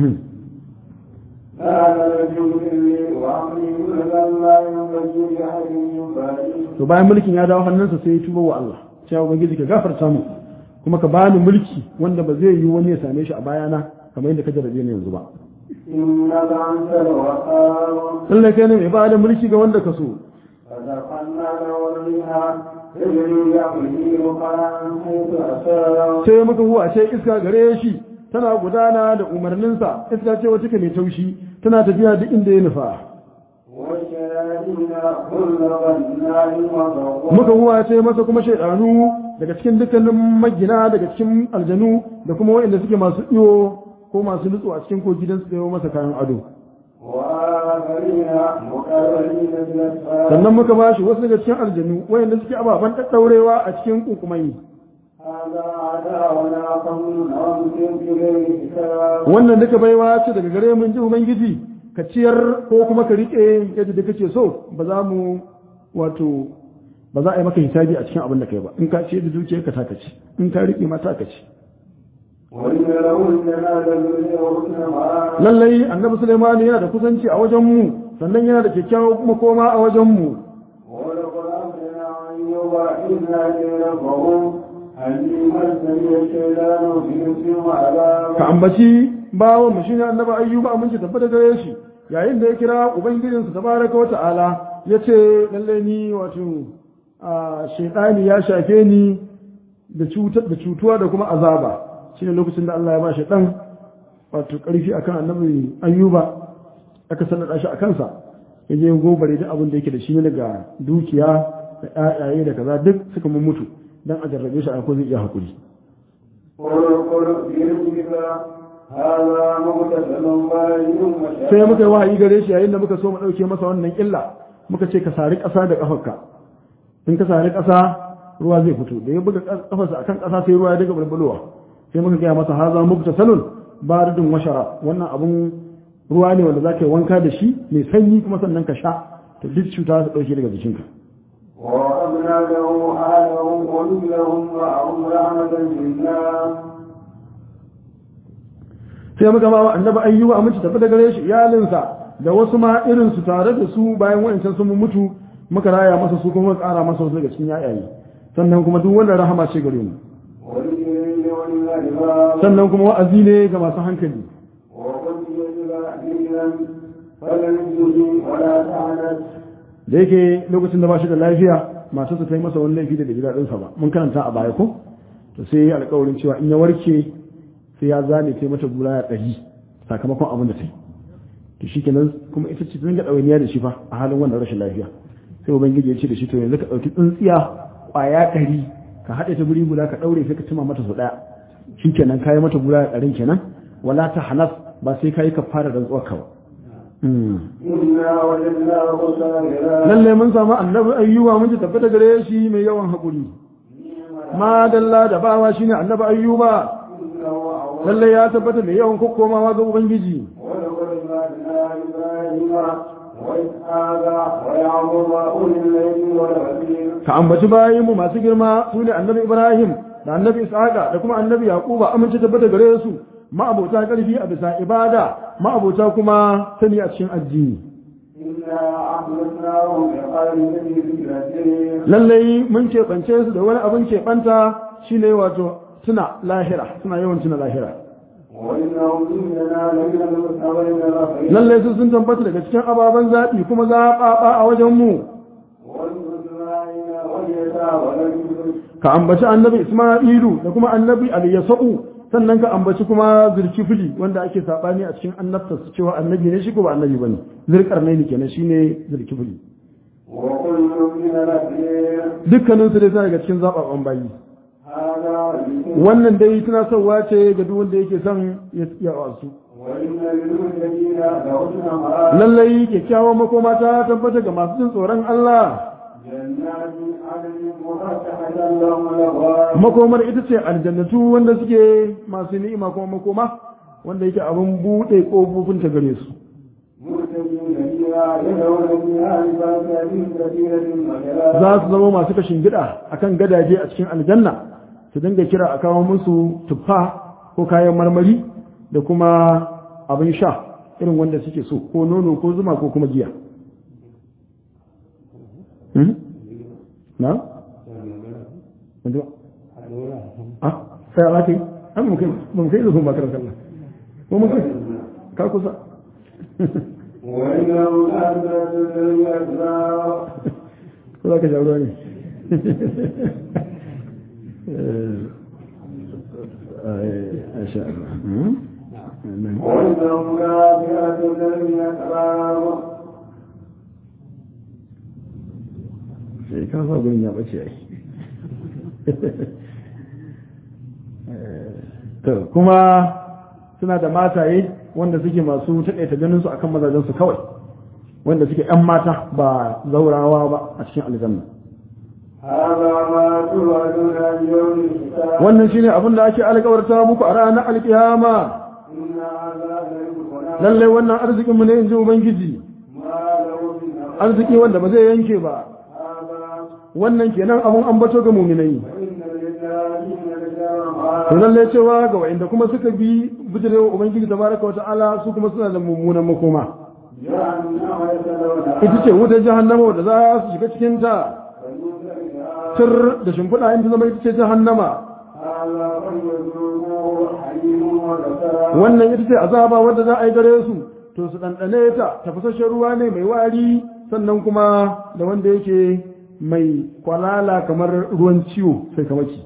to bayan mulkin ya dawo hannunsa sai ya tuba wa Allah cewa ubangiji ka gafarta mu kuma ka bani mulki wanda ba zai yi wani ya same shi a bayana kamar yadda ka jarabe ni yanzu ba lallai kai ne mai ba da mulki ga wanda ka so sai muka huwa ce iska gare shi tana gudana da umarninsa iska ce wata mai taushi tana tafiya duk inda ya nufa muka huwa ce masa kuma shaidanu daga cikin dukkanin magina daga cikin aljanu da kuma waɗanda suke masu iyo ko masu nutsu a cikin kogi don su kayo masa kayan ado sannan muka ba shi wasu daga cikin aljanu waɗanda suke ababen ɗaɗɗaurewa a cikin kunkumai wannan duka baiwa ce daga gare mun ji ubangiji ka ciyar ko kuma ka rike yadda da kake so ba za mu wato ba za a yi maka hisabi a cikin abin da kai ba in ka ce da dukiyar ka taka ci in ka rike ma taka ci lallai annabi Sulaiman yana da kusanci a wajen mu sannan yana da kyakkyawan makoma a wajen mu ka ambaci bawan mu shine annabi ayyuba aminci tabbata gare shi yayin da ya kira ubangijinsa tabaraka wa ta'ala yace lalle ni wato a shaytani ya shafe ni da cutar da cutuwa da kuma azaba shine lokacin da Allah ya ba shi dan wato karfi akan annabi ayyuba aka sallada shi akan sa yaje gobare duk abin da yake da shi ne daga dukiya da ƴaƴaye da kaza duk suka mun mutu dan a jarrabe shi a ko zai iya hakuri sai muka yi wahayi gare shi yayin da muka so mu ɗauke masa wannan illa muka ce ka sari ƙasa da ƙafarka in ka sari ƙasa ruwa zai fito da ya buga ƙafarsa akan ƙasa sai ruwa ya daga bulbulowa sai muka gaya masa haza mukta salon baridun washara wannan abun ruwa ne wanda za ka yi wanka da shi mai sanyi kuma sannan ka sha to duk cuta ta ɗauke daga jikinka ووهبنا له أهله ومثلهم معهم رحمة منا sai muka ba annabi ayyuba aminci tafi da gare shi iyalinsa da wasu ma irin su tare da su bayan wayancan sun mutu muka raya masa su kuma ƙara masa wasu daga cikin yayaye sannan kuma duk wanda rahama ce gare mu والجبريل والملائكة sannan kuma wa'azi ne ga masu hankali وقلت يجب دينا فلم تجي ولا تعنت da yake lokacin da ba shi da lafiya masu su ta yi masa wani laifi da bai ji daɗinsa ba mun karanta a baya ko to sai ya alƙawarin cewa in ya warke sai ya zane ta mata gura ya ɗari sakamakon abin da ta yi to shi kenan kuma ita ce ta dinga ɗawainiya da shi fa a halin wannan rashin lafiya sai ubangiji ya ce da shi to yanzu ka ɗauki tsintsiya ƙwaya ɗari ka haɗe ta guri guda ka ɗaure sai ka cima mata sau ɗaya shi kenan ka yi mata gura ya ɗarin kenan wala ta hanas ba sai ka yi ka fara rantsuwar ka ba إنا وجدناه صابرا lalle mun samu annabi ayyuba mun ji tabbata gare shi mai yawan haƙuri ma dalla da bawa shine annabi ayyuba إنه أول lalle ya tabbata mai yawan kokkomawa ga ubangiji ولقد بعثنا إبراهيم وإسحاق ويعقوب أولي الليل والبصير ka ambaci bayinmu masu girma su ne annabi ibrahim da annabi ishaqa da kuma annabi yaquba amince tabbata gare su ma'abota karfi a bisa ibada ma'abota kuma sani a cikin addini إنا أخلصناهم بقلب ذكر lallai mun keɓance su da wani abin keɓanta shine wato tuna lahira suna yawan tuna lahira وإنهم عندنا لمن المستوين الأخير lallai su sun tabbata daga cikin ababen zaɓi kuma zaɓaɓa a wajen mu والمسلمين واليسار والجبر ka ambaci annabi isma'ilu da kuma annabi al-yasa'u sannan ka ambaci kuma zulkifli wanda ake sabani a cikin annabta su cewa annabi ne shi ko ba annabi bane zulkarnaini kenan shine zulkifli وكل من الأخير dukkanin su dai suna daga cikin zababban bayi هذا ذكر wannan dai tunasarwa ce ga duk wanda yake son ya ya wasu وإن للمتقين لحسن مآب lallai kyakkyawan makoma ta tabbata ga masu jin tsoron Allah جنات عدن مفتحة لهم الأبواب makomar ita ce aljannatu wanda suke masu ni'ima kuma makoma wanda yake abin buɗe ƙofofin ta gare su مرتدين فيها يدعون فيها بفاكهة كثيرة وجلال za su zama masu kashin gida akan gadaje a cikin aljanna su dinga kira a kawo musu tuffa ko kayan marmari da kuma abin sha irin wanda suke so ko nono ko zuma ko kuma giya Hmm? na? Wanda ba? ah sai ala kai an mu kai mu kai zuwa makarar kallon ko mun kai ka kusa وإنهم أثبت للأسرار ko za ka sha ruwa ne a sha وإنهم كافرة للأسرار sai ka sa gurin ya bace ai to kuma suna da mataye wanda suke masu taƙaita ganin su akan mazajen su kawai wanda suke ƴan mata ba zaurawa ba a cikin aljanna هذا ما توعدون اليوم الحساب wannan shine abin da ake alƙawarta muku a ranar alƙiyama إن هذا لرزقنا lallai wannan arzikin mu ne in ji ubangiji ما له من أمر arziki wanda ba zai yanke ba هذا wannan kenan abun ambato ga muminai وإن للذين رجال to lalle cewa ga wa'inda kuma suka bi bijirewa ubangiji tabaraka wata'ala su kuma suna da mummunan makoma جهنم يسألونها ita ce wutar jahannama da za su shiga cikin ta فيوسف tir da shimfiɗa in ta zama ita ce jahannama هذا فليذوقوه حليم وغسان wannan ita ce azaba wadda za a yi gare su to su ɗanɗane ta tafasasshen ruwa ne mai wari sannan kuma da wanda yake mai kwalala kamar ruwan ciwo sai kamaki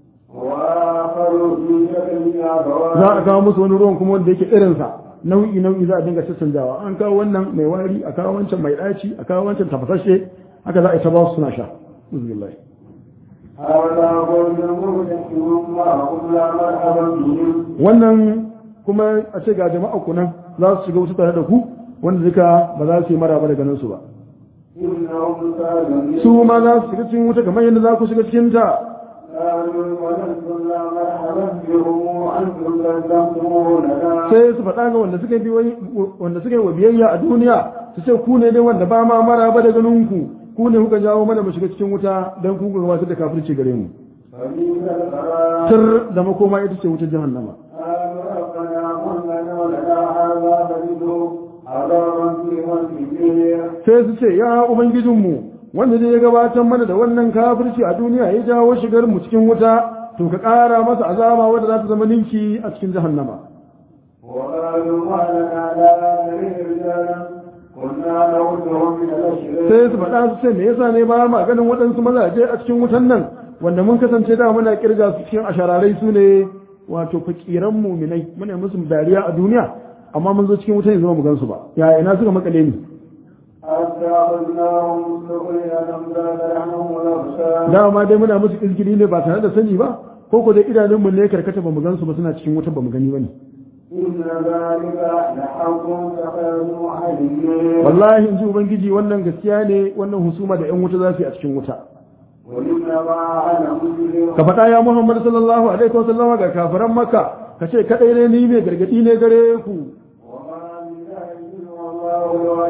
وآخر في شكل za a أبواب kawo musu wani ruwan kuma wanda yake irinsa nau'i nau'i za a dinga caccanjawa an kawo wannan mai wari a kawo wancan mai ɗaci a kawo wancan tafasashe haka za a yi ta ba su suna sha Uzubillahi. هذا قول مرتحم معهم لا مرحبا بهم wannan kuma a ce ga jama'a ku nan za su shiga wasu tare da ku wanda duka ba za su yi maraba da ganin su ba إنهم كانوا su ma za su shiga cikin wuta kamar yadda za ku shiga cikin ta قالوا ولستم لا مرحبا بهم أنتم قدمتمونا sai su faɗa ga wanda suka bi wai- wanda suka yi wa biyayya a duniya su ce ku ne dai wanda ba ma maraba da ganin ku ku ne kuka jawo mana mu shiga cikin wuta dan ku gabatar da kafirci gare mu فبئس القرار tir da makoma ita ce wutar jahannama قالوا ربنا من لنا ولنا هذا فزده عذابا في مسجده sai su ce ya ubangijinmu wanda zai gabatar mana da wannan kafirci a duniya ya jawo shigar mu cikin wuta to ka ƙara masa azaba wadda za ta zama ninki a cikin jahannama وقالوا ما لنا لا نريد رجالا كنا نعدهم من الأشرار sai su faɗa su ce me yasa ne ba ma ganin waɗansu mazaje a cikin wutan nan wanda mun kasance da muna kirga su cikin ashararai su ne wato fakiran muminai muna musu dariya a duniya amma mun zo cikin wutan yanzu ba mu gansu ba ya ina suka makale ni حتى أخذناهم سخريا أمداد عنهم الأبصار dama dai muna musu izgili ne ba tare da sani ba ko ko dai idanunmu ne karkata ba mu gansu ba suna cikin wuta ba mu gani ba ne إن ذلك لحق تخاذوا عليه wallahi in ji ubangiji wannan gaskiya ne wannan husuma da yan wuta za su yi a cikin wuta وإنما أنا مسلم ka faɗa ya muhammad sallallahu alaihi wa sallama ga kafiran makka ka ce kadai ne ni mai gargadi ne gare ku وما من إله إلا الله الواحد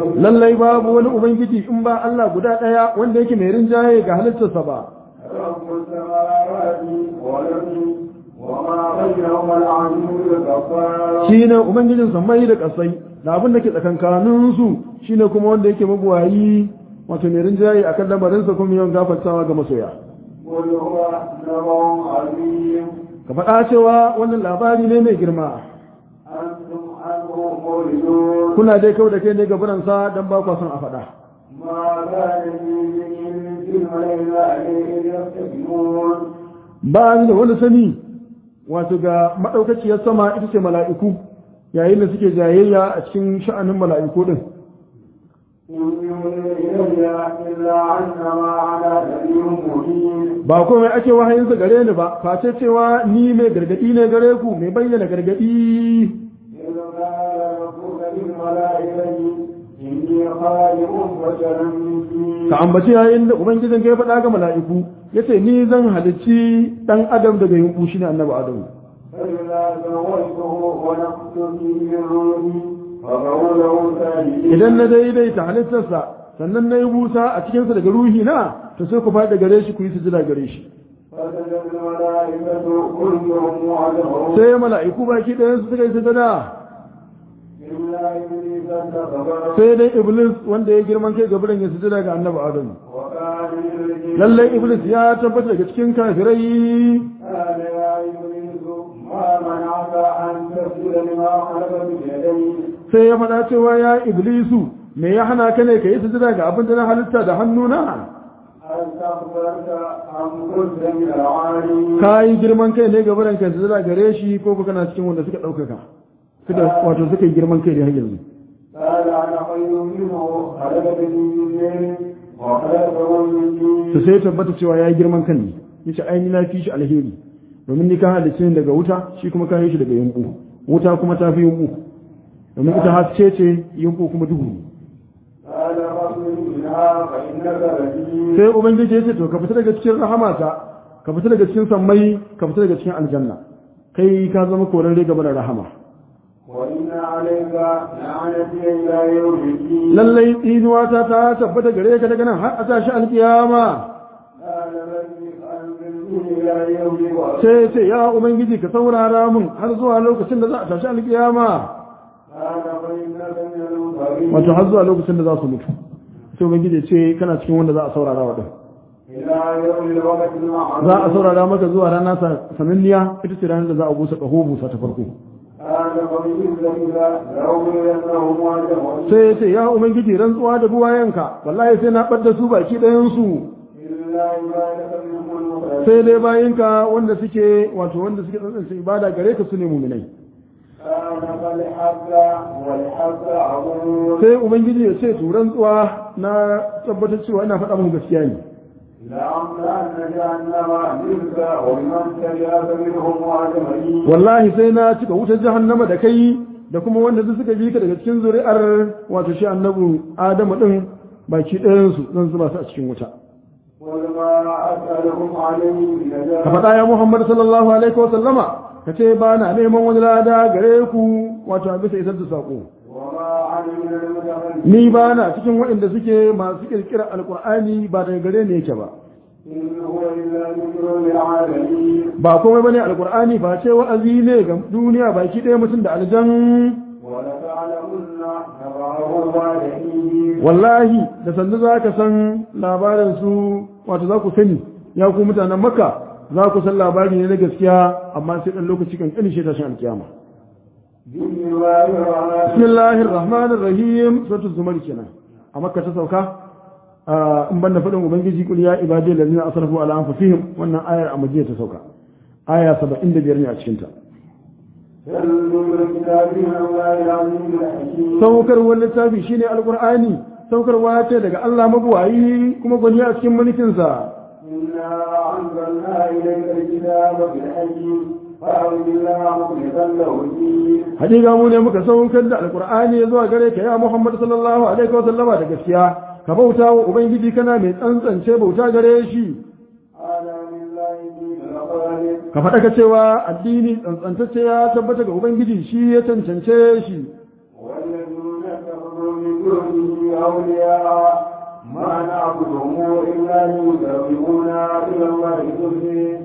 واحد lallai babu wani ubangiji in ba Allah guda ɗaya wanda yake mai rinjaye ga halittarsa ba رب السماوات والأرض وما بينهما العزيز الغفار shine ubangijin sammai da ƙasai da abin da ke tsakankanin su shine kuma wanda yake mabuwayi wato mai rinjaye akan lamarinsa kuma yawan gafartawa ga masoya قل هو نبأ عظيم ka faɗa cewa wannan labari ne mai girma أنتم عنه مولدون kuna dai kawai da kai ne gaburansa don ba kwa son a faɗa ما كان لي من في الملائكة عليه يستكبرون ba ni da wani sani wato ga maɗaukaciyar sama ita ce mala'iku yayin da suke jayayya a cikin sha'anin mala'iku din إن يوحي إلي إلا أنما أنا نذير مبين ba komai ake wahayinsa gare ni ba face cewa ni mai gargadi ne gare ku mai bayyana gargadi إذ قال ربك للملائكة إني خالق بشرا من طين ka ambaci yayin da ubangijin ka ya faɗa ga mala'iku yace ni zan halicci dan adam daga yunku shine annabi adamu فإذا سويته ونفخت فيه من روحي فقعوا له ساجدين idan na daidaita halittarsa sannan na yi busa a cikinsa daga ruhi na to sai ku faɗi gare shi ku yi sujada gare shi فسجد الملائكة كلهم وعدهم sai mala'iku baki ɗayan su suka yi sujada إلا إبليس استكبر sai dai iblis wanda ya girman kai gabarin ya sujada ga annabi adamu وكان من الجن lallai iblis ya tabbata daga cikin kafirai قال يا إبليس ما منعك أن تسجد لما خلقت بيدي sai ya faɗa cewa ya iblisu me ya hana ka ne ka yi sujada ga abin da na halitta da hannuna أستغفرت أم كنت من العالين ka yi girman kai ne gabarin ka sujada gare shi ko kuka na cikin wanda suka ɗaukaka suka wato suka yi girman kai da har yanzu قال أنا خير منه خلقتني من نار وخلقته من to طين sai ya tabbata cewa ya yi girman kan ne yace ai ni na fi shi alheri domin ni ka halicce ni daga wuta shi kuma ka yi shi daga yunku wuta kuma ta fi yunku domin ita haske ce yunku kuma duhu ne قال فاخرج منها فإنك رجيم sai ubangiji ya ce to ka fita daga cikin rahamata ka fita daga cikin sammai ka fita daga cikin aljanna kai ka zama korarre gaba da rahama وإن عليك لعنتي إلى يوم الدين lallai tsinuwata ta tabbata gare ka daga nan har a tashi alkiyama قال ربي أنزلني إلى يوم الوقت sai ya ce ya ubangiji ka saurara mun har zuwa lokacin da za a tashi alkiyama قال فإنك من المنظرين wato har zuwa lokacin da za su mutu sai ubangiji ya ce kana cikin wanda za a saurara wa din إلى يوم الوقت المعروف za a saurara maka zuwa rana sa- sananniya ita ce ranar da za a busa ƙaho busa ta farko قال فبإذنك لأغوينهم أجمعين sai ya ce ya ubangiji rantsuwa da buwayenka wallahi sai na ɓadda su baki ɗayansu إلا عبادك منهم المخلصين sai dai bayinka wanda suke wato wanda suke tsantsance ibada gare ka su ne muminai قال فالحق والحق أقول sai ubangiji ya ce to rantsuwa na tabbatar cewa ina faɗa muku gaskiya ne لأملأن جهنم منك ومن تبعك منهم أجمعين wallahi sai na cika wutar jahannama da kai da kuma wanda duk suka bi ka daga cikin zuri'ar wato shi annabi adamu din baki ɗayansu zan zuba su a cikin wuta قل ما أسألكم عليه من ka أجر faɗa ya muhammad sallallahu alaihi wa sallama ka ce ba na neman wani lada gare ku wato a bisa isar da saƙo وما أنا من المتخلفين ni ba na cikin waɗanda suke masu kirkirar alkur'ani ba daga gare ne yake ba إن هو إلا ذكر للعالمين ba komai bane alkur'ani ba ce wa'azi ne ga duniya baki ɗaya mutum da aljan ولتعلمن نبعه بعد حين wallahi da sannu za ka san labarin su wato za ku sani ya ku mutanen makka za ku san labari ne na gaskiya amma sai ɗan lokaci kan ƙanishe tashin alkiyama بسم الله الرحمن bismillahir rahmanir rahim suratul zumar kenan a makka ta sauka a in banda faɗin ubangiji kul ya ibadi allazina asrafu ala anfusihim wannan ayar a madina ta sauka aya 75 ne a cikin ta تلو الكتاب من الله العزيز الحكيم saukarwar littafi shine alqur'ani saukarwa ce daga Allah mabuwayi kuma gwani a cikin mulkin sa إنا أنزلنا إليك الكتاب بالحكيم فأعوذ بالله مخلصا له الدين hakika mu ne muka saukar da alqur'ani zuwa gare ka ya Muhammad sallallahu alaihi wa sallama da gaskiya ka bauta wa ubangiji kana mai tsantsance bauta gare shi على لله دين الخالق ka faɗa ka cewa addini tsantsantacce ya tabbata ga ubangiji shi ya cancance shi والذين كفروا من دونه أولياء ما نعبدهم إلا ليقربونا إلى الله زلفى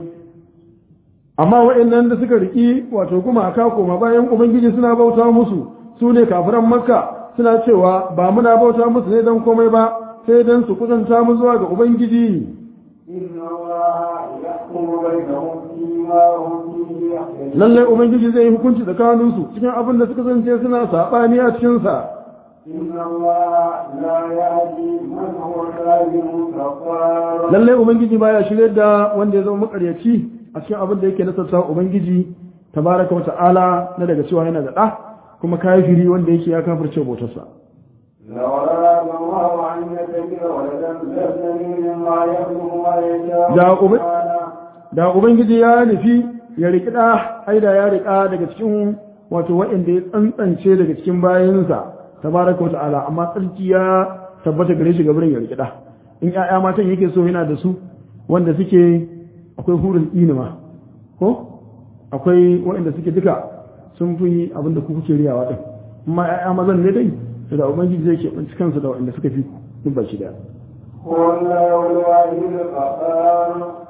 amma waɗannan da suka riki wato gumaka koma bayan ubangiji suna bauta musu su ne kafiran makka suna cewa ba muna bauta musu ne don komai ba sai don su kusanta mu zuwa ga ubangiji إن الله يحكم بينهم فيما هم فيه يختلفون lallai ubangiji zai yi hukunci tsakaninsu cikin abin da suka zance suna saɓani a cikinsa إن الله لا يهدي من هو كاذب كفار lallai ubangiji baya shirye da wanda ya zama makaryaci a cikin abin da yake nasarta ubangiji tabaraka wa ta'ala na daga cewa yana da ɗa kuma kafiri wanda yake ya kafirce bautarsa لو أراد الله أن يتخذ ولدا لابتغي مما يخلق ما يشاء Da ubi- سبحانه. da ubangiji ya nufi ya riƙi ɗa aida ya riƙa daga cikin wato waɗanda ya tsantsance daga cikin bayansa tabaraka wa ta'ala amma tsarki ya tabbata gare shi gabarin ya riƙi ɗa in ƴaƴa matan yake so yana da su wanda suke akwai hurul inima ko akwai waɗanda suke duka sun fi abin da ku kuke riyawa ɗin amma ƴaƴa mazan ne dai to da ubangiji zai keɓanci kansu da waɗanda suka fi duk baki ɗaya هو الله الواحد القهار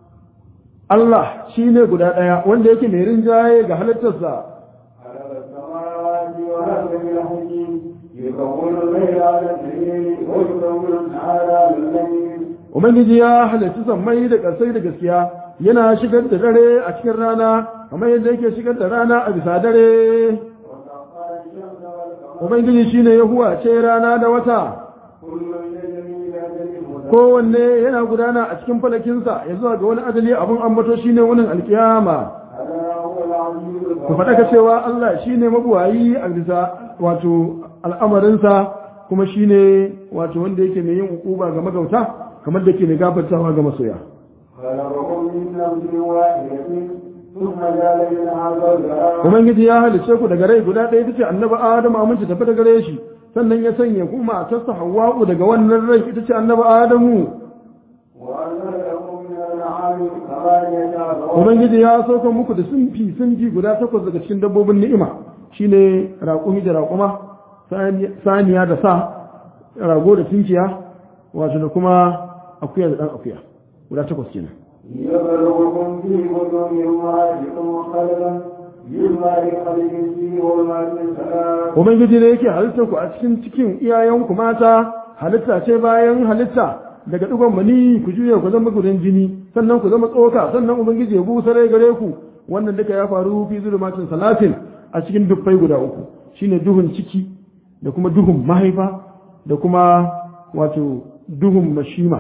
Allah shi ne guda ɗaya wanda yake mai rinjaye ga halittarsa خلق السماوات والأرض بالحق يكون الليل على الليل ويكون النهار على الليل Ubangiji ya halarci sammai da ƙasai da gaskiya yana shigar da dare a cikin rana kamar yadda yake shigar da rana a bisa dare. وسخر الشمس والقمر Ubangiji shi ne ya huwace rana da wata, كل يجري إلى أجل مسمى kowanne yana gudana a cikin falakinsa ya zuwa ga wani adali abin ambato shi ne wunin alkiyama. ألا هو العزيز Ku faɗa ka cewa Allah shi ne mabuwayi a bisa wato al'amarinsa kuma shi ne wato wanda yake mai yin ukuba ga magauta kamar da ke mai gafartawa ga masoya. خلقكم من نفس واحدة ثم جعل منها زوجها Ubangiji ya halice ku daga rai guda ɗaya ita ce annabi Adamu aminci tafi daga gare shi sannan ya sanya ku matarsa Hawwa'u daga wannan rai ita ce annabi Adamu وأنزل لكم من الأنعام ثمانية أزواج Ubangiji ya sauka muku da sunfi sunfi guda takwas daga cikin dabbobin ni'ima shine raƙumi da raƙuma sani- saniya da sa rago da tunkiya wato da kuma akuya da ɗan akuya guda takwas kenan يبلغكم في بطون أمهاتكم خلقا مما يخلق فيه والماء سلام Ubangiji ne yake halittar ku a cikin cikin iyayenku mata halitta ce bayan halitta daga ɗigon mani ku juya ku zama gudan jini sannan ku zama tsoka sannan Ubangiji ya busa rai gare ku wannan duka ya faru fi zulumatin salatin a cikin dubbai guda uku shine duhun ciki da kuma duhun mahaifa da kuma wato duhun mashima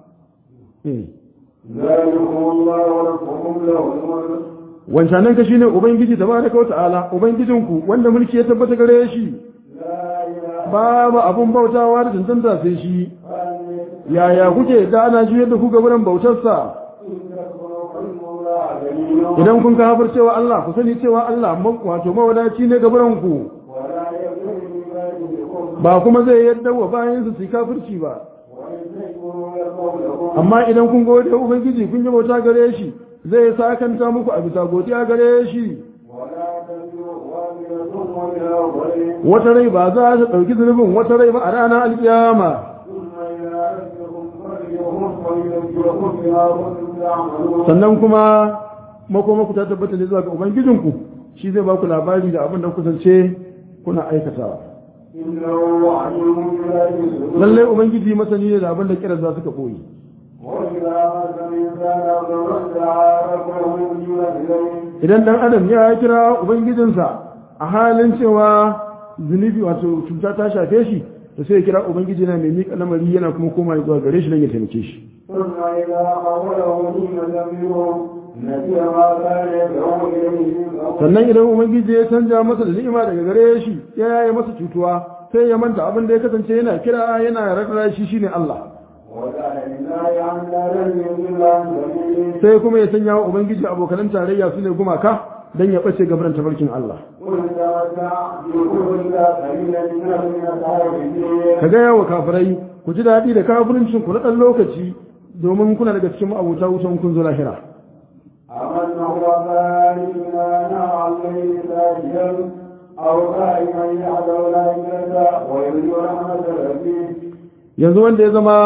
eh ذلكم الله ربكم له الملك wancanan ka shine ubangiji tabaraka wa ta'ala ubangijinku wanda mulki ya tabbata gare shi لا إله babu abun bautawa da tantanta sai shi إلا أنت yaya kuke da ana juyar da ku ga wurin bautarsa إن تكفروا فإن الله غني idan kun kafir cewa Allah ku sani cewa Allah ma- wato mawadaci ne ga wurin ku ولا يغفر لعباده ba kuma zai yadda wa bayan su su yi kafirci ba وإن تشكروا يرضوا لكم amma idan kun gode wa ubangiji kun yi bauta gare shi zai sakanta muku a bisa godiya gare shi ولا تزر وازرة وزر غير wata rai ba za ta ɗauki zunubin wata rai ba a ranar alkiyama ثم إلى ربكم مرجعكم فينبئكم بما كنتم تعملون sannan kuma makomaku ta tabbata ne zuwa ga ubangijinku shi zai ba ku labari da abin da ku kusance kuna aikatawa إنه عليم بذات الصدور lallai ubangiji masani ne da abin da kiran za su ka ɓoye وإذا مس الإنسان ضر دعا ربه منيبا إليه idan dan adam ya kira ubangijinsa a halin cewa zunubi wato cuta ta shafe shi to sai ya kira ubangiji na mai miƙa lamari yana kuma koma zuwa gare shi don ya taimake shi ثم إذا قوله نعمة منه نسي ما كان يدعو إليه من قبل sannan idan ubangiji ya canja masa da ni'ima daga gare shi ya yaye masa cutuwa sai ya manta abin da ya kasance yana kira yana rarra shi shine Allah وجعل لله عندنا يضل عن سبيله sai kuma ya sanya wa ubangiji abokanan tarayya su ne gumaka don ya ɓace gabaran tafarkin Allah قل تمتع بكفرك قليلا إنه من أصحاب الدين ka gaya wa kafirai ku ji daɗi da kafirincin ku na ɗan lokaci domin kuna daga cikin ma'abuta wutan kun zo lahira أمن هو خالقنا نهى الليل ساجدا أو قائما يعلو الآخرة ويرجو رحمة ربه yanzu wanda ya zama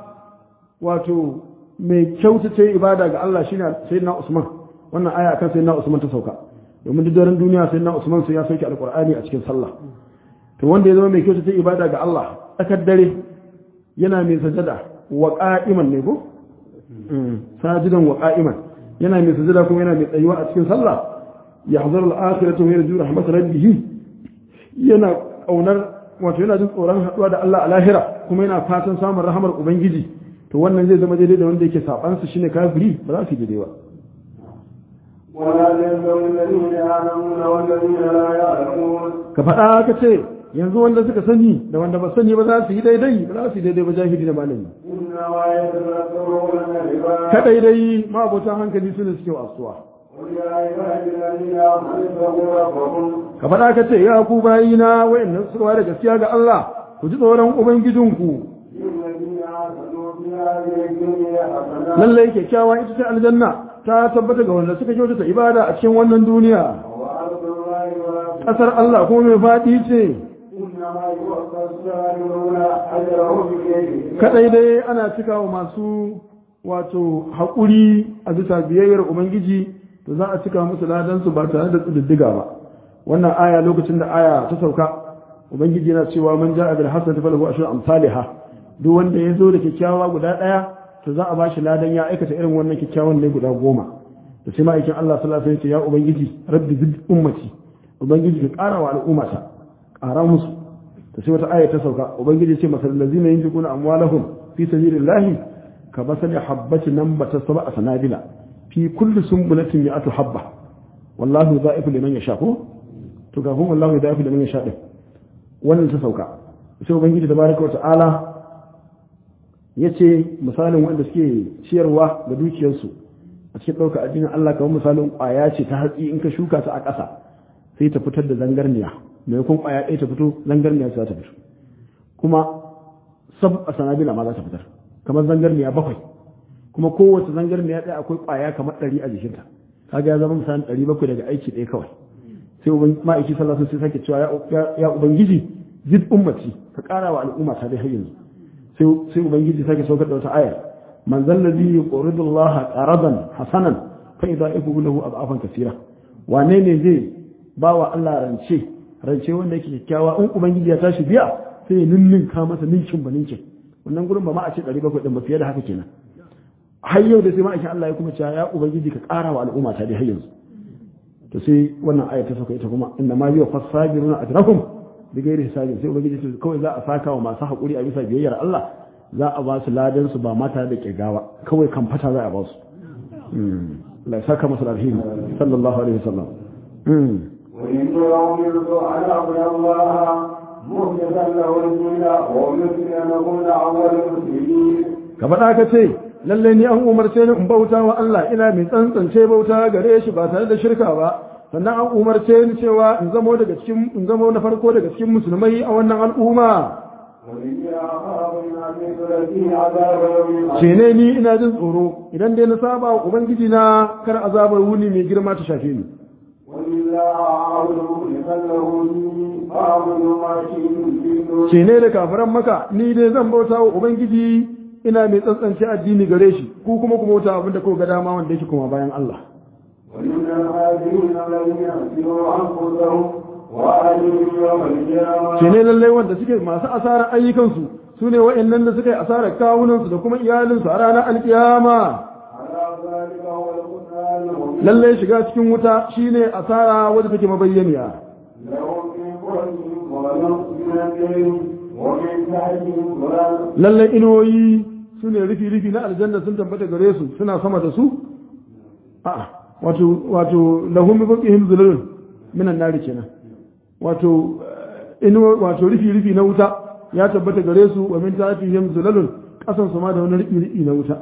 wato mai kyautace ibada ga Allah shine sayyidina Usman wannan aya akan sayyidina Usman ta sauka domin duk daren duniya sayyidina Usman sai ya sauke alqur'ani a cikin sallah to wanda ya zama mai kyautace ibada ga Allah tsakar dare yana mai sajada wa qa'iman ne ko sajidan wa qa'iman yana mai sajada kuma yana mai tsayuwa a cikin sallah yahzaru al-akhiratu wa yarju rahmat rabbih yana kaunar wato yana jin tsoron haduwa da Allah a lahira kuma yana fatan samun rahamar ubangiji to wannan zai zama daidai da wanda yake saban su shine kafiri ba za su yi daidai ba ولا يستوي الذين يعلمون والذين لا يعلمون ka faɗa ka ce yanzu wanda suka sani da wanda ba sani ba za su yi daidai ba za su yi daidai ba jahili da malami إنما يتذكر أولو الألباب kadai dai ma'abotan hankali su ne suke wasuwa قل يا عبادي الذين آمنوا اتقوا ربكم ka faɗa ka ce ya ku bayina wayannan suka ware gaskiya ga Allah ku ji tsoron ubangijinku للذين آمنوا في هذه الدنيا حسنة lallai kyakkyawa ita ce aljanna ta tabbata ga wanda suka kyautata ibada a cikin wannan duniya وأرض الله واسعة ƙasar Allah kuma mai faɗi ce إنما يوفى الصابرون أجرهم بغير حساب kadai dai ana cika wa masu wato haƙuri a bisa biyayyar ubangiji to za a cika musu ladansu ba tare da tsididdiga ba wannan aya lokacin da aya ta sauka ubangiji yana cewa man ja'a bil hasanati falahu ashru amsalha duk wanda ya zo da kyakkyawa guda ɗaya to za a bashi ladan ya aikata irin wannan kyakkyawan ne guda goma da sai ma'aikin Allah sallallahu alaihi wasallam ya ce ya ubangiji rabbi zid ummati ubangiji ka ƙara wa al'ummata ƙara musu ta sai wata aya ta sauka ubangiji ce masal lazina yunfiquna amwalahum fi sabilillahi ka basali habbati nambata sab'a sanabila fi kulli sunbulatin mi'atu habba wallahu dha'ifu liman yasha ko to ga kuma wallahu dha'ifu liman yasha din wannan ta sauka sai ubangiji tabaraka wa ta'ala yace misalin wanda suke ciyarwa da dukiyarsu a cikin ɗaukar addinin Allah kamar misalin ƙwaya ce ta hatsi in ka shuka ta a ƙasa sai ta fitar da zangarniya maimakon ƙwaya ɗaya ta fito zangarniya za ta fito kuma sab a sanabila ma za ta fitar kamar zangarniya bakwai kuma kowace zangarniya ɗaya akwai ƙwaya kamar ɗari a jikinta kaga ya zama misalin ɗari bakwai daga aiki ɗaya kawai sai uban ma'aiki sallallahu alaihi wasallam sai sake cewa ya- ya ubangiji zid ummati ka ƙara wa al'umma ta dai har yanzu sai sai ubangiji sake saukar da wata aya man zallazi yuridu Allah qaradan hasanan fa idha'ifu lahu ad'afan kaseera wane ne zai ba wa Allah rance rance wanda yake kyakkyawa in ubangiji ya tashi biya sai ya ninninka masa ninkin ba ninkin wannan gurin ba ma a ce 700 din ba fiye da haka kenan har yau da sai ma'aikin Allah ya kuma cewa ya ubangiji ka ƙara wa al'umma ta dai har yanzu to sai wannan aya ta sauka ita kuma inna ma yuwa fasabiruna ajrahum bi ghairi hisabin sai ubangiji ce kawai za a saka wa masu haƙuri a bisa biyayyar Allah za a ba su ladan su ba mata da kirgawa kawai kan fata za a ba su Allah ya saka masa alheri sallallahu alaihi wasallam وإن أمرت أن أعبد الله مخلصا له الدين وأمرت أن أكون أول المسلمين ka faɗa ka ce lalle ni an umarce ni in bauta wa Allah ina mai tsantsance bauta gare shi ba tare da shirka ba sannan an umarce ni cewa in zamo daga cikin in zamo na farko daga cikin musulmai a wannan al'umma وإني أخاف من أن تلقي عذاب يوم ce ne ni ina jin tsoro idan dai na saba wa ubangiji na kar azabar wuni mai girma ta shafe ni وإلا أعبد مخلصا له ديني فأعبد ما شئت من دونه ce ne da kafiran maka ni dai zan bauta wa ubangiji ina mai tsantsance addini gare shi ku kuma ku bauta abinda ko ga dama wanda yake kuma bayan Allah ومن الخاسرين الذين خسروا أنفسهم وأهلهم يوم القيامة ce ne lallai wanda suke masu asarar ayyukansu su ne wa'annan da suka yi asarar kawunansu da kuma iyalinsu a ranar alkiyama على ذلك هو القرآن المبين lallai shiga cikin wuta shine asara wadda take mabayyaniya لهم في قرنهم ظلم من الليل ومن تحتهم ظلم lallai inuwoyi su ne rufi-rufi na aljanna sun tabbata gare su suna sama da su a'a wato wato lahum bi fawqihim zulul minan nari kenan wato eh, inuwa wato rufi-rufi na wuta ya tabbata gare su wa min tahtihim zulul kasan su ma da wani rufi-rufi na wuta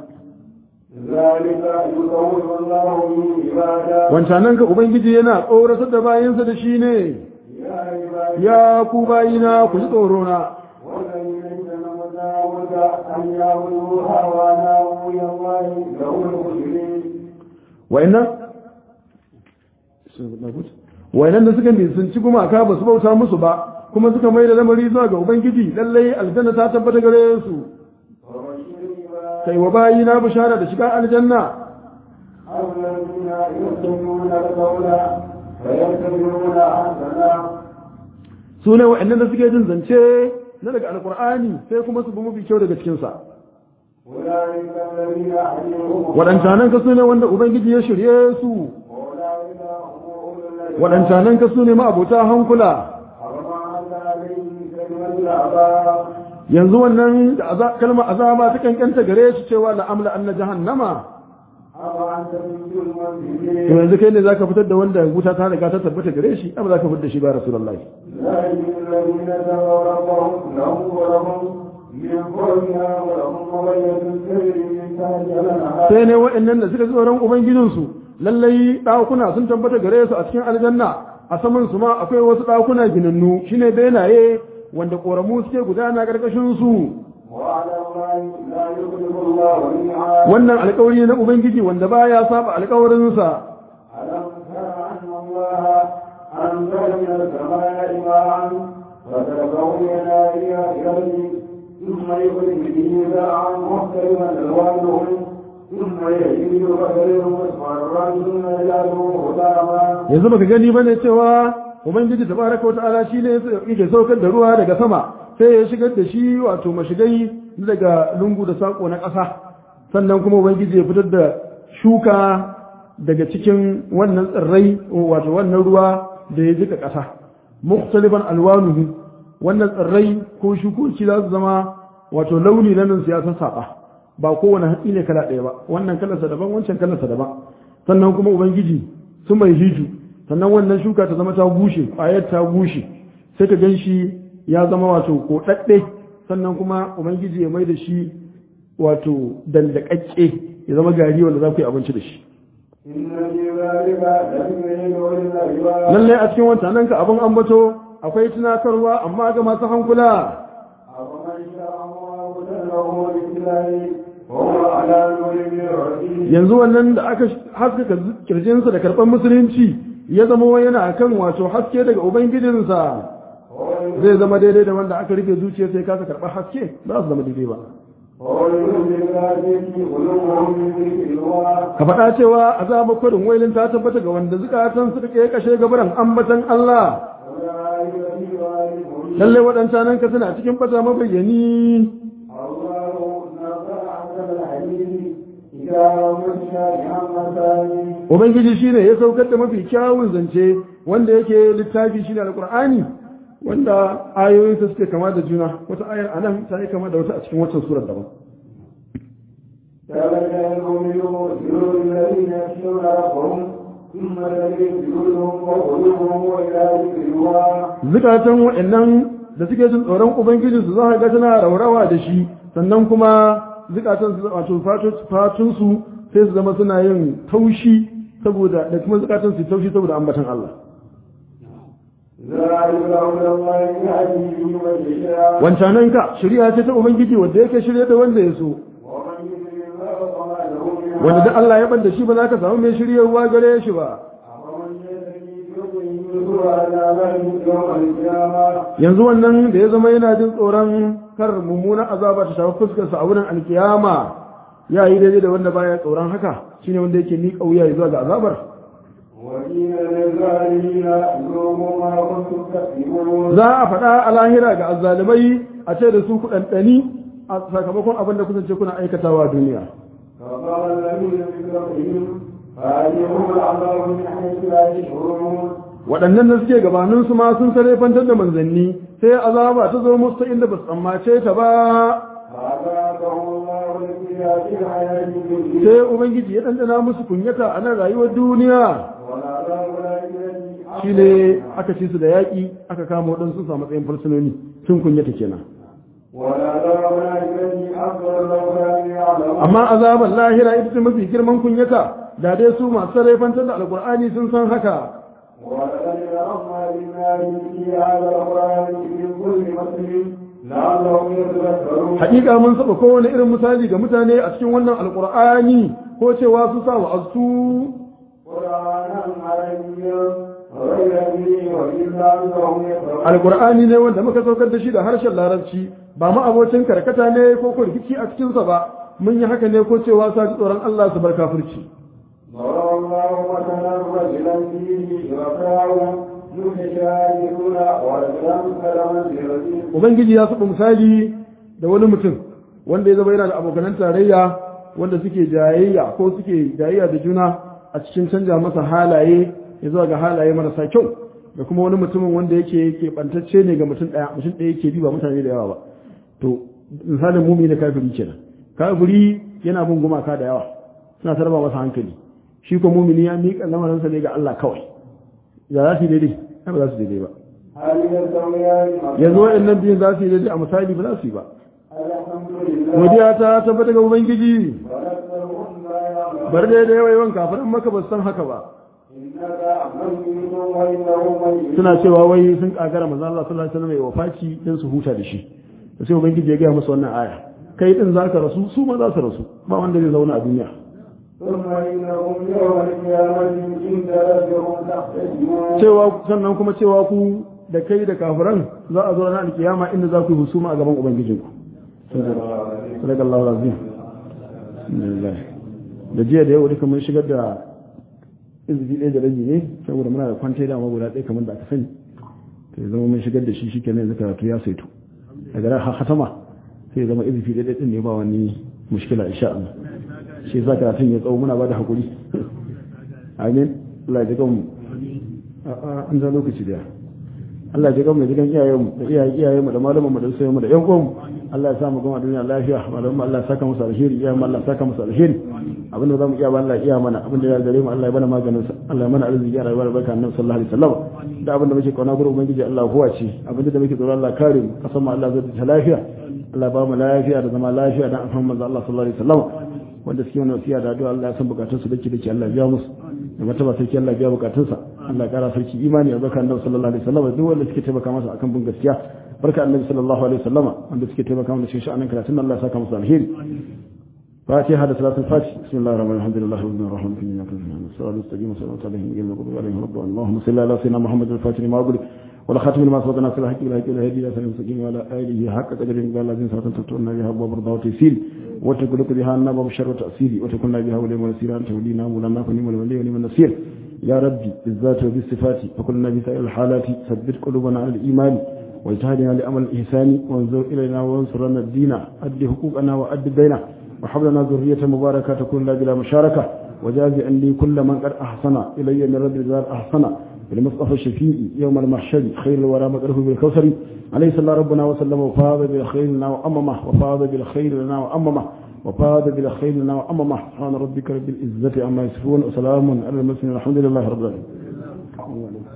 ذلك يخوف الله به عباده wancanan ka ubangiji yana tsoratar da bayansa da shi ne يا عبادي ya ku bayina ku ji tsoro na والذين اجتنبوا الطاغوت أن يعبدوها وأنابوا إلى الله له المسلمين wa'annan wayannan da suka nisanci gumaka ba su bauta musu ba kuma suka mai da lamari zuwa ga ubangiji lallai aljanna ta tabbata gare su kai wa bayi na bishara da shiga aljanna الذين يستمعون القول فيتبعون أحسنه su ne wa'annan da suke jin zance na daga alkur'ani sai kuma su bi mafi kyau daga cikinsa أولئك الذين أحيوهم waɗancanan ka su ne wanda ubangiji ya shirye su وأولئك هم أولو الألباب waɗancanan ka su ne ma'abota hankula وما عليهم كلمة العذاب yanzu wannan da aza- kalmar azaba ta kankanta gare shi cewa la'amla anna jahannama أفأنت تنجي to المنزلين yanzu kai ne zaka fitar da wanda wuta ta riga ta tabbata gare shi amma zaka fitar da shi ba rasulullahi ذلك الذين تقوا ربهم لهم ولهم من فوقها ولهم مغية تجري من تحتها الأنهار sai ne waɗannan da suka ji tsoron ubangijinsu lallai ɗakuna sun tabbata gare su a cikin aljanna a saman su ma akwai wasu ɗakuna ginannu shine benaye wanda ƙoramu suke gudana ƙarƙashin su وعلى الله لا يخلف الله الميعاد wannan alƙawari na ubangiji wanda baya saba alƙawarinsa ألم تر أن الله أنزل من السماء ماء فتركه ينابيع يرمي ثم يخرج به زرعا مختلفا ألوانه ثم يهيج فتره مصفرا ثم يجعله هداما yanzu baka gani bane cewa ubangiji tabaraka wa ta'ala shine yake saukar da ruwa daga sama sai ya shigar da shi wato mashigai daga lungu da sako na ƙasa sannan kuma ubangiji ya fitar da shuka daga cikin wannan tsirrai wato wannan ruwa da ya jika ƙasa mukhtalifan alwanuhu wannan tsirrai ko shukoki za su zama wato launi na nan siyasar saba ba kowane hatsi ne kala ɗaya ba wannan kalarsa daban wancan kalarsa daban sannan kuma ubangiji su mai hiju sannan wannan shuka ta zama ta bushe ƙwayar ta bushe sai ka gan shi ya zama wato koɗaɗɗe sannan kuma ubangiji ya mai da shi wato dandakakke ya zama gari wanda za ku yi abinci da shi إن في ذلك لذكر لأولي الألباب lallai a cikin wancanan ka abin ambato akwai tunatarwa amma ga masu hankula أفمن شاء الله له بالله وهو على نور من ربه yanzu wannan da aka haskaka kirjinsa da karɓar musulunci ya zama wai yana kan wato haske daga ubangijinsa zai zama daidai da wanda aka rufe zuciya sai kasa karɓar haske ba su zama daidai ba ويؤمن بالله في قلوبهم من ذكر الله ka faɗa cewa azaba kwarin wailin ta tabbata ga wanda zukatan su take kashe gabaran ambatan Allah أولئك في ضلال مبين lalle waɗancan ka suna cikin fata mabayyani الله نزل أحسن الحديث كتابا متشابها مثاني ubangiji shine ya saukar da mafi kyawun zance wanda yake littafi shine alqur'ani wanda ayoyinsa suke kama da juna wata ayar anan ta yi kama da wata a cikin wata surar daban كذلك المؤمنون جلود الذين يخشون ربهم ثم الذين جلودهم وقلوبهم وإلى ذكر الله zukatan waɗannan da suke jin tsoron ubangiji su za ga tana raurawa da shi sannan kuma zukatan su wato fatun su sai su zama suna yin taushi saboda da kuma zukatan su taushi saboda ambatan Allah ذلك هدى الله يهدي به من يشاء wancanan ka shari'a ce ta ubangiji wanda yake shirye da wanda ya so ومن يضلل الله فما له من wanda duk Allah ya banda shi ba za ka samu mai shiryewa gare shi ba أفمن يتقي يضلل على ذلك يوم القيامة yanzu wannan da ya zama yana jin tsoron kar mummunan azaba ta shafi fuskarsa a wurin alkiyama ya yi daidai da wanda baya tsoron haka shine wanda yake miƙa wuya zuwa ga azabar وقيل للظالمين ذوقوا ما كنتم تكسبون za a faɗa a lahira ga azzalimai a ce da su kuɗanɗani a sakamakon abin da kusance kuna aikatawa a duniya فقال الذين من قبلهم فأتيهم العذاب من حيث لا يشعرون waɗannan da suke gabaninsu ma sun sarrafantar da manzanni sai azaba ta zo musu ta inda ba su tsammace ta ba فأذاقهم الله الخزي في الحياة الدنيا sai ubangiji ya ɗanɗana musu kunyata a nan rayuwar duniya والعذاب الآخرة shi ne aka ci su da yaƙi aka kama waɗansu su a matsayin fursunoni sun kunyata kenan والعذاب الآخرة أكبر لو كانوا يعلمون amma azabar lahira ita ce mafi girman kunyata da dai su masu sarrafantar da alkur'ani sun san haka ولقد ضربنا للناس في هذا القرآن من كل مثل لعلهم يتذكرون haƙiƙa mun saba kowane irin misali ga mutane a cikin wannan alkur'ani ko cewa su sa wa'azu قرآنا عربيا وغير به وإلا أنهم يفرحون alqur'ani ne wanda muka saukar da shi da harshen larabci ba ma abocin karkata ne ko ko rikici a cikin sa ba mun yi haka ne ko cewa sa ji tsoron Allah su bar kafirci ضرب الله مثلا رجلا فيه شركاء متشاهدون ورجلا كالمنزلة ubangiji ya saba misali da wani mutum wanda ya zama yana da abokanan tarayya wanda suke jayayya ko suke jayayya da juna a cikin canja masa halaye ya zuwa ga halaye marasa kyau da kuma wani mutumin wanda yake yake bantacce ne ga mutum daya mutum daya yake bi ba mutane da yawa ba to misalin mumi da kafiri kenan kafiri yana bin gumaka da yawa suna tarba masa hankali shi ko mumini ya miƙa lamarinsa ne ga Allah kawai ya za su yi daidai ai ba za su daidai ba هل يستويان yanzu waɗannan biyun za su yi daidai a misali ba za su yi ba الحمد لله godiya ta tabbata ga ubangiji ونسألهم لا يعلم bar dai da yawa yawan kafiran maka ba su san haka ba إنك ميت وإنه ميت suna cewa wai sun kagara manzo Allah sallallahu alaihi wasallam ya wafaci dan su huta da shi to sai ubangiji ya ga musu wannan aya kai din zaka rasu su ma za su rasu ba wanda zai zauna a duniya ثم إنهم يوم القيامة عند ربهم تختصمون cewa sannan kuma cewa ku da kai da kafiran za a zo ranar alkiyama inda za ku yi husuma a gaban ubangijinku sadakallahu azim alhamdulillah da jiya da yau duka mun shigar da izini ɗaya da rabi ne saboda muna da kwantai da guda ɗaya kamar da aka sani to ya zama mun shigar da shi shi kenan yanzu karatu ya saito daga ran har hatama sai ya zama izini ɗaya ɗin ne ba wani mushkila insha Allah shi yasa karatun ya tsawo muna ba da hakuri amin Allah ya ji kanmu a'a an za lokaci da Allah ya ji kanmu ya ji kan iyayenmu da iyayen iyayenmu da malamanmu da usayenmu da ƴan uwanmu Allah ya sa mu gama duniya lafiya malamanmu Allah ya saka musu alheri iyayenmu Allah ya saka musu alheri abin da zamu iya ba Allah ya iya mana abin da ya gare mu Allah ya bana maganin sa Allah ya mana arziki ya rayuwar barka annabi sallallahu alaihi wasallam da abin da muke kauna gurin ubangiji Allah huwa ce abin da muke tsoro Allah kare mu kasan mu Allah zai ta lafiya Allah ba mu lafiya da zama lafiya da alhamdu manzo Allah sallallahu alaihi wasallam wanda suke wani wasiya da addu'a Allah ya san bukatun su dake dake Allah ya biya musu da mataba sarki Allah ya biya bukatun sa Allah ya kara sarki imani a barka annabi sallallahu alaihi wasallam duk wanda suke taimaka masa akan bin gaskiya barka annabi sallallahu alaihi wasallam wanda suke taimaka masa cikin sha'anin karatun Allah ya saka musu alheri فاتحة صلاة الفاتح بسم الله الرحمن الرحيم الحمد لله رب العالمين في نعمة الصلاة المستقيم والصلاة عليهم وعلى آله عليهم رب اللهم صل على سيدنا محمد الفاتح لما أقول ولا خاتم لما سبقنا في الحق والهدي والهدي إلى سنة المستقيم وعلى آله حق قدر من قال الذين صلاة تبتغنا بها أبواب رضا وتيسير وتكلك بها النار وبشر وتأسير وتكلنا بها ولي ونسير أنت ولينا ولنا فنيم الولي ونعم النصير يا ربي بالذات وبالصفات فكلنا بسائر الحالات ثبت قلوبنا على الإيمان واجتهدنا لأمل الإحسان وانظر إلينا وانصرنا الدين أد حقوقنا وأد دينا وحب لنا ذرية مباركة تكون لا بلا مشاركة وجاز لي كل من قد أحسن إلي من رب الجلال أحسن بالمصطفى الشفيع يوم المحشر خير الورى مقره بالكوثر عليه صلى ربنا وسلم وفاض بالخير لنا وأممه وفاض بالخير لنا وأممه وفاض بالخير لنا وأممه سبحان ربك رب العزة عما يصفون وسلام على المرسلين الحمد لله رب العالمين